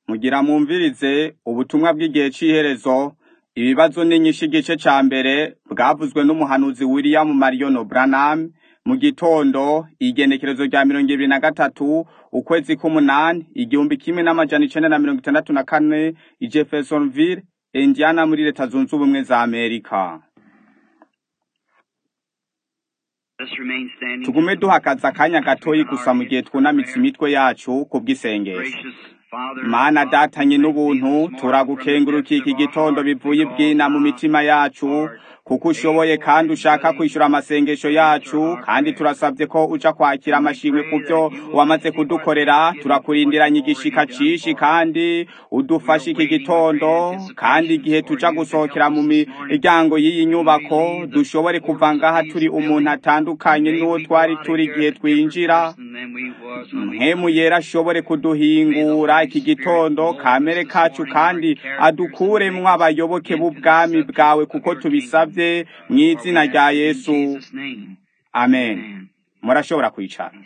Mugira mwumvirize ubutumwa bw'igihe c'iherezo, ibibazo n'inyishu igice ca mbere bwavuzwe n'umuhanuzi William Marion Branham mu gitondo igenekerezo rya mirongo ibiri na gatatu ukwezi k'umunani igihumbi kimwe n'amajana icenda na mirongo itandatu na kane i Jeffersonville, Indiana muri leta zunze ubumwe za Amerika. Tugume duhagaze akanya gatoyi gusa mu gihe twunamitse imitwe yacu ku bw'isengesho. Mana datanye n'ubuntu turagukengurukiye iki gitondo bivuye ibwina mu mitima yacu kuko ushoboye kandi ushaka kwishura amasengesho yacu kandi turasabye ko uja kwakira amashimwe ku byo wamaze kudukorera turakurindiranye igishika cishi kandi udufashe iki gitondo kandi igihe tuja gusohokera mu miryango y'iyi nyubako dushobore kuva ngaha turi umuntu atandukanye n'uwo twari turi igihe twinjira mpemu yera ashobore kuduhingura iki gitondo kamere kacu kandi adukuremwo abayoboke b'ubwami bwawe kuko tubisabye mu izina rya yesu amen murashobora kwicara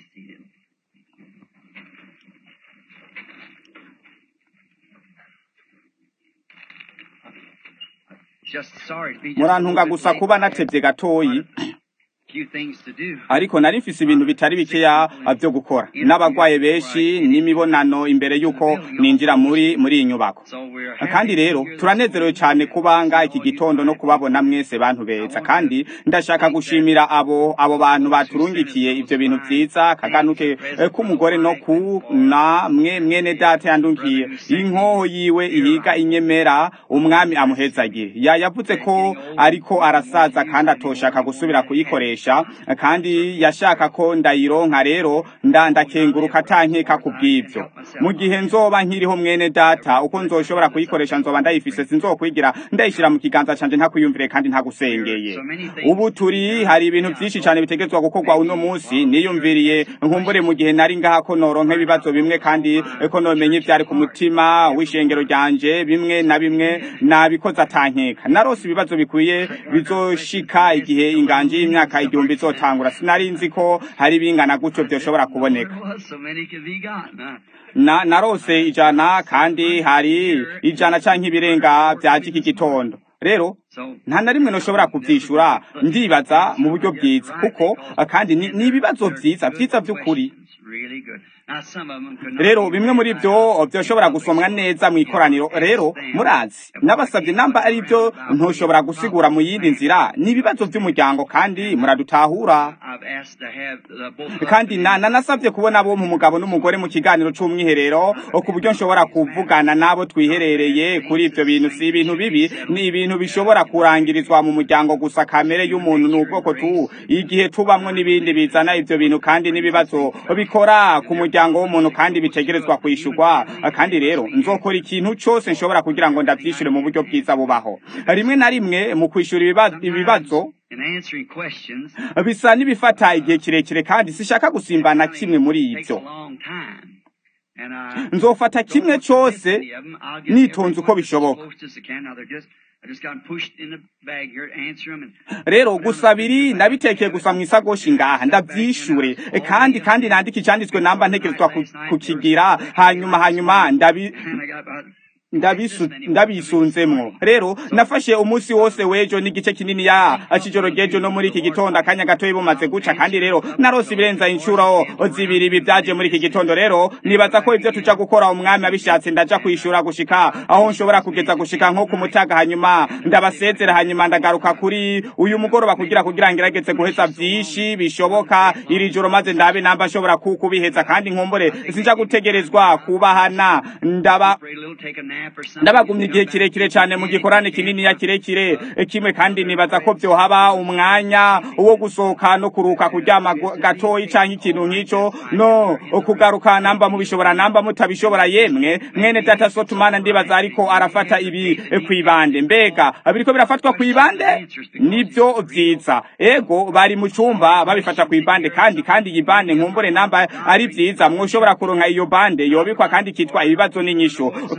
murantunga gusa kuba natevye gatoyi ariko nari mfise ibintu bitari bikeya vyo gukora n'abagwaye benshi n'imibonano imbere yuko ninjira muri muri iyi nyubako kandi rero turanezerewe cyane kubanga iki gitondo no kubabona mwese bantu beza kandi ndashaka gushimira abo abo bantu baturungikiye ivyo bintu vyiza kaganuke k'umugore no ku na mwe mwene data yandungiye inkoho yiwe ihiga inyemera umwami amuhezagire ya yavuze ko ariko arasaza kandi atoshaka gusubira kuyikoresha kandi yashaka ko ndayironka rero ndandakenguruka atankeka ku bw'ibyo mu gihe nzoba nkiriho mwene data uko nzoshobora kuyikoresha nzoba ndayifise sinzokwigira ndayishira mu kiganza canje ntakwiyumvire kandi ntagusengeye ubu turi hari ibintu vyinshi cane bitegezwa gukorwa uno munsi niyumviriye nkumbure mu gihe nari ngaha ko noronka ibibazo bimwe kandi ko nomenye ivyari ku mutima w'ishengero ryanje bimwe na bimwe nabikoze atankeka narose ibibazo bikwiye bizoshika igihe inganje y'imyaka igihumbi izotangura sinari nzi ko hari bingana gutyo vyoshobora kuboneka na narose ijana kandi hari ijana canke ibirenga vyaje iki gitondo rero nta na rimwe noshobora kuvyishura ndibaza mu buryo bwiza kuko kandi ni ibibazo vyiza vyiza vy'ukuri rero bimwe muri byo byoshobora gusomwa neza mu ikoraniro rero murazi nabasabye namba ari byo ntushobora gusigura mu yindi nzira ni ibibazo by'umuryango kandi muradutahura kandi nanasabye kubona bo mu mugabo n'umugore mu kiganiro c'umwiherero ku buryo nshobora kuvugana nabo twiherereye kuri ivyo bintu si ibintu bibi ni ibintu bishobora kurangirizwa mu muryango gusa kamere y'umuntu ni ubwoko tu igihe tubamwo n'ibindi bizana ivyo bintu kandi n'ibibazo bikora ku muryango w'umuntu kandi bitegerezwa kwishurwa kandi rero nzokora ikintu cyose nshobora kugira ngo ndavyishure mu buryo bwiza bubaho rimwe na rimwe mu kwishura ibibazo bisa n'ibifata igihe kirekire kandi sishaka gusimbana kimwe muri ivyo nzofata kimwe cyose nitonze uko bishoboka rero gusa biri nabitekeye gusa mu isagoshi ngaha ndavyishure kandi kandi nandika icanditswe namba ntegerezwa kukigira hanyuma hanyuma ndabi ndabisunzemwo rero nafashe umunsi wose w'ejo n'igice kinini ya kijoro ry'ejo no muri iki gitondo akanya gatoyi bumaze guca kandi rero narose ibirenza inshuro zibiri ibi vyaje muri iki gitondo rero nibaza ko ivyo tuja gukora umwami abishatse ndaja kwishura gushika aho nshobora kugeza gushika nko ku mutaga hanyuma ndabasezera hanyuma ndagaruka kuri uyu mugoroba kugira kugira ngerageze guheza vyinshi bishoboka iri joro maze ndabe namba nshobora kukubiheza kandi nkumbure sinja gutegerezwa kubahana ndaba ndabagumye igihe kirekire cyane mu gikorane kinini ya kirekire kimwe kandi nibaza ko vyohaba umwanya wo gusohoka no kuruka kuryama gatoyi canke ikintu nk'ico no kugaruka namba mubishobora namba mutabishobora yemwe mwene data sotumana ndibaza ariko arafata ibi kwibande mbega biriko birafatwa kwibande nivyo vyiza ego bari mu cumba babifata kwibande kandi kandi iyi bande nkumbure namba ari vyiza mwoshobora kuronka iyo bande yobikwa kandi kitwa ibibazo n'inyishu kuko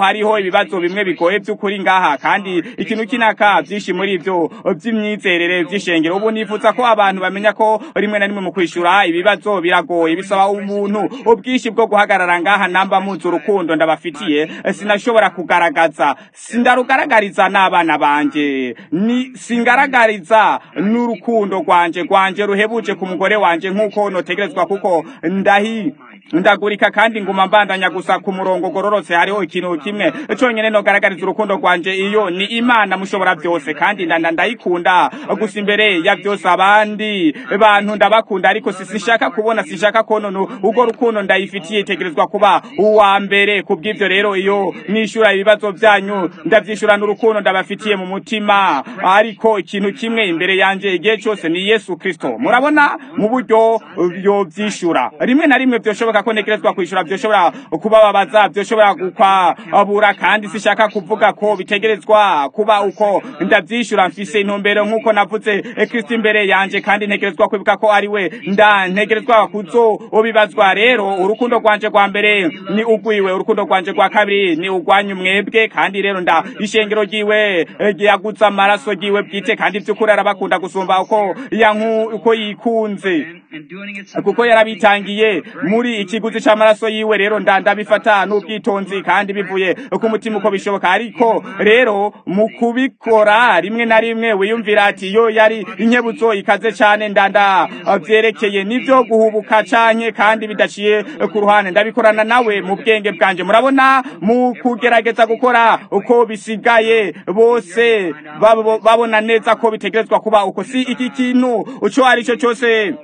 hariho ibibazo bimwe bigoye by'ukuri ngaha kandi ikintu kinaka byinshi muri ibyo by'imyizerere by'ishengero ubu nifuza ko abantu bamenya ko rimwe na rimwe mu kwishura ibibazo biragoye bisaba umuntu ubwinshi bwo guhagarara ngaha namba muzi urukundo ndabafitiye sinashobora kugaragaza sindarugaragariza n'abana banje ni singaragariza n'urukundo rwanje rwanje ruhebuje ku mugore wanje nk'uko notegerezwa kuko ndahi ndagurika kandi nguma mbandanya gusa ku murongo gororotse hariho ikintu kimwe cyonyine nogaragariza urukundo rwanje iyo ni imana mushobora byose kandi ndanda ndayikunda gusa imbere ya byose abandi bantu ndabakunda ariko sishaka kubona sishaka konona ubwo rukundo ndayifitiye itegerezwa kuba uwa mbere kubw'ibyo rero iyo nishura ibibazo byanyu ndabyishurana urukundo ndabafitiye mu mutima ariko ikintu kimwe imbere yanje igihe cyose ni yesu kristo murabona mu buryo yo byishura rimwe na rimwe byoshoboka ko ntegerezwa kwishura byoshobora kubababaza byoshobora gukwabura kandi sishaka kuvuga ko bitegerezwa kuba uko ndabyishura mfise intumbero nk'uko navuze kristo imbere yanje kandi ntegerezwa kwibuka ko ari we nda ntegerezwa kuzo ubibazwa rero urukundo rwanje rwa mbere ni ugwiwe urukundo rwanje rwa kabiri ni ugwanyu mwebwe kandi rero nda ishengero ryiwe ryagutse amaraso ryiwe bwite kandi by'ukuri arabakunda gusumba uko yanku uko yikunze kuko yarabitangiye muri ikiguzi c'amaraso yiwe rero ndabifata n'ubwitonzi kandi bivuye ku mutima uko bishoboka ariko rero mu kubikora rimwe na rimwe wiyumvira ati yo yari inkebutso ikaze cane ndanda vyerekeye nivyo guhubuka canke kandi bidaciye ku ruhande ndabikorana nawe mu bwenge bwanje murabona mu kugerageza gukora uko bisigaye bose babona neza ko bitegerezwa kuba uko si iki kintu uco ari cyo cyose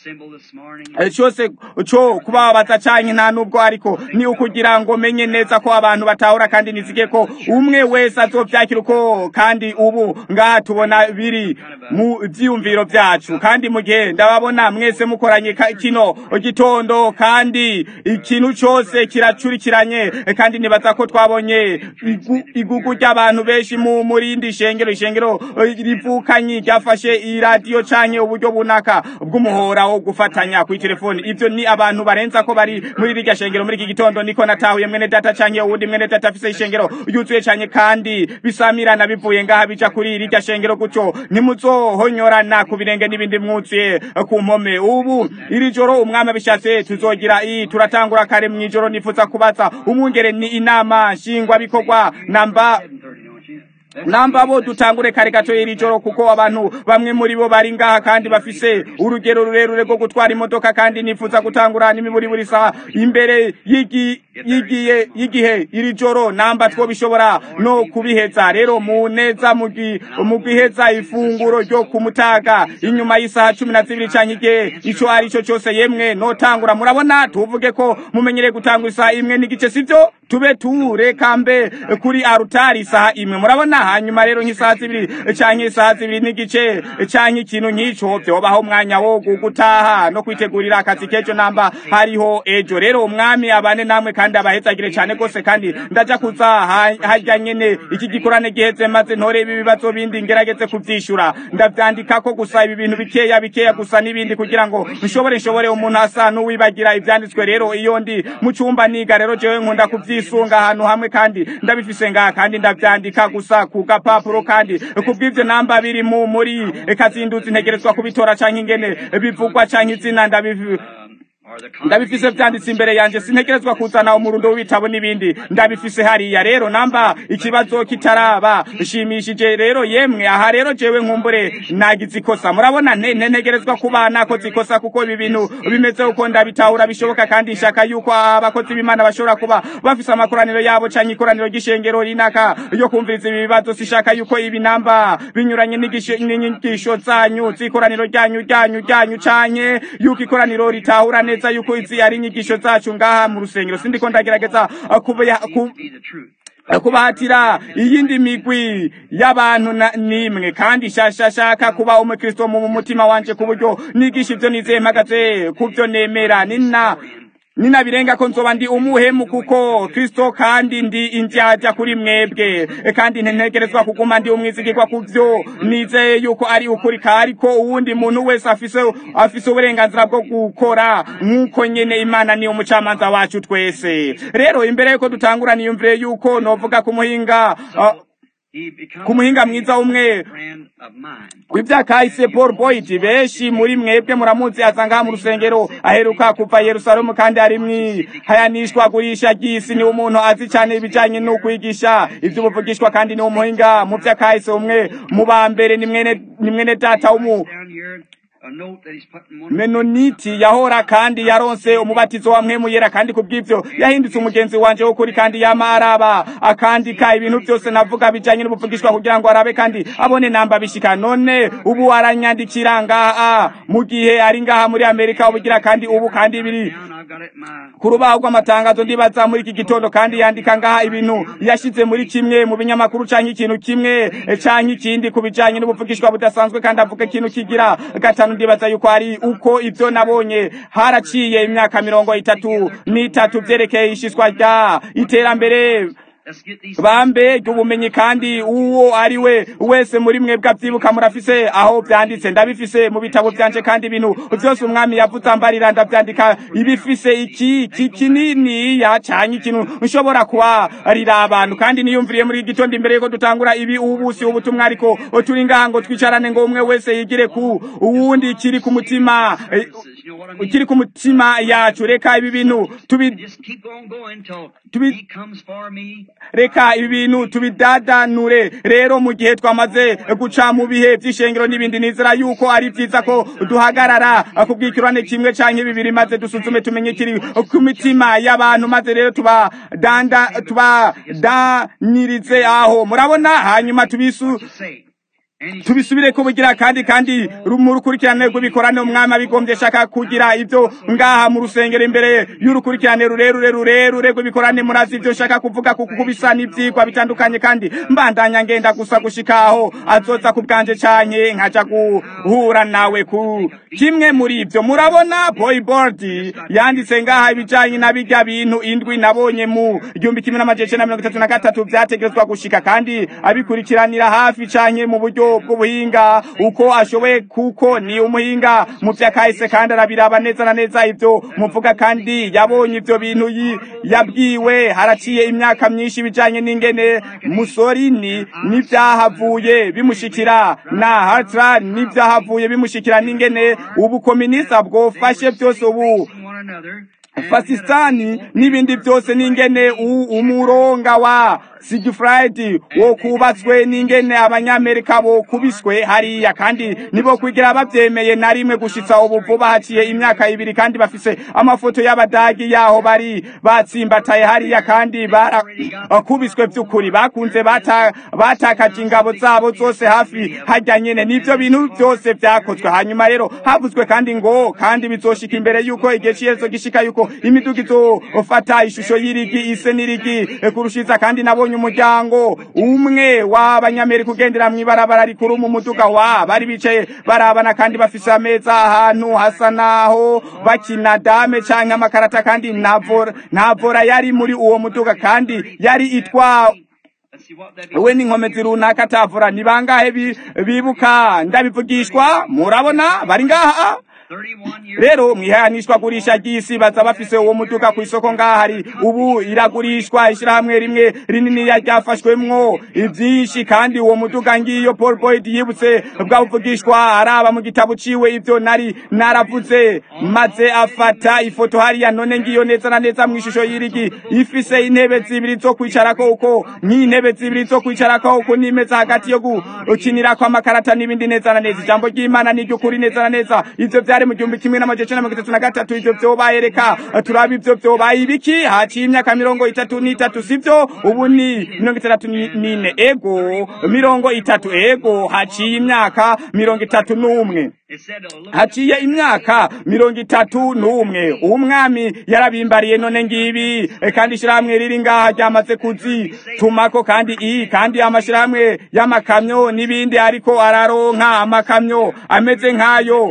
cyose cyo kubabaza canke nta nubwo ariko ni ukugira ngo menye neza ko abantu batahura kandi nizige ko umwe wese azovyakira uko kandi ubu ngaha tubona biri mu vyiyumviro vyacu kandi mu gihe ndababona mwese mukoranye kino gitondo kandi ikintu cyose kiracurikiranye kandi nibaza ko twabonye igugu ry'abantu benshi mu murindi shengero ishengero rivukanye ryafashe iradiyo canke uburyo bunaka bw'umuhora wo gufatanya kuri telefoni ivyo ni abantu barenza ko bari muri rirya shengero muri iki gitondo niko natahuye mwene data canke uwundi mwene data afise ishengero yuzuye canke kandi bisamirana bivuye ngaha bija kuri rirya shengero gutyo ntimuzohonyorana ku birenge n'ibindi mwuzuye ku mpome ubu iri joro umwami abishatse tuzogira iyi turatangura kare mw'ijoro nifuza kubaza umwungere ni inama nshingwa bikorwa namba namba bo dutangure kare gato iri joro kuko abantu bamwe muri bo bari ngaha kandi bafise urugero rurerure rwo gutwara imodoka kandi nifuza gutangura n'imiburi buri saha imbere yigiye y'igihe iri joro namba two bishobora no kubiheza rero mu neza mu gwiheza ifunguro ryo kumutaga inyuma y'isaha cumi na zibiri canke igihe ico ari cyo cyose yemwe notangura murabona tuvuge ko mumenyereye gutangura isaha imwe n'igice sivyo tube tureka mbe kuri arutari isaha imwe murabona hanyuma rero nk'isaha zibiri canke isaha zibiri n'igice canke ikintu nk'ico vyobaho umwanya wo gutaha no kwitegurira akazi k'ejo namba hariho ejo rero umwami abane namwe kandi abahezagire cane gose kandi ndaja kuza harya nyene iki gikorane giheze maze ntore ibi bibazo bindi ngerageze kuvyishura ndavyandikako gusa ibi bintu bikeya bikeya gusa n'ibindi kugira ngo nshobore nshobore umuntu asa n'uwibagira ivyanditswe rero iyo ndi mu cumba niga rero jewe nkunda kuvyisunga ahantu hamwe kandi ndabifise ngaha kandi ndavyandika gusa ku gapapuro kandi kubw'ivyo namba biri mu muri kazinduzi ntegerezwa kubitora canke ingene bivugwa canke izina ndabiv ndabifise vyanditse imbere yanje sintegerezwa kuzana umurundo w'ibitabo n'ibindi ndabifise hariya rero namba ikibazo kitaraba shimishije rero yemwe aha rero jewe nkumbure nagize ikosa murabona ntegerezwa kuba nakoze ikosa kuko ibi bintu bimeze uko ndabitahura bishoboka kandi nshaka yuko abakozi b'imana bashobora kuba bafise amakoraniro yabo canke ikoraniro ry'ishengero rinaka yo kumviriza ibi bibazo sishaka yuko ibi namba binyuranye n'inyigisho zanyu z'ikoraniro ryanyu ryanyu ryanyu canke yuko ikoraniro ritahura neza neza yuko izi ari inyigisho zacu ngaha mu rusengero sindiko ndagerageza kubahatira iyindi migwi y'abantu nimwe kandi shashashaka kuba umukristo mu mutima wanje ku buryo nigisha ivyo nizeye mpagaze ku vyo nemera nina ninabirenga ko nzoba ndi umuhemu kuko kristo kandi ndi indyarya kuri mwebwe kandi ntegerezwa kuguma ndi umwizigirwa ku byo nizeye yuko ari ukuri ariko uwundi muntu wese afise afise uburenganzira bwo gukora nk'uko nyene imana ni umucamanza wacu twese rero imbere yuko dutangura niyumvire yuko novuga ku muhinga uh, ku muhinga mwiza umwe w'ibyakahise paul boyd benshi muri mwebwe muramuzi asanga mu rusengero aheruka kuva yerusalemu kandi ari mwihayanishwa gurisha ry'isi ni umuntu azi cyane ibijyanye no kwigisha iby'ubuvugishwa kandi ni umuhinga mu byakahise umwe mu ba mbere ni mwene data w'umu menoniti yahora kandi yaronse umubatizo wa mpemu yera kandi kubw'ivyo yahindutse umugenzi wanje w'ukuri kandi yama araba akandika ibintu byose navuga bijanye n'ubuvugishwa kugira ngo arabe kandi abone namba bishika none ubu aranyandikira ngaha mu gihe ari ngaha muri amerika ubugira kandi ubu kandi biri ku rubaho rw'amatangazo ndibaza muri iki gitondo kandi yandika ngaha ibintu yashize muri kimwe mu binyamakuru canke ikintu kimwe canke ikindi ku bijanye n'ubuvugishwa budasanzwe kandi avuga ikintu kigira gatanu ndibaza yuko ari uko ivyo nabonye haraciye imyaka mirongo itatu n'itatu vyerekeye ishishwa rya iterambere bambe ry'ubumenyi kandi uwo ari we wese muri mwebwe avyibuka murafise aho vyanditse ndabifise mu bitabo vyanje kandi ibintu vyose umwami yavuze ambarira ndavyandika ibifise iki iki kininiya canke ikintu nshobora kubarira abantu kandi niyumviriye muri gitondo imbere yuko dutangura ibi ubusi ubutumwa ariko turi ngaha ngo twicarane ngo umwe wese yigire ku uwundi kiri ku mutima kiri ku mutima yacu reka ibi bintu tubi tubi reka ibi bintu tubidadanure rero mu gihe twamaze guca mu bihe vy'ishengero n'ibindi nizera yuko ari vyiza ko duhagarara kubwikirane kimwe canke bibiri maze dusuzume tumenye kiri ku mitima y'abantu maze rero tubadanda tubadanirize aho murabona hanyuma tubisu tubisubire ko bugira kandi kandi mu rukurikirane rw'ibikorane umwami abigombye shaka kugira ibyo ngaha mu rusengero imbere y'urukurikirane rurerure rurerure rw'ibikorane murazi ibyo shaka kuvuga kuko kubisa n'ivyigwa bitandukanye kandi mbandanya ngenda gusa gushika aho azoza ku bwanje canke nkaja guhura nawe ku kimwe muri ibyo murabona boyboard yanditse ngaha ibijanye na bijya bintu indwi nabonye mu igihumbi kimwe n'amajana icenda na mirongo itatu na gatatu vyategerezwa gushika kandi abikurikiranira hafi canke mu buryo bw'ubuhinga uko ashoboye kuko ni umuhinga mu vyakahise kandi arabiraba neza na neza ivyo muvuga kandi yabonye ivyo bintu yabwiwe haraciye imyaka myinshi bijanye n'ingene musorini n'ivyahavuye bimushikira na hatra n'ivyahavuye bimushikira n'ingene ubukominisa bwofashe vyose ubu fasistani n'ibindi byose n'ingene umuronga wa sigifridi wo kubatswe n'ingene abanyamerika bo kubiswe hariya kandi nibo kwigira bavyemeye na rimwe gushitsa ubu vuba haciye imyaka ibiri kandi bafise amafoto y'abadagi yaho bari batsimbataye hariya kandi barakubiswe vy'ukuri bakunze batakaje ingabo zabo zose hafi harya nyene n'ivyo bintu vyose vyakozwe hanyuma rero havuzwe kandi ngo kandi bizoshika imbere yuko igihe c'iherezo gishika yuko imiduga izofata ishusho y'irigi ise n'irigi kurushiza kandi nabonye umuryango umwe w'abanyamerika ugendera mw'ibarabara rikuru mu muduga wa bari bicaye barabana kandi bafise ameza ahantu hasa naho bakina dame canke amakarata kandi nta vora yari muri uwo muduga kandi yari itwa we n'inkomezi runaka atavura ni bangahe bibuka ndabivugishwa murabona bari ngaha rero mwihanishwa gurisha ry'isi baza bafise uwo muduga ku isoko ngahari ubu iragurishwa ishirahamwe rimwe rinini ryafashwemwo ivyinshi kandi uwo muduga ngiyo Paul Boyd yibutse bwavugishwa araba mu gitabo ciwe ivyo nari naravuze maze afata ifoto hariya none ngiyo neza na neza mu ishusho y'irigi ifise intebe zibiri zo kwicarako uko nk'intebe zibiri zo kwicarako uko n'imeza hagati yo gukinirako amakarata n'ibindi neza na neza ijambo ry'Imana ni ry'ukuri neza na neza ivyo vyari mu gihumbi kimwe n'amajana icenda na mirongo itatu na gatatu ivyo vyobaye reka turaba ivyo vyobaye ibiki haciye imyaka mirongo itatu n'itatu sivyo ubu ni mirongo itandatu n'ine ego mirongo itatu ego haciye imyaka mirongo itatu n'umwe haciye imyaka mirongo itatu n'umwe umwami yarabimbariye none ngibi kandi ishirahamwe riri ngaha ryamaze kuzitumako kandi iyi kandi amashirahamwe y'amakamyo n'ibindi ariko araronka amakamyo ameze nk'ayo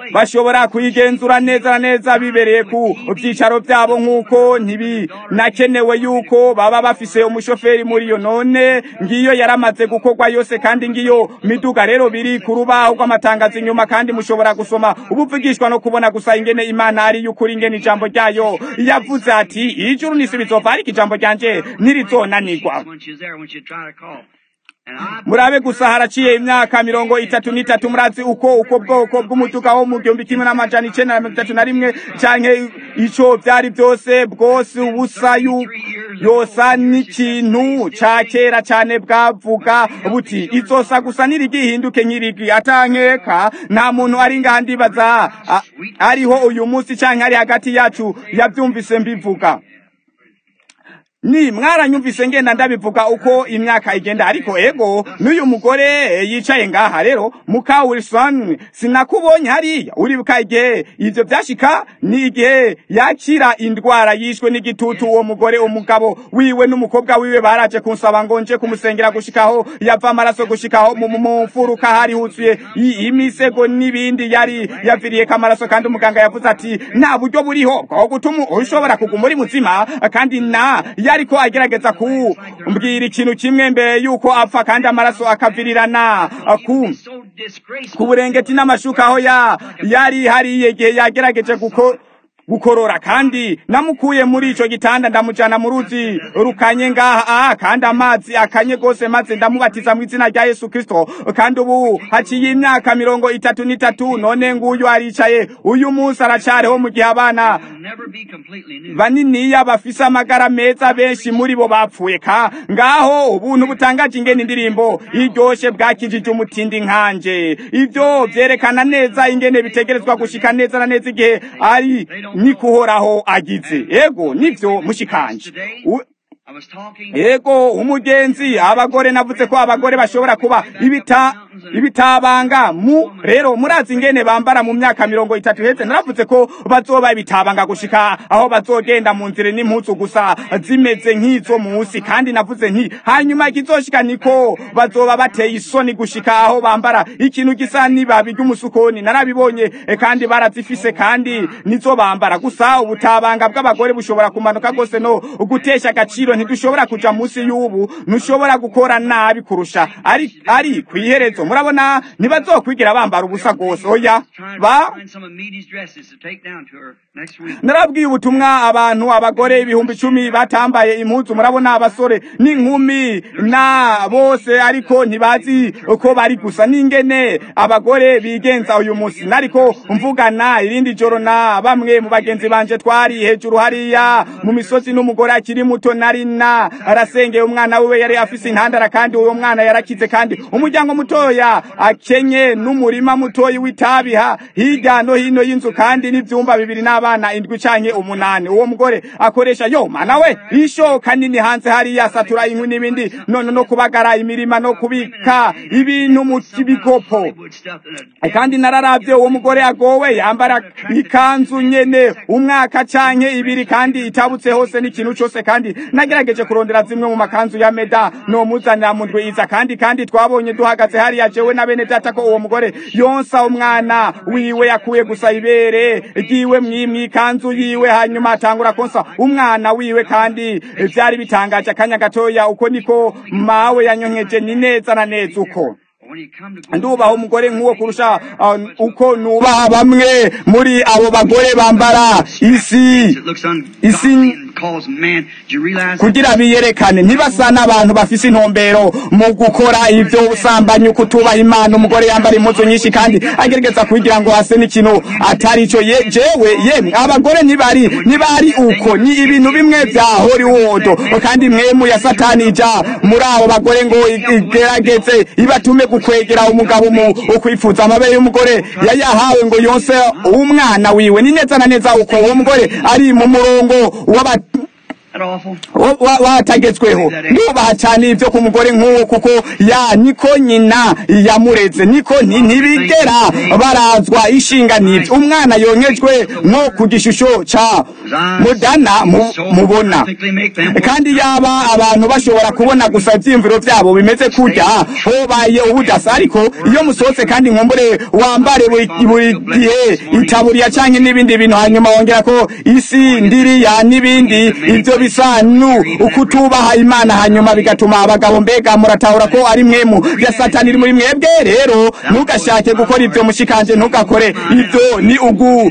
bashobora kuyigenzura neza na neza bibereye ku byicaro byabo nk'uko ntibinakenewe yuko baba bafise umushoferi muri yo none ngiyo yaramaze gukorwa yose kandi ngiyo miduga rero biri ku rubaho rw'amatangazo inyuma kandi mushobora gusoma ubuvugishwa no kubona gusa ingene imana ari y'ukuri ingene ijambo ryayo yavuze ati ijuru n'isi bizova ariko ijambo ryanje ntirizonanirwa murabe gusa haraciye imyaka mirongo itatu n'itatu murazi uko uko bwoko bw'umutuka wo mu gihumbi kimwe n'amajana icenda na mirongo itatu na rimwe canke ico vyari byose bwose ubusa yosa n'ikintu ca kera cane bwavuga buti izosa gusa nirigihinduke nk'irigi atankeka nta muntu ari ngaha ndibaza ariho uyu munsi canke ari hagati yacu yavyumvise mbivuga ni mwaranyumvise ngenda ndabivuga uko imyaka igenda ariko ego n'uyu mugore yicaye ngaha rero muka Wilson sinakubonye hariya uribuka igihe ivyo vyashika ni igihe yakira indwara yishwe n'igitutu uwo mugore umugabo wiwe n'umukobwa wiwe baraje kunsaba ngo nje kumusengera gushikaho yava amaraso gushikaho mu mfuruka hari huzuye imisego n'ibindi yari yaviriye kamaraso kandi umuganga yavuze ati nta buryo buriho bwo gutuma ushobora kuguma uri muzima kandi na yariko agerageza kumbwira ikintu kimwe mbere yuko apfa kandi amaraso akavirirana ku ku burengeti n'amashuka aho ya yari hariye igihe yagerageje guko gukorora kandi namukuye muri ico gitanda ndamujana mu ruzi rukanye ngaha ah kandi amazi akanye gose maze ndamubatiza mu izina rya Yesu Kristo kandi ubu haciye imyaka mirongo itatu n'itatu none nguyu aricaye uyu munsi aracariho mu gihe abana baniniya bafise amagara meza benshi muri bo bapfuye ka ngaho ubuntu butangaje ingene indirimbo iryoshe bwakijije umutindi nkanje ivyo vyerekana neza ingene bitegerezwa gushika neza na neza igihe ari ni kuhoraho agize ego nivyo mushikanje ego umugenzi abagore navuze ko abagore bashobora kuba ibita ibitabanga mu rero murazi ingene bambara mu myaka mirongo itatu heze naravuze ko bazoba ibitabanga gushika aho bazogenda mu nzira n'impuzu gusa zimeze nk'izo munsi kandi navuze nti hanyuma ikizoshika niko bazoba bateye isoni gushika aho bambara ikintu gisa n'ibabi ry'umusukoni narabibonye kandi barazifise kandi nizo bambara gusa ubutabanga bw'abagore bushobora kumanuka gose no gutesha agaciro ntidushobora kuja munsi y'ubu ntushobora gukora nabi kurusha ari ari kwiherezo murabona ntibazokwigira bambara ubusa gose oya ba narabwiye ubutumwa abantu abagore ibihumbi icumi batambaye impuzu murabona abasore n'inkumi na bose ariko ntibazi uko bari gusa n'ingene abagore bigenza uyu munsi nariko mvugana irindi joro na bamwe mu bagenzi banje twari hejuru hariya mu misozi n'umugore akiri muto nari na arasengeye umwana wiwe yari afise intandara kandi uwo mwana yarakize kandi umuryango mutoya akenye n'umurima mutoyi w'itabiha hirya no hino y'inzu kandi n'ivyumba bibiri n'abana indwi canke umunani uwo mugore akoresha yo mana we ishoka nini hanze hariya asatura inkwi n'ibindi none no kubagara imirima no kubika ibintu mu kibigopo kandi nararavye uwo mugore agowe yambara ikanzu nyene umwaka canke ibiri kandi itabutse hose n'ikintu cose kandi nagerageje kurondera zimwe mu makanzu ya meda no muzanira mu ndwiza kandi kandi twabonye duhagaze hariya jewe na bene data ko uwo mugore yonsa umwana wiwe yakuye gusa ibere ryiwe mwimwi ikanzu yiwe hanyuma atangura konsa umwana wiwe kandi vyari bitangaje akanya gatoya uko niko mawe yanyonkeje ni neza na neza uko ndubaha umugore nk'uwo kurusha uko nubaha bamwe muri abo bagore bambara isi isi kugira biyerekane ntibasa n'abantu bafise intumbero mu gukora ivyo ubusambanyi kutubaha imana umugore yambara impuzu nyinshi kandi agerageza kugira ngo hase n'ikintu atari ico jewe yemwe abagore ntibari ntibari uko ni ibintu bimwe vya Hollywood kandi mwemu ya satani ija muri abo bagore ngo igerageze ibatume gukwegera umugabo mu ukwifuza amabere y'umugore yayahawe ngo yonse umwana wiwe ni neza na neza uko uwo mugore ari mu murongo w'aba watagetsweho nubaha cyane ibyo ku mugore nk'uwo kuko ya niko nyina yamureze niko ntibigera barazwa ishinga n'ibyo umwana yonyejwe nko ku gishusho ca mudana mubona kandi yaba abantu bashobora kubona gusa ibyiyumviro byabo bimeze kurya hobaye ubudasa ariko iyo musohotse kandi nkumbure wambare buri gihe itaburiya cyangwa n'ibindi bintu hanyuma wongera ko isi ndiriya n'ibindi ibyo bisa nu ukutubaha imana hanyuma bigatuma abagabo mbega muratahura ko ari mwemu ya satani iri muri mwebwe rero ntugashake gukora ibyo mushikanje ntugakore ibyo ni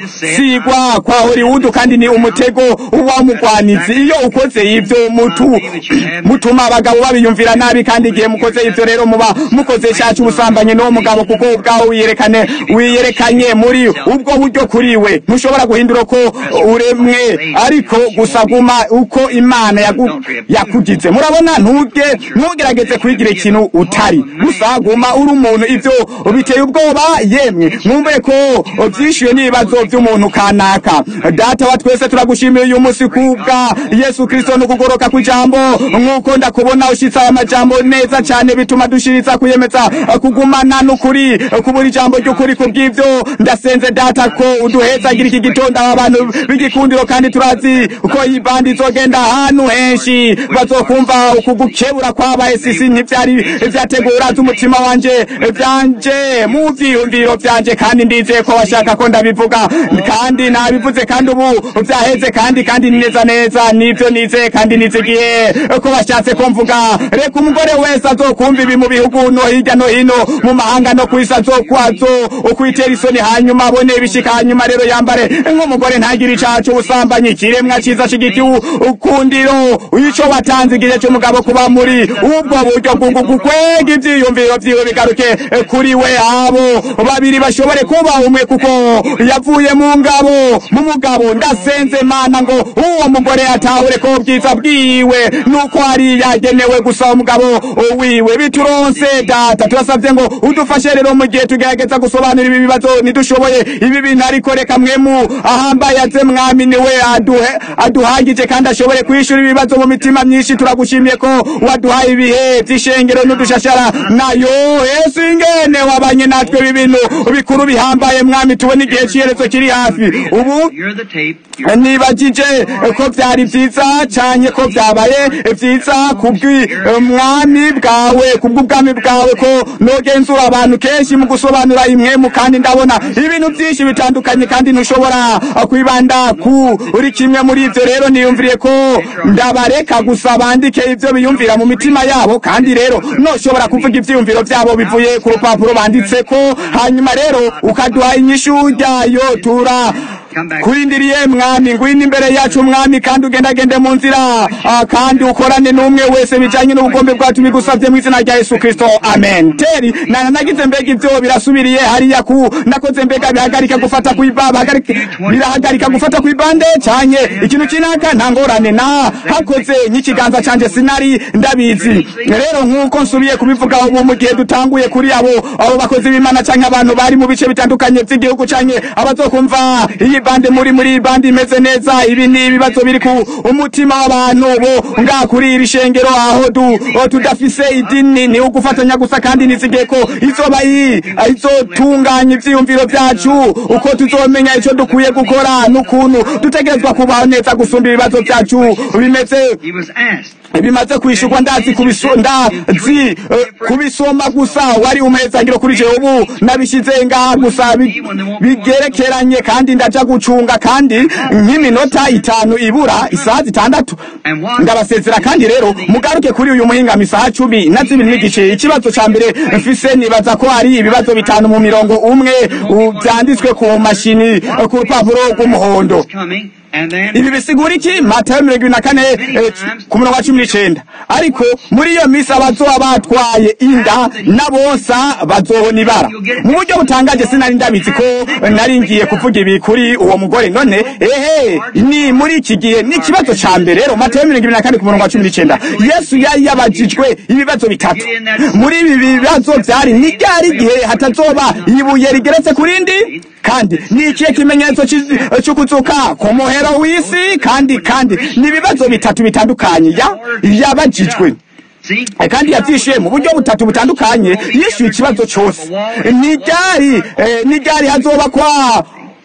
ugusigwa kwa hollywood kandi ni umutego w'umugwanizi iyo ukoze ibyo mutu mutuma abagabo babiyumvira nabi kandi igihe mukoze ibyo rero muba mukoze cyacu ubusambanyi n'uwo mugabo kuko ubwawe wiyerekane wiyerekanye muri ubwo buryo kuri we ntushobora guhindura ko uremwe ariko gusa guma uko imana yakugize murabona ntuge ntugerageze kwigira ikintu utari gusa guma uri umuntu ibyo biteye ubwoba yemwe mwumve ko byishyuye n'ibibazo by'umuntu kanaka data wa twese turagushimiye uyu munsi kubwa yesu kirisito no kugoroka ku ijambo nk'uko ndakubona ushyitse aya majambo neza cyane bituma dushiriza kuyemeza kugumana n'ukuri kubura ijambo ry'ukuri ku bw'ibyo ndasenze data ko uduhezagira iki gitondo aba bantu b'igikundiro kandi turazi ko iyi bandi izogenda ahantu henshi bazokumva ukugukebura kwabaye sisi ntibyari byategura z'umutima wanje byanje mu byiyumviro byanje kandi ndizeye ko bashaka ko ndabivuga kandi nabivuze kandi ubu byaheze kandi kandi neza neza nibyo nizeye kandi nizigiye ko bashatse ko mvuga reka umugore wese azokumva ibi mu bihugu no hirya no hino mu mahanga no ku isi azokwazo ukwitera isoni hanyuma abone ibishika hanyuma rero yambare nk'umugore ntagire icaha c'ubusambanyi ikiremwa ciza c'igitiwu ukundiro ico watanze igihe c'umugabo kuba muri ubwo buryo gukwega ivyiyumviro vyiwe bigaruke kuri we abo babiri bashobore kuba umwe kuko yavuye mu ngabo mu mugabo ndasenze mana ngo uwo mugore atahure ko bwiza bwiwe nuko ari yagenewe gusa umugabo wiwe bituronse data turasavye ngo udufashe rero mu gihe tugerageza gusobanura ibi bibazo nidushoboye ibi bintu ariko reka mwemu ahambaye aze mwami niwe aduhe aduhagije kandi ashobore kwishura ibibazo mu mitima myinshi turagushimiye ko waduhaye ibihe vy'ishengero n'udushashara nayo yesu ingene wabanye natwe ibi bintu bikuru bihambaye mwami tubona igihe c'iherezo kiri hafi ubu nibagije ko vyari vyiza canye ko vyabaye vyiza kubw'umwami bwawe kubw'ubwami bwawe ko nogenzura abantu kenshi mu gusobanura imwemu kandi ndabona ibintu vyinshi bitandukanye kandi ntushobora kwibanda kuri kimwe muri ivyo rero niyumviriye ko ndabareka gusa bandike ivyo biyumvira mu mitima yabo kandi rero noshobora kuvuga ivyiyumviro vyabo bivuye ku rupapuro banditseko hanyuma rero ukaduha inyishu ryayo tura kurindiriye mwami ngwino imbere yacu mwami kandi ugendagende mu nzira kandi ukorane n'umwe wese bijanye n'ubugombe bwacu bigusavye mu izina rya yesu kristo amen teri nana nagize mbega ivyo birasubiriye hariya ku nakoze mbega bihagarika gufata kw'ibaba birahagarika gufata kw'ibande canye ikintu kinaka nta ngorane na hakoze nk'ikiganza canje sinari ndabizi rero nk'uko nsubiye kubivuga ubu mu gihe dutanguye kuri abo abo bakozi b'imana canke abantu bari mu bice bitandukanye vy'igihugu canke abazokumva iyi bande muri muri bande imeze neza ibi ni ibibazo biri ku umutima w'abantu bo nga kuri iri shengero aho du tudafise idini ni ugufatanya gusa kandi nizigiye ko izoba izotunganya ivyiyumviro vyacu uko tuzomenya ico dukwiye gukora n'ukuntu dutegerezwa kubaho neza gusumba ibibazo vyacu bimeze bimaze kwishurwa ndazi kubiso ndazi kubisoma gusa wari umezangiro kuri jewe ubu nabishize ngaha gusa bigerekeranye kandi ndaja gucunga kandi nk'iminota itanu ibura isaha zitandatu ndabasezera kandi rero mugaruke kuri uyu muhingamo isaha cumi na zibiri n'igice ikibazo ca mbere mfise nibaza ko hari ibibazo bitanu mu mirongo umwe vyanditswe ku mashini ku rupapuro rw'umuhondo ibi bisigura iki matayo mirongo ibiri na kane ku murongo wa cumi n'icenda ariko muri iyo minsi abazoba batwaye inda n'abonsa bazohona ibara mu buryo butangaje sinari ndabizi ko nari ngiye kuvuga ibi kuri uwo mugore none ehe ni muri iki gihe ni ikibazo ca mbere rero matayo mirongo ibiri na kane ku murongo wa cumi n'icenda yesu yari yabajijwe ibibazo bitatu muri ibi bibazo vyari ni ryari igihe hatazoba ibuye rigeretse ku rindi kandi ni ikihe kimenyetso cy'i- cy'ukuzuka ku muhero w'isi kandi kandi ni ibibazo bitatu bitandukanye ya yabajijwe See? Eh, kandi yabyishyuye mu buryo butatu butandukanye yishyuye ikibazo cyose n'iryari eh, n'iryari hazoba kwa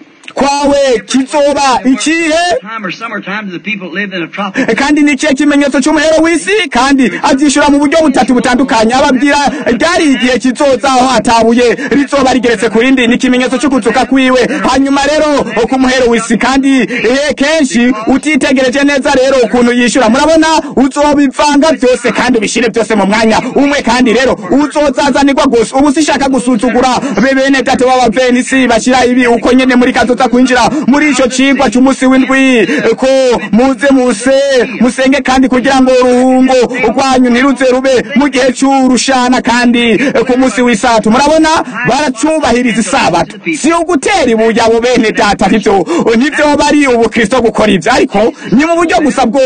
kwawe kizoba ikihe Time or summertime to the people that lived in a tropical Eh, kandi ni ikihe kimenyetso cy'umuhero w'isi kandi abyishyura mu buryo butatu butandukanye ababwira ryari igihe kizoza aho atabuye rizoba rigeretse ku rindi ni ikimenyetso cy'ukuzuka kwiwe hanyuma rero ku muhero w'isi kandi eh, kenshi utitegereje neza rero ukuntu yishyura murabona uzobivanga byose kandi ubishyire byose mu mwanya umwe kandi rero uzozazanirwa gusa ubu sishaka gusuzugura be bene data b'abavenisi bashyira ibi uko nyene muri kazoza kwinjira muri ico cigwa c'umunsi w'indwi eh, ko muze muse musenge kandi kugira ngo uruhungo rwanyu ntiruze rube mu gihe c'urushana kandi eh, ku munsi w'isabato murabona baracubahiriza isabato si ugutera ibuye abo bene data nivyo nivyo bari ubukristo gukora ivyo ariko ni mu buryo gusa bwo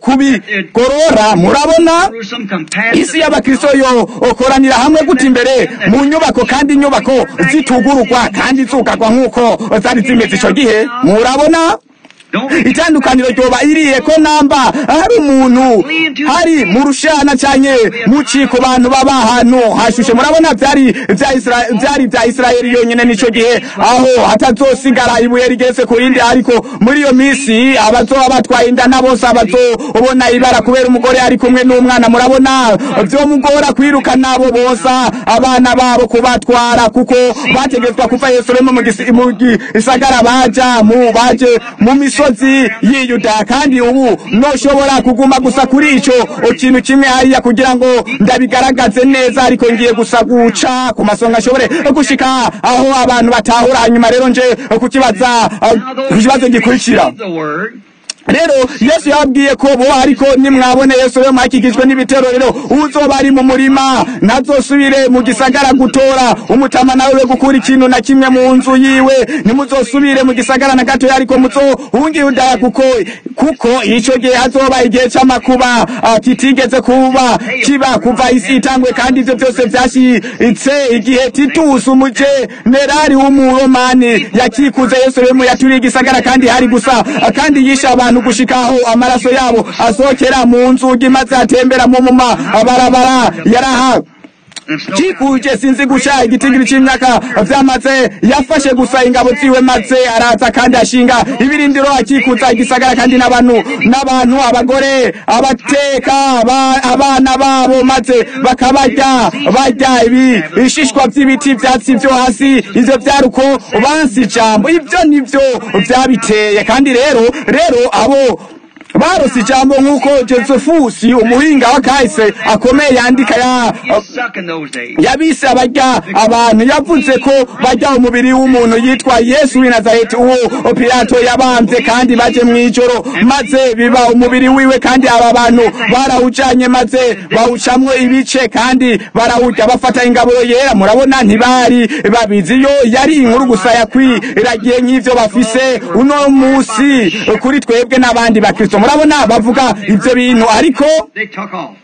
kubigorora murabona through some compassion. isi y'abakristo yo okoranira hamwe guta imbere mu nyubako kandi inyubako zitugururwa kandi zugarwa nk'uko zari zimeze ico gihe murabona Don't itandukaniro ryoba iriye ko namba hari umuntu hari mu rushana canke mu ciko bantu baba ahantu hashushe murabona vyari vya Isra- vyari vya isirayeli yonyene nico gihe aho hatazosigara ibuye rigeretse ku rindi ariko muri iyo misi abazoba batwaye inda na bose abazobona ibara kubera umugore ari kumwe n'umwana murabona vyomugora kwirukana abo bose abana babo kubatwara kuko bategetswa kuva yerusalemu mu gisi- mu gisagara baja mu baje mu misozi y'iyuda kandi ubu noshobora kuguma gusa kuri ico kintu kimwe hariya kugira ngo ndabigaragaze neza ariko ngiye gusa guca ku masonga ashobore gushika aho abantu batahura hanyuma rero nje kukibaza ku kibazo gikurikira the word. rero yesu yababwiye ko bo ariko nimwabone yesu rero mwakikijwe n'ibitero rero uzoba ari mu murima ntazosubire mu gisagara gutora umutama nawe we gukura ikintu na kimwe mu nzu yiwe ntimuzosubire mu gisagara na gatoya ariko muzohunge yudaya kuko kuko ico gihe hazoba igihe c'amakuba ah, kitigeze kuba kiba kuva isi itangwe kandi ivyo byose vyashitse igihe titusi umujenerali w'umuromani yakikuze yerusalemu yaturiye igisagara kandi hari gusa ah, kandi yishe abantu gushika aho amaraso yabo asohokera mu nzugi maze atembera mu muma barabara yaraha There's no kikuje sinzi gusha igitigiri c'imyaka vyamaze yafashe gusa ingabo ziwe maze araza kandi ashinga ibirindiro akikuza igisagara kandi n'abantu n'abantu abagore abateka aba- abana babo maze bakabarya barya ibi ibishishwa vy'ibiti vyatsi vyo hasi ivyo vyari uko bansi ijambo ivyo nivyo vyabiteye kandi rero rero abo barose ijambo nk'uko josefusi umuhinga wa kahise akomeye yandika ya You suck in those days. yabise abarya abantu yavuze ko barya umubiri w'umuntu yitwa yesu w'i nazareti uwo pilato yabambye kandi baje mu ijoro maze biba umubiri wiwe kandi aba bantu barawujanye maze bawucamwo ibice kandi barawurya bafata ingabo yera murabona ntibari babizi yo yari inkuru gusa yakwiragiye nk'ivyo bafise uno musi kuri twebwe n'abandi bakristo murabona bavuga ivyo bintu ariko They took off.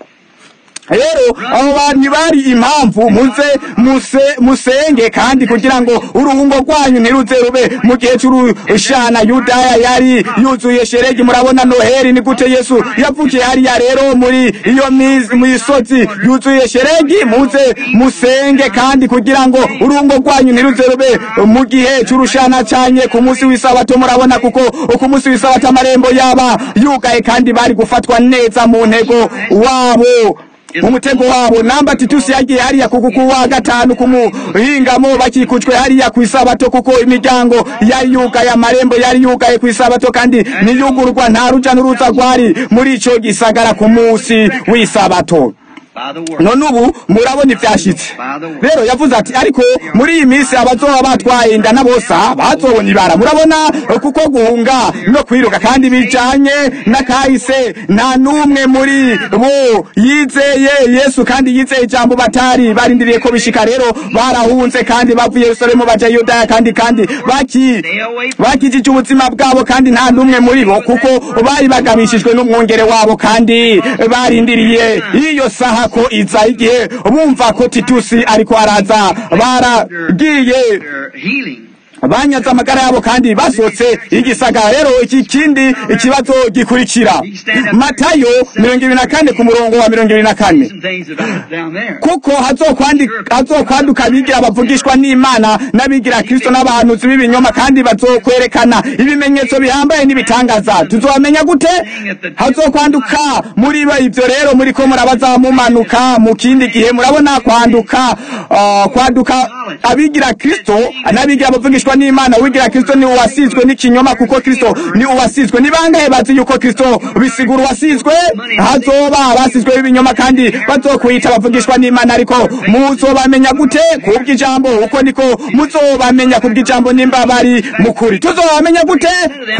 rero abo bantu bari impamvu muze muse musenge kandi kugira ngo uruhungo rwanyu ntiruze rube mu gihe c'urushana yudaya yari yuzuye sheregi murabona noheli ni gute yesu yavukiye hariya rero muri iyo mizi- misozi yuzuye sheregi muze musenge kandi kugira ngo uruhungo rwanyu ntiruze rube mu gihe c'urushana canye ku munsi w'isabato murabona kuko ku munsi w'isabato amarembo yaba yugaye kandi bari gufatwa neza mu ntego wabo umutego wabo namba titusi yagiye hariya kuko ku wa gatanu ku muhingamo bakikujwe hariya ku isabato kuko imiryango yari yugaye amarembo yari yugaye ku isabato kandi niyugurwa nta ruja n'uruza rwari muri ico gisagara ku munsi w'isabato By the word. none ubu murabona ivyashitse By the word. rero yavuze ati ariko muri iyi minsi abazoba batwaye inda na bosa bazobona ibara murabona kuko guhunga no kwiruka kandi bijanye n'akahise nta n'umwe muri bo yizeye yesu kandi yizeye ijambo batari barindiriye ko bishika rero barahunze kandi bavuye yerusalemu baja yudaya kandi kandi baki bakijije ubuzima bwabo kandi nta n'umwe muri bo kuko bari bagabishijwe n'umwongere wabo kandi barindiriye iyo saha ko iza igihe bumva ko titusi ariko araza baragiye Their healing. banyaze amagara yabo kandi basohotse igisagara rero iki kindi ikibazo gikurikira matayo mirongo ibiri na kane ku murongo wa mirongo ibiri na kane Some things about down there. kuko hazokwandi- hazokwaduka abigira bavugishwa n'imana n'abigira kristo n'abahanuzi b'ibinyoma kandi bazokwerekana ibimenyetso bihambaye n'ibitangaza tuzobamenya gute hazokwanduka muri bo ivyo rero muriko murabaza mumanuka mu kindi gihe murabona kwanduka ah, kwaduka abigira kristo n'abigira bavugishwa n'imana uwigira kristo ni uwasizwe n'ikinyoma kuko kristo ni uwasizwe ni bangahe bazi yuko kristo bisigura uwasizwe hazoba abasizwe b'ibinyoma kandi bazokwita bavugishwa n'imana ariko muzobamenya gute kubw'ijambo uko niko muzobamenya kubw'ijambo nimba bari mukuri tuzobamenya gute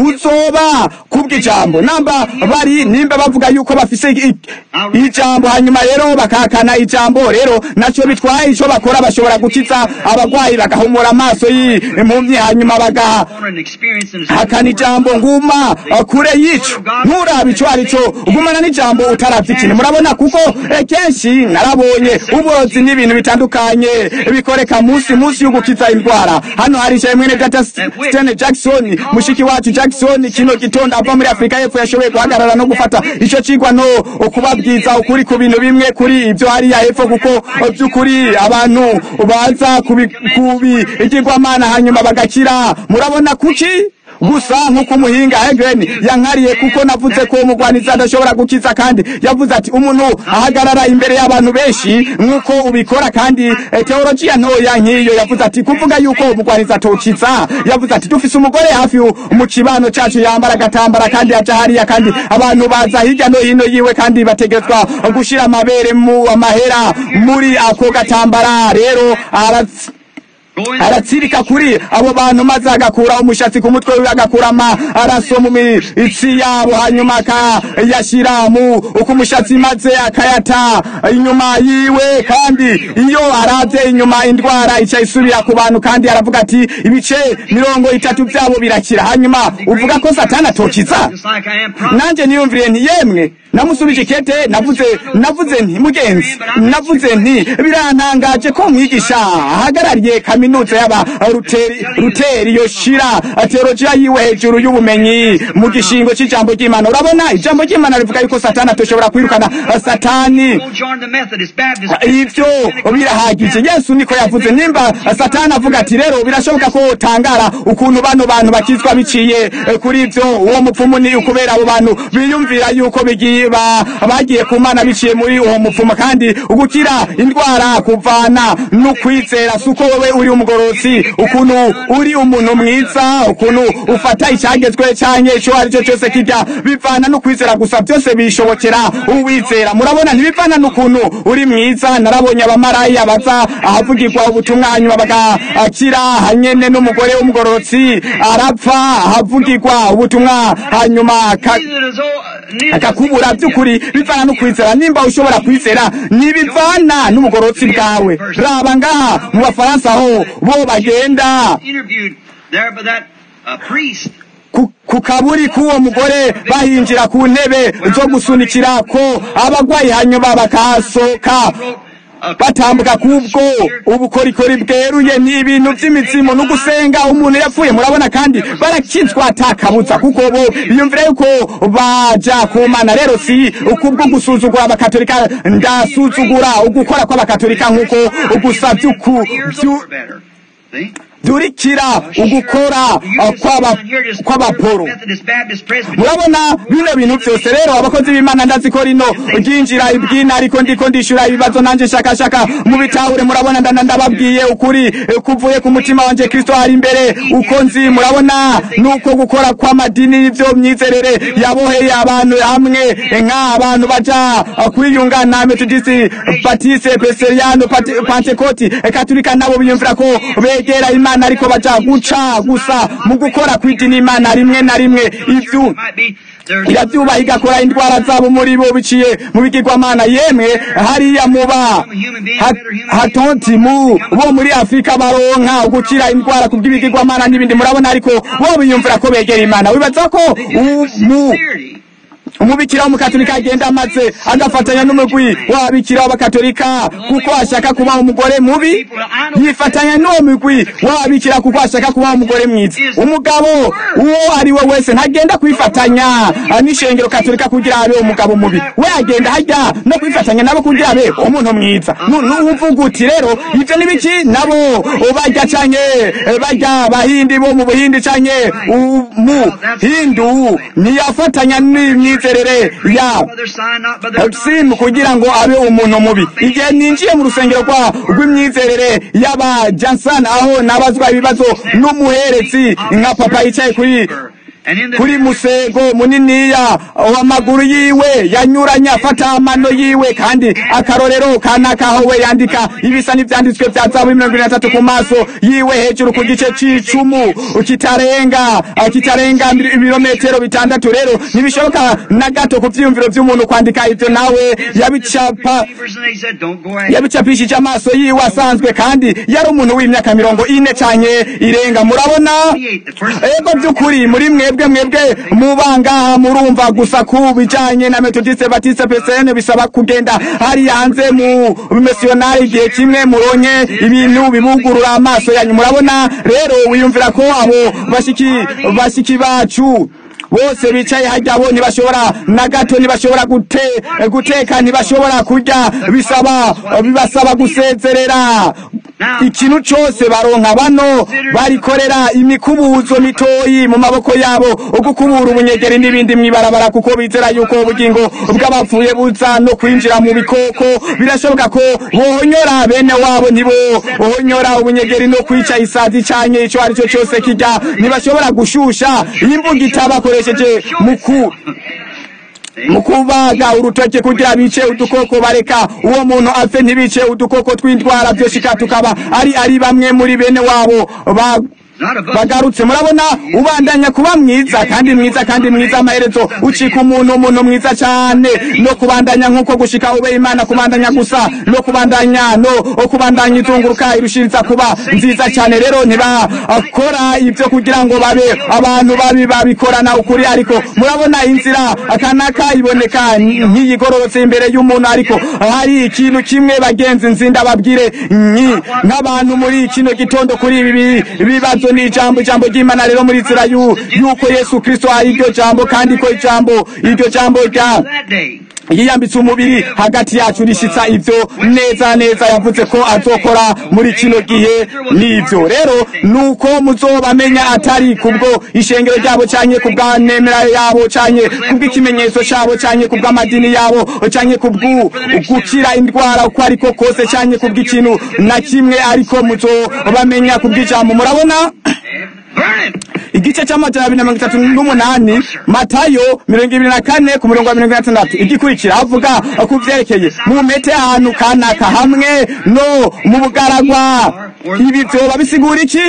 kuzoba kubw'ijambo namba bari nimba bavuga yuko bafise i- ijambo hanyuma rero bakahakana ijambo rero naco bitwaye ico bakora bashobora gukiza abagwayi bagahumura amaso y'impumyi hanyuma bagaha On an experience in the hakana ijambo nguma uh, kure y'ico nturabe ico ari cyo ugumana n'ijambo utaravye ikintu murabona kuko eh, kenshi narabonye uburozi n'ibintu bitandukanye bikoreka munsi munsi y'ugukiza indwara hano hari ishaye mwene data Stene Jackson mushiki wacu Jackson kino gitondo ava muri Afrika y'Epfo yashoboye guhagarara no gufata ico cigwa no kubabwiza ukuri ku bintu bimwe kuri ivyo hariya hepfo kuko eh, vy'ukuri abantu baza kubi kubigirwamana hanyuma bagakira murabona kuki gusa nk'uko umuhinga Hegren yankariye kuko navuze ko umugwaniza adashobora gukiza kandi yavuze ati umuntu ahagarara imbere y'abantu benshi nk'uko ubikora kandi eh, teologiya ntoya nk'iyo yavuze ati kuvuga yuko umugwaniza atokiza yavuze ati dufise umugore hafi mu kibano cacu yambara agatambara kandi aja hariya kandi abantu baza hirya no hino yiwe kandi bategerezwa gushira amabere mu amahera muri ako gatambara rero aratsi Go in aratsirika kuri abo bantu maze agakura umushatsi ku mutwe wiwe agakura amaraso mu mitsi yabo hanyuma akayashyira mu uko umushatsi maze akayata inyuma yiwe kandi iyo aravye inyuma indwara ica isubira ku bantu kandi aravuga ati ibice mirongo itatu vyabo birakira hanyuma uvuga ko satani atokiza just like I am promised. nanje niyumviriye nti yemwe namusubije ikete navuze navuze nti mugenzi navuze nti birantangaje ko mwigisha ahagarariye kaminuza y'aba ruteri ruteri yoshira teologiya yiwe hejuru y'ubumenyi mu gishingo c'ijambo ry'imana urabona ijambo ry'imana rivuga yuko satani atoshobora kwirukana satani Go join the Methodist Baptist. ivyo birahagije yesu niko yavuze nimba satani avuga ati rero birashoboka ko utangara ukuntu bano bantu bakizwa biciye eh, kuri ivyo uwo mupfumu ni ukubera abo bantu biyumvira yuko bigiye ba- bagiye ku mana biciye muri uwo mupfumu kandi ugukira indwara kuvana n'ukwizera si uko wewe uri umugorotsi ukuntu uri umuntu mwiza ukuntu ufata icyagezwe canke ico ari cyo cyose kirya bivana n'ukwizera gusa byose bishobokera uwizera murabona ntibivana n'ukuntu uri mwiza narabonye abamaraya baza ahavugirwa ubutumwa hanyuma bagakira hanyene n'umugore w'umugorotsi arapfa ahavugirwa ubutumwa hanyuma aka- Neither does all- neither does akakubura by'ukuri bivana no kwizera nimba ushobora kwizera ntibivana n'ubugorotsi bwawe raba ngaha mu bafaransa aho bo bagenda interviewed there by that uh, priest. ku- ku kaburi k'uwo mugore bahinjira ku ntebe zo gusunikira ko abagwayi hanyuma bakahasoka batambuka kubwo ubukorikori bweruye ni ibintu by'imizimu no gusenga umuntu yapfuye murabona kandi barakizwa atakabuza kuko bo biyumvira yuko baja ku mana rero si ukubwo gusuzugura abakatolika ndasuzugura ugukora kw'abakatolika nk'uko ugusa by'uku Years byu- over better. See? durikira ugukora uh, kw'aba- kw'abaporo Methodist Baptist Presbyterian. murabona bino bintu byose rero abakozi b'imana ndazi ko rino ryinjira ibwina ariko ndiko ndishura ibibazo nanje nshakashaka mu bitahure murabona ndana ndababwiye ukuri eh, kuvuye ku mutima wanje kristo ari imbere uko nzi murabona nuko gukora kw'amadini n'ivyo myizerere yaboheye abantu hamwe eh, nk'abantu baja eh, kwiyunga na metodisi batiste preseriano Pate- pantekoti eh, katolika nabo biyumvira ko begera imana ariko baja guca gusa mu gukora kw'idini imana rimwe na rimwe ivyo Might be there's iravyubaha igakora indwara zabo muri bo biciye mu bigirwamana yemwe hariya muba ha- hatonti mu bo muri afurika baronka ugukira indwara kubw'ibigirwamana n'ibindi murabona ariko bo biyumvira ko begera imana wibaza ko u- mu sincerity. umubikira w'umukatolika agenda amaze agafatanya n'umugwi w'ababikira w'abakatolika kuko ashaka kuba umugore mubi yifatanya n'uwo mugwi w'ababikira kuko ashaka kuba umugore mwiza umugabo uwo ari we wese ntagenda kwifatanya ah, n'ishengero katolika kugira abe umugabo mubi we agenda hajya no kwifatanya nabo kugira abe umuntu mwiza Nu- nuvuga uti rero ivyo ni biki nabo bajya canke eh, bajya bahindi bo mu buhindi canke u- mu hindu ntiyafatanya n'imyizerere ya By their sign, not by their simu kugira ngo abe umuntu mubi igihe ninjiye mu rusengero rwa rw'imyizerere y'aba Johnson aho nabazwa ibibazo n'umuheretsi nka papa yicaye kuri And in the kuri musego muniniya w'amaguru yiwe yanyuranye afata amano yiwe kandi akarorero kanaka aho we yandika ibisa n'ivyanditswe vya zabu mirongo ine na tatu ku maso yiwe hejuru ku gice c'icumu kitarenga kitarenga ibirometero bitandatu rero ntibishoboka na gato ku vyiyumviro vy'umuntu kwandika ivyo nawe yabicapa believers, and they said, don't go ahead. yabicapishije amaso yiwe asanzwe kandi yari umuntu w'imyaka mirongo ine canke irenga murabona ego by'ukuri muri mwebwe mwebwe mubanga murumva gusa ku bijanye na metodiste batiste pesene bisaba kugenda hariya hanze mu misiyonari igihe kimwe muronye ibintu bibugurura amaso yanyu murabona rero wiyumvira ko abo bashiki bashiki bacu bose bicaye hajya bo ntibashobora na gato ntibashobora gute guteka ntibashobora kurya bisaba bibasaba gusezerera ikintu cyose baronka bano barikorera imikubuzo mitoyi mu maboko yabo ugukubura ubunyegeri n'ibindi mwibarabara kuko bizera yuko ubugingo bw'abapfuye buza no kwinjira mu bikoko birashoboka ko bohonyora bene wabo ntibo bohonyora ubunyegeri no kwica isazi canye ico ari cyo cyose kijya ntibashobora gushusha imbuga itabakoresheje muku mu kubaga urutoke kugira bice udukoko bareka uwo muntu apfe ntibice udukoko tw'indwara byoshika tukaba ari ari bamwe muri bene wabo ba bagarutse murabona ubandanya kuba mwiza kandi mwiza kandi mwiza amaherezo ucika umuntu umuntu mwiza cyane no kubandanya nk'uko gushika ube imana kubandanya gusa no kubandanya no kubandanya izunguruka irushiriza kuba nziza cyane rero ntibakora ibyo kugira ngo babe abantu babi babikorana ukuri ariko murabona inzira akanaka iboneka nk'iyigororotse imbere y'umuntu ariko hari ikintu kimwe bagenzi nzinda babwire nk'abantu muri kino gitondo kuri ibi bibazo ni ijambo ijambo ry'imana rero muri nzira y'uko yesu kirisito ari iryo jambo kandi ko ijambo iryo jambo rya yiyambitse umubiri hagati yacu rishitsa ivyo neza neza yavuze ko azokora muri kino gihe nivyo rero nuko muzobamenya atari kubwo ishengero ryabo canke kubwa nemera yabo canke kubw'ikimenyetso cabo canke kubw'amadini yabo canke kubwu gukira indwara uko ariko kose canke kubw'ikintu na kimwe ariko muzobamenya kubw'ijambo murabona igice c'amajana abiri na mirongo itatu n'umunani matayo mirongo ibiri na kane ku murongo wa mirongo ine na tandatu igikurikira avuga ku vyerekeye mumete ahantu kanaka hamwe no mu bugaragwa ibi vyoba bisigura iki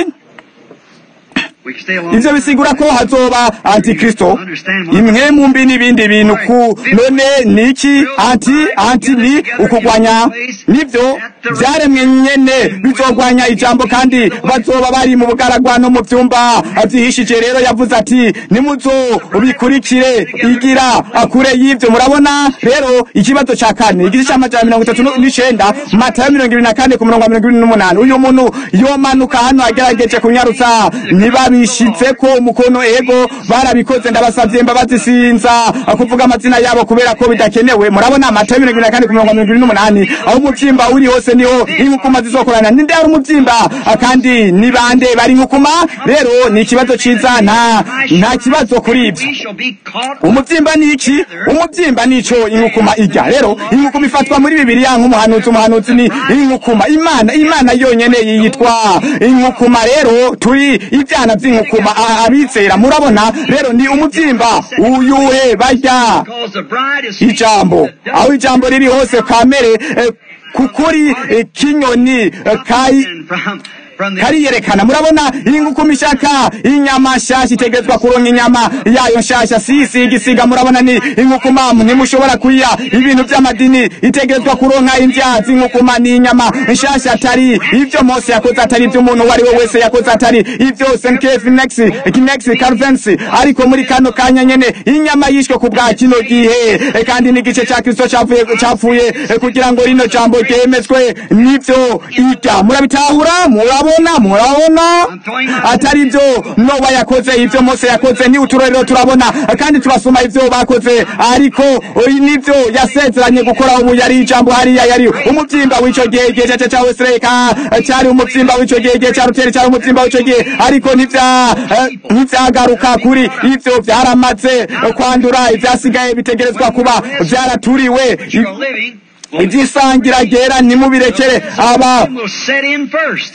ivyo bisigura ko hazoba antikristo imwe mu mbi n'ibindi bintu ku none niki anti anti ni ukugwanya nivyo vyaremwe nyene bizogwanya ijambo kandi bazoba bari mu bugaragwa no mu vyumba vyihishije rero yavuze ati nimuzo bikurikire igira akure y'ivyo murabona rero ikibazo ca kane igice c'amajana mirongo itatu n'icenda matayo mirongo ibiri na kane ku murongo wa mirongo ibiri n'umunani uyu muntu yomanuka hano agerageje kunyarutsa niba bishitse ko umukono ego barabikoze ndabasavye imbabazi sinza kuvuga amazina yabo kubera ko bidakenewe murabona amata mirongo na kane ku mirongo mirongo n'umunani aho umuvyimba uri hose niho inkukuma zizokorana ninde ari umuvyimba kandi ni bande bari inkukuma rero ni ikibazo ciza nta nta kibazo kuri ivyo umuvyimba ni iki umuvyimba nico inkukuma irya rero inkukuma ifatwa muri bibiliya nk'umuhanuzi umuhanuzi ni inkukuma imana imana yonyene yitwa inkukuma rero turi ivyana vy'inkukuma abizera murabona rero ni umuvyimba uyuhe barya ijambo aho ijambo riri hose kamere kukuri kinyoni kai kariyerekana murabona ingukuma ishaka inyama nshasha itegerezwa kuronka inyama yayo nshasha sisi igisiga murabona ni inkukuma ntimushobora kuya ibintu by'amadini itegerezwa kuronka indyazi inkukuma ni inyama nshasha atari ibyo mose yakoze atari ibyo umuntu uwo ari we wese yakoze atari ibyo senkef nex kinex carvensi ariko muri kano kanya nyene inyama yishwe ku bwa kino gihe E, kandi n'igice cya kristo cyavuye cyapfuye e, kugira ngo rino jambo ryemezwe nibyo irya murabitahura murabona murabona atari ibyo nowa yakoze ibyo mose yakoze ni uturorero turabona kandi turasoma ibyo bakoze ariko oyi nibyo yasezeranye gukora ubu yari ijambo hariya yari umubyimba w'ico gihe igihe cyace cya wesereka cyari umubyimba w'ico gihe igihe cya ruteri cyari umubyimba w'ico gihe ariko ntivya eh, ntivyagaruka kuri ivyo vyaramaze kwandura ivyasigaye bitegerezwa kuba vyaraturiwe But you're living. will- ivyisangira ryera ntimubirekere aba will set in first.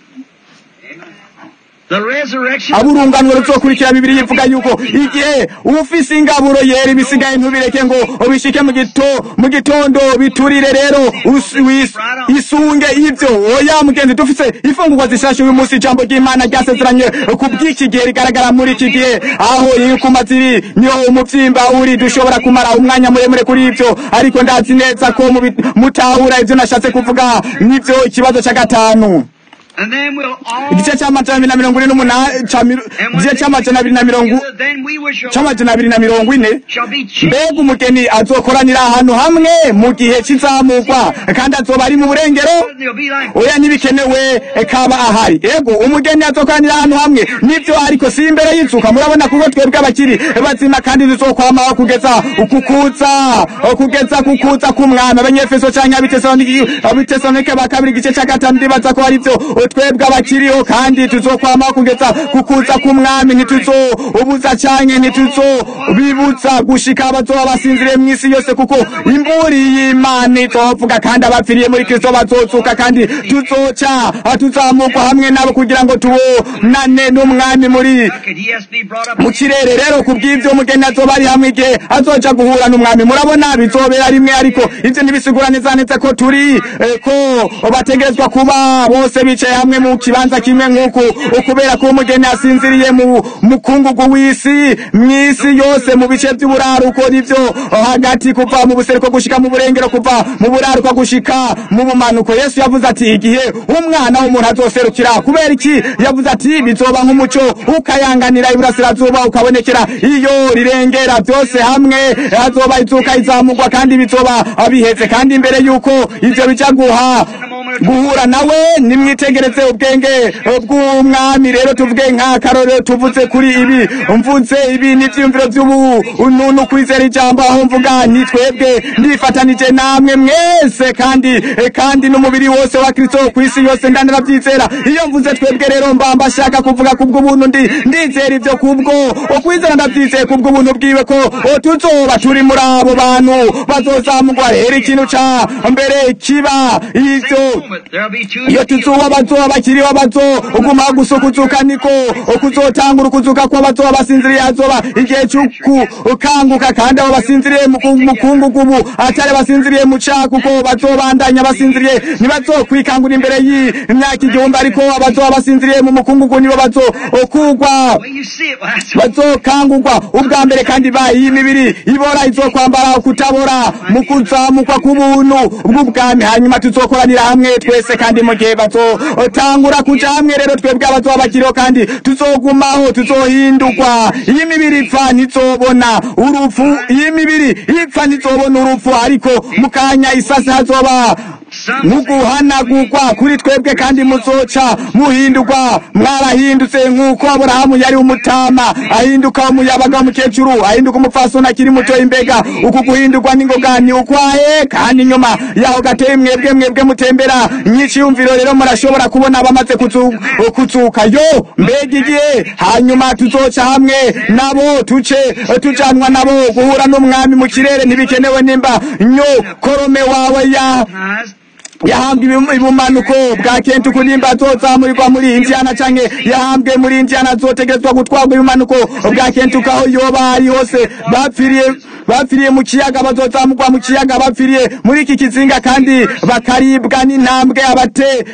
The resurrection. aburunganwe ruzokurikira bibiri yivuga yuko igihe ufise ingaburo yera ibisigaye ntubireke ngo ubishike mu gito mu gitondo biturire rero us- wis- isunge ivyo oya mugenzi dufise ifungurwa zishashe uyu munsi ijambo ry'imana ryasezeranye ku bw'iki gihe rigaragara muri iki gihe aho inkuma ziri niho umuvyimba uri dushobora kumara umwanya muremure kuri ivyo ariko ndazi neza ko mubi- mutahura ivyo nashatse kuvuga nivyo ikibazo ca gatanu And then we'll all. igice c'amajana abiri na mirongo ine n'umunani ca miro- And when igice they c'amajana abiri na mirongo together, then we which are c'amajana abiri na mirongo ine shall be changed. mbega umugeni azokoranira ahantu hamwe mu gihe c'izamurwa kandi azoba ari mu burengero They'll be like. oya ntibikenewe kaba ahari ego umugeni azokoranira ahantu hamwe nivyo ariko si imbere y'inzuka murabona kuko twebwe abakiri bazima kandi tuzokwamaho kugeza ukukuza kugeza kukuza k'umwami abanyefeso canke abitesalonike abitesalonike ba kabiri igice ca gatanu ndibaza ko ari vyo twebwe abakiriho kandi tuzokwamaho kugeza kukuza k'umwami ntituzobuza canke ntituzobibuza gushika abazoba basinziriye mw'isi yose kuko imburi y'imana izovuga kandi abapfiriye muri kristo bazozuka kandi tuzoca tuzamurwa hamwe nabo kugira ngo tubonane n'umwami muri Could he has to be brought up? mu kirere rero ku bw'ibyo umugeni azoba ari hamwe igihe azoja guhura n'umwami murabona bizobera rimwe ariko ivyo ntibisigura neza neza ko turi eh, ko bategerezwa kuba bose bicaye hamwe mu kibanza kimwe nk'uku kubera ko umugeni asinziriye mu mukungugu w'isi mw'isi yose mu bice by'uburaruko nivyo hagati kuva mu buseruko gushika mu burengero kuva mu buraruko gushika mu bumanuko yesu yavuze ati igihe umwana w'umuntu azoserukira kubera iki yavuze ati bizoba nk'umuco ukayanganira iburasirazuba ukabonekera iyo rirengera byose hamwe hazoba izuka izamugwa kandi bizoba biheze kandi imbere yuko ivyo bija guha guhura nawe nimwitegereze ubwenge bw'umwami rero tuvuge nk'akarorero tuvuze kuri ibi mvuze ibi n'ivyiyumviro vy'ubununu kwizera ijambo aho mvuga ni twebwe ndifatanije namwe mwese kandi kandi n'umubiri wose wa kristo kw'isi yose ndanaravyizera iyo mvuze twebwe rero mba mbashaka kuvuga kubw'ubuntu ndi ndizera ivyo kubwo ukwizera ndavyizeye kubw'ubuntu bwiwe ko tuzoba turi muri abo bantu bazozamugwa rero ikintu ca mbere kiba ivyo Moment, There'll be two. iyo tuzuba bazoba bakiriho bazoguma gusukuzuka niko kuzotangura ukuzuka ko bazoba basinziriye hazoba igihe c'ukukanguka kandi abo basinziriye mu ku- mukungugu ubu atari basinziriye mu caha kuko bazobandanya basinziriye ntibazokwikangura imbere y'imyaka igihumbi ariko abazoba basinziriye mu mukungugu nibo bazokugwa When you see it, well, that's what bazokangurwa ubwa mbere kandi bayi iyi mibiri ibora izokwambara kutabora mu kuzamukwa k'ubuntu bw'ubwami hanyuma tuzokoranira hamwe twese kandi mu gihe bazotangura kuja hamwe rero twebwe abazoba bakiriho kandi tuzogumaho tuzohindurwa iyi mibiri ipfa ntizobona urupfu iyi mibiri ipfa ntizobona urupfu ariko mu kanya isasi hazoba muguhanagurwa kuri twebwe kandi muzoca muhindurwa mwarahindutse nk'uko aburahamu yari umutama ahinduka umuyabaga w'umukecuru ahinduka umupfasoni akiri muto imbega uku guhindurwa n'ingoga ni ukwahe kandi nyuma yaho gateye mwebwe mwebwe mutembera nyiciyumviro rero murashobora kubona abamaze kuzu- kuzuka yo mbega igihe hanyuma tuzoca hamwe nabo tuce tujanwa nabo guhura n'umwami mu kirere ntibikenewe nimba nyo korome wawe ya ties. yahambwe ibu- ibumanuko bwa kentuku nimba azozamurirwa muri indiana canke yahambwe muri indiana azotegerezwa gutwarwa ibumanuko bwa kentuku aho yoba ari hose bapfiriye bapfiriye mu kiyaga bazozamurwa mu kiyaga bapfiriye muri iki kizinga kandi bakaribwa n'intambwe abate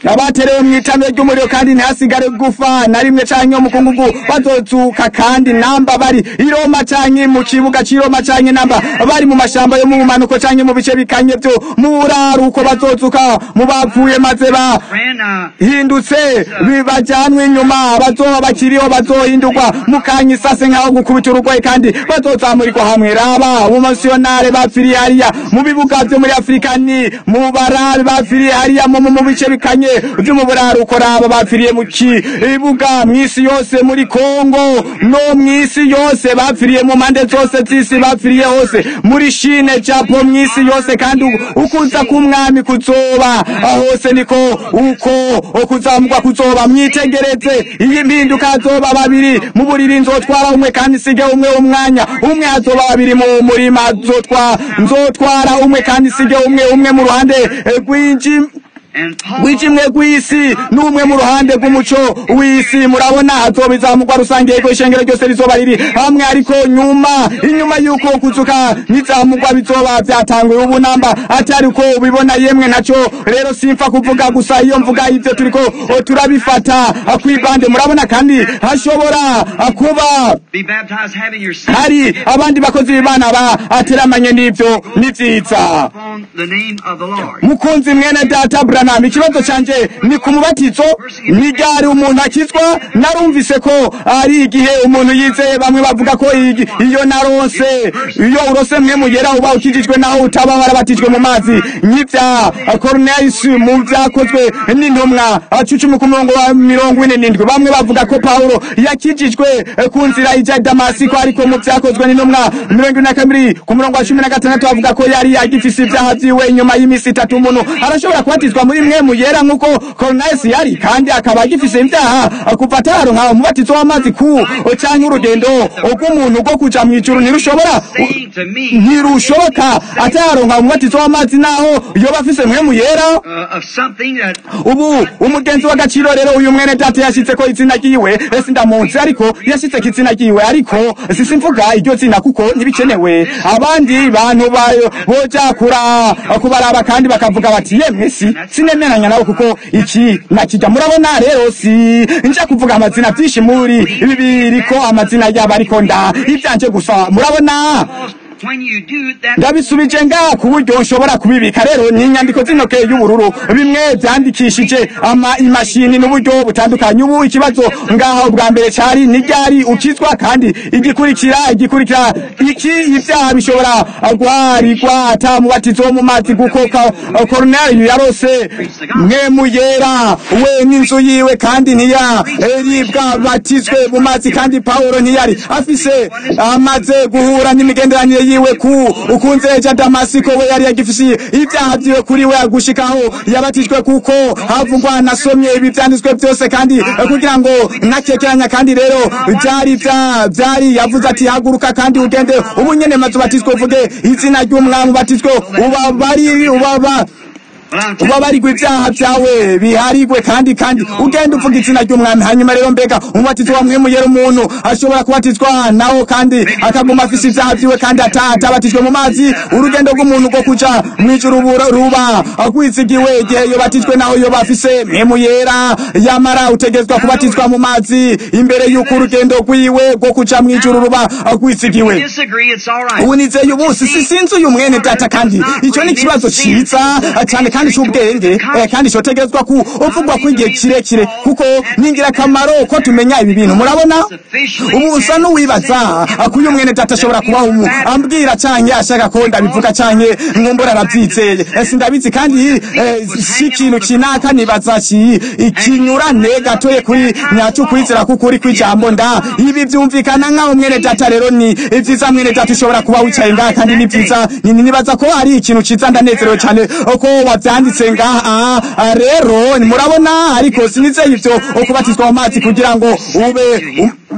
abaterewe mu itamiro ry'umuriro kandi ntihasigare gufa na rimwe canke umukungugu bazozuka kandi namba bari i Roma canke mu kibuga c'i Roma canke namba bari mu mashamba yo mu bumanuko canke mu bice bikanye vyo mu buraruko bazozuka mu bapfuye maze ba Friend, uh, hindutse bibajyanwe inyuma bazoba bakiriho bazohindurwa mukanya isase nk'aho gukubita urugoye kandi bazozamurirwa hamwe raba umusiyonare bapfiriye hariya mu bibuga vyo muri afurika ni mu barabe bapfiriye hariya mu mu bice bikanye vyo mu buraruko raba bapfiriye mu kibuga mw'isi yose muri kongo no mw'isi yose bapfiriye mu mpande zose z'isi bapfiriye hose muri shine japo mw'isi yose kandi u- ukuza k'umwami kuzoba hose niko uko ukuzamugwa kuzoba mwitegereze iyi mpinduka hazoba babiri mu buriri nzotwara umwe kandi sige umwe umwanya umwe hazoba babiri mu murima nzotwa nzotwara umwe kandi sige umwe umwe mu ruhande eh, rw'inji and Paul rw'ikimwe rw'isi n'umwe mu ruhande rw'umuco w'isi murabona hazoba izamugwa rusange yego ishengero ryose rizoba riri hamwe ariko nyuma inyuma y'uko kuzuka n'izamugwa bizoba byatanguye ubu namba atari uko ubibona yemwe naco rero simfa kuvuga gusa iyo mvuga ivyo turiko o, turabifata kwibande murabona kandi hashobora kuba be baptized having your sin hari abandi bakozi b'imana ba ateramanye n'ivyo ni vyiza upon the name of the Lord. mukunzi mwene data branham ikibazo canje ni ku mubatizo ni ryari umuntu akizwa narumvise ko ari igihe umuntu yizeye bamwe bavuga ko igi- iyo naronse iyo urose mwe mugera uba ukijijwe naho utaba warabatijwe mu mazi nk'ivya cornelius mu vyakozwe n'intumwa cucumi ku murongo wa mirongo ine n'indwi bamwe bavuga ko pawulo yakijijwe eh, ku nzira ija i damasiko ariko mu vyakozwe n'intumwa mirongo ine na kabiri ku murongo wa cumi na gatandatu bavuga ko yari yagifise ivyaha vyiwe inyuma y'iminsi itatu umuntu arashobora kubatizwa muri mwe muyera nk'uko cornelius yari kandi akaba agifise ivyaha kuva ataronka umubatizo w'amazi ku canke urugendo rw'umuntu rwo kuja mw'ijuru ntirushobora Saying to me ntirushoboka ataronka umubatizo w'amazi naho yoba afise mwe muyera uh, of something that ubu umugenzi w'agaciro rero uyu mwene data yashitse ko izina ryiwe ese ndamunsi ariko yashitse ko izina ryiwe ariko sisi mvuga iryo zina kuko ntibikenewe abandi bantu bayo boja kura kubaraba kandi bakavuga bati yemwe si sinemeranya nabo kuko iki nakijya murabona rero si nja kuvuga amazina vyinshi muri ibi biriko amazina yabo ariko nda ivyanje gusa murabona when you do that ndabisubije nga ku buryo nshobora kubibika rero ni inyandiko z'intoke y'ubururu bimwe byandikishije ama imashini n'uburyo butandukanye ubu ikibazo ngaho bwa mbere cyari ni ryari ukizwa kandi igikurikira igikurikira iki ibyaha bishobora guharirwa ata mubatizo wo mu mazi kuko koroneli yarose mwe muyera we n'inzu yiwe kandi ntiyaribwa batizwe mu mazi kandi pawulo ntiyari afise amaze guhura n'imigenderanire yiwe ku ukunzeja damasiko we yari yagifise ibyaha vyiwe kuri we agushikaho yabatijwe kuko havugwa nasomye ibi vyanditswe vyose kandi eh, kugira ngo nakekeranya kandi rero vyari vya vyari yavuze ati haguruka kandi ugende ubu nyene maze ubatizwe uvuge izina ry'umwami ubatizwe ubabari ubaba well, I'm telling ubabarigwe ibyaha byawe biharigwe kandi kandi ugenda uvuga izina ry'umwami hanyuma rero mbega umubatizo wa mwimuyera umuntu ashobora kubatizwa nawo kandi akaguma afise ibyaha vyiwe kandi ata- atabatijwe mu mazi urugendo rw'umuntu rwo kuja mw'ijuru bura- ruba rwizigiwe igihe yobatijwe naho yoba afise mpemu yera yamara utegezwa kubatizwa mu mazi imbere y'uko urugendo rwiwe rwo kuja mw'ijuru ruba rwizigiwe you disagree, it's all right. ubu nizeye ubusi si sinzi uyu mwene data kandi icyo ni ikibazo cyiza cyane kandi cy'ubwenge eh, kandi cyotegerezwa ku uvugwa ko igihe kirekire kuko ni ingirakamaro ko tumenya ibi bintu murabona ubu usa n'uwibaza ko uyu mwene data ashobora kuba umu ambwira canke ashaka ko ndabivuga canke nkumbura arabyizeye Eh, sindabizi kandi eh, si ikintu kinaka nibaza ki ikinyurane gatoye kuri nyacu kwizera kukuri kw'ijambo nda ibi byumvikana nk'aho mwene data rero ni ivyiza mwene data ushobora kuba wicaye ngaha kandi ni vyiza ni- nibaza ko ari ikintu ciza ndanezerewe cyane ko wavyanditse ngaha Ah, rero murabona ariko sinizeye ivyo kubatizwa mu mazi kugira ngo ube um-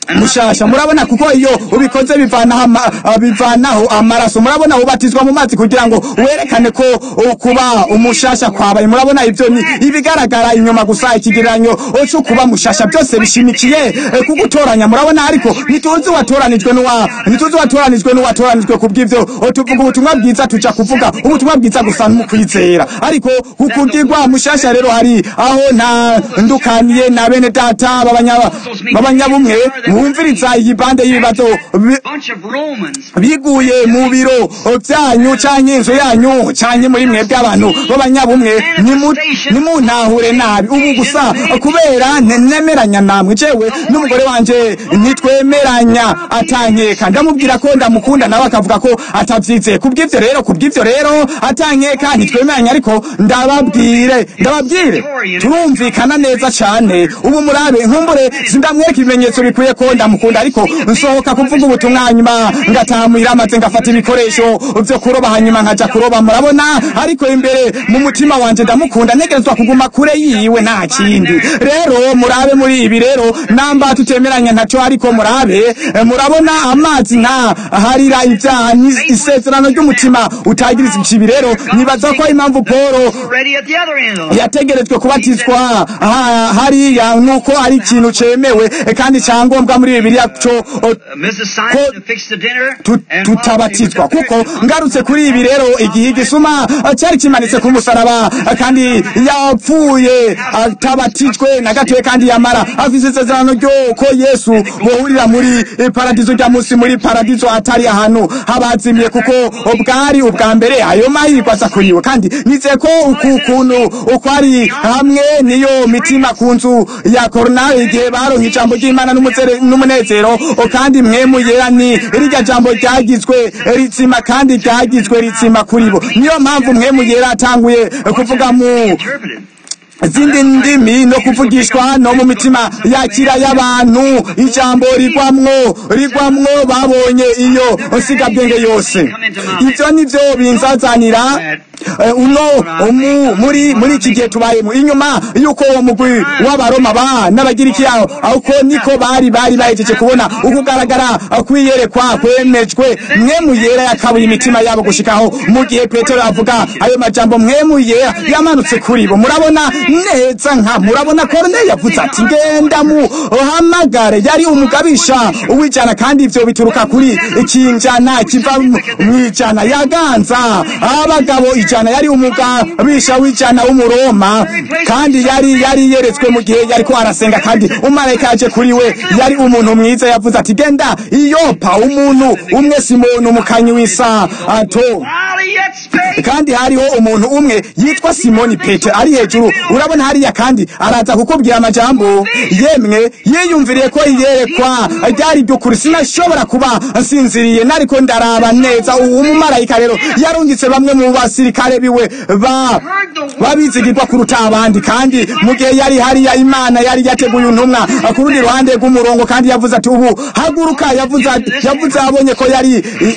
mushasha murabona kuko iyo ubikoze bivanaho ama- ah, bivanaho amaraso murabona ubatizwa mu mazi kugira ngo werekane ko uh, kuba umushasha kwabaye murabona ibyo ni ibigaragara inyuma gusa ikigereranyo cyo kuba mushasha byose bishimikiye eh, kugutoranya murabona ariko ntituzi watoranijwe n'uwa ntituzi watoranijwe n'uwatoranijwe kubw'ivyo oh, tuvuga ubutumwa bwiza tuja kuvuga ubutumwa bwiza gusa mu kwizera ariko kukugirwa mushasha rero hari aho nta ndukaniye na bene data b'abanya- b'abanyabumwe mwumviriza iyi bande y'ibibazo bi- bunch of Romans. biguye mu biro byanyu canke inzu yanyu canke muri mwebwe abantu b'abanyabumwe nimu- nimuntahure nabi ubu gusa kubera ne- nemeranya namwe jewe n'umugore wanje ntitwemeranya atankeka ndamubwira ko ndamukunda nawe akavuga ko atavyizeye kubw'ivyo rero kubw'ivyo rero atankeka ntitwemeranya ariko ndababwire ndababwire turumvikana neza cane ubu murabe nkumbure sindamwereka ibimenyetso bikwiye ko ndamukunda ariko nsohoka kuvuga ubutumwa hanyuma ngataha muhiramaze ngafata ibikoresho vyo kuroba hanyuma nkaja kuroba murabona ariko imbere mu mutima wanje ndamukunda ntegerezwa kuguma kure yiwe nta kindi rero murabe muri ibi rero namba tutemeranya ntaco ariko murabe eh, murabona amazi nta harira ivyaha ni isezerano ry'umutima utagiriza ikibi rero nibaza ko impamvu polo Already at the other end of the yategerejwe kubatizwa ha- hariya nuko ari ikintu cemewe eh, kandi cyangombwa muri bibiliya co o, Uh, Mrs. Simon Ko- to fix the dinner. tu- and tutabatizwa while she was kuko there, ngarutse kuri ibi rero igihe igisuma eh, cyari kimanitse ku musaraba eh, kandi yapfuye atabatijwe na gatoye kandi yamara afise isezerano ryo ko yesu bohurira muri eh, paradizo rya musi muri paradizo atari ahantu habazimiye kuko bwari ubwa mbere ayo mahirwe aza kuriwe kandi nizeye ko uku kuntu uko ari hamwe niyo mitima ku nzu ya koronari igihe baronka ijambo ry'imana n'umuzere- n'umunezero o kandi mwemu yera ni rirya jambo ryagizwe ritsima kandi ryagizwe ritsima kuri bo niyo mpamvu mwemu yera atanguye kuvuga mu interpreted. izindi ndimi no kuvugishwa no mu mitima yakira y'abantu ijambo rigwamwo rigwamwo babonye iyo nsigabwenge yose ibyo nivyo binzazanira eh, uno umu, muri muri iki gihe tubayemo inyuma yuko uwo mugwi w'abaroma ba n'abagiriki yaho uko niko bari bari bahejeje kubona ukugaragara kwiyerekwa kwemejwe mwemu yera yakabuye imitima yabo gushikaho mu gihe petero avuga ayo majambo mwemu yera yamanutse kuri bo murabona neza nka murabona korneli yavuze ati ngenda mu hamagare yari umugabisha uwijana kandi ivyo bituruka kuri ikinjana kiva mu ijana yaganza abagabo ijana yari umugabisha w'ijana w'umuroma kandi yari yari yeretswe mu gihe yariko arasenga kandi umarayika yaje kuri we yari umuntu mwiza yavuze ati genda iyopa umuntu umwe simoni umukanyi w'isato While he yet spake, kandi hariho umuntu umwe yitwa simoni petero ari hejuru urabona hariya kandi araza kukubwira amajambo yemwe yiyumviriye ko iyerekwa ryari ry'ukuri sinashobora kuba nsinziriye nariko ndaraba neza uwo mumarayika rero yarungitse bamwe mu basirikare biwe ba babizigirwa kuruta abandi kandi mu gihe yari hariya imana yari yateguye intumwa ku rundi ruhande rw'umurongo kandi yavuze ati ubu haguruka yavuze yavuze abonye ko yari i-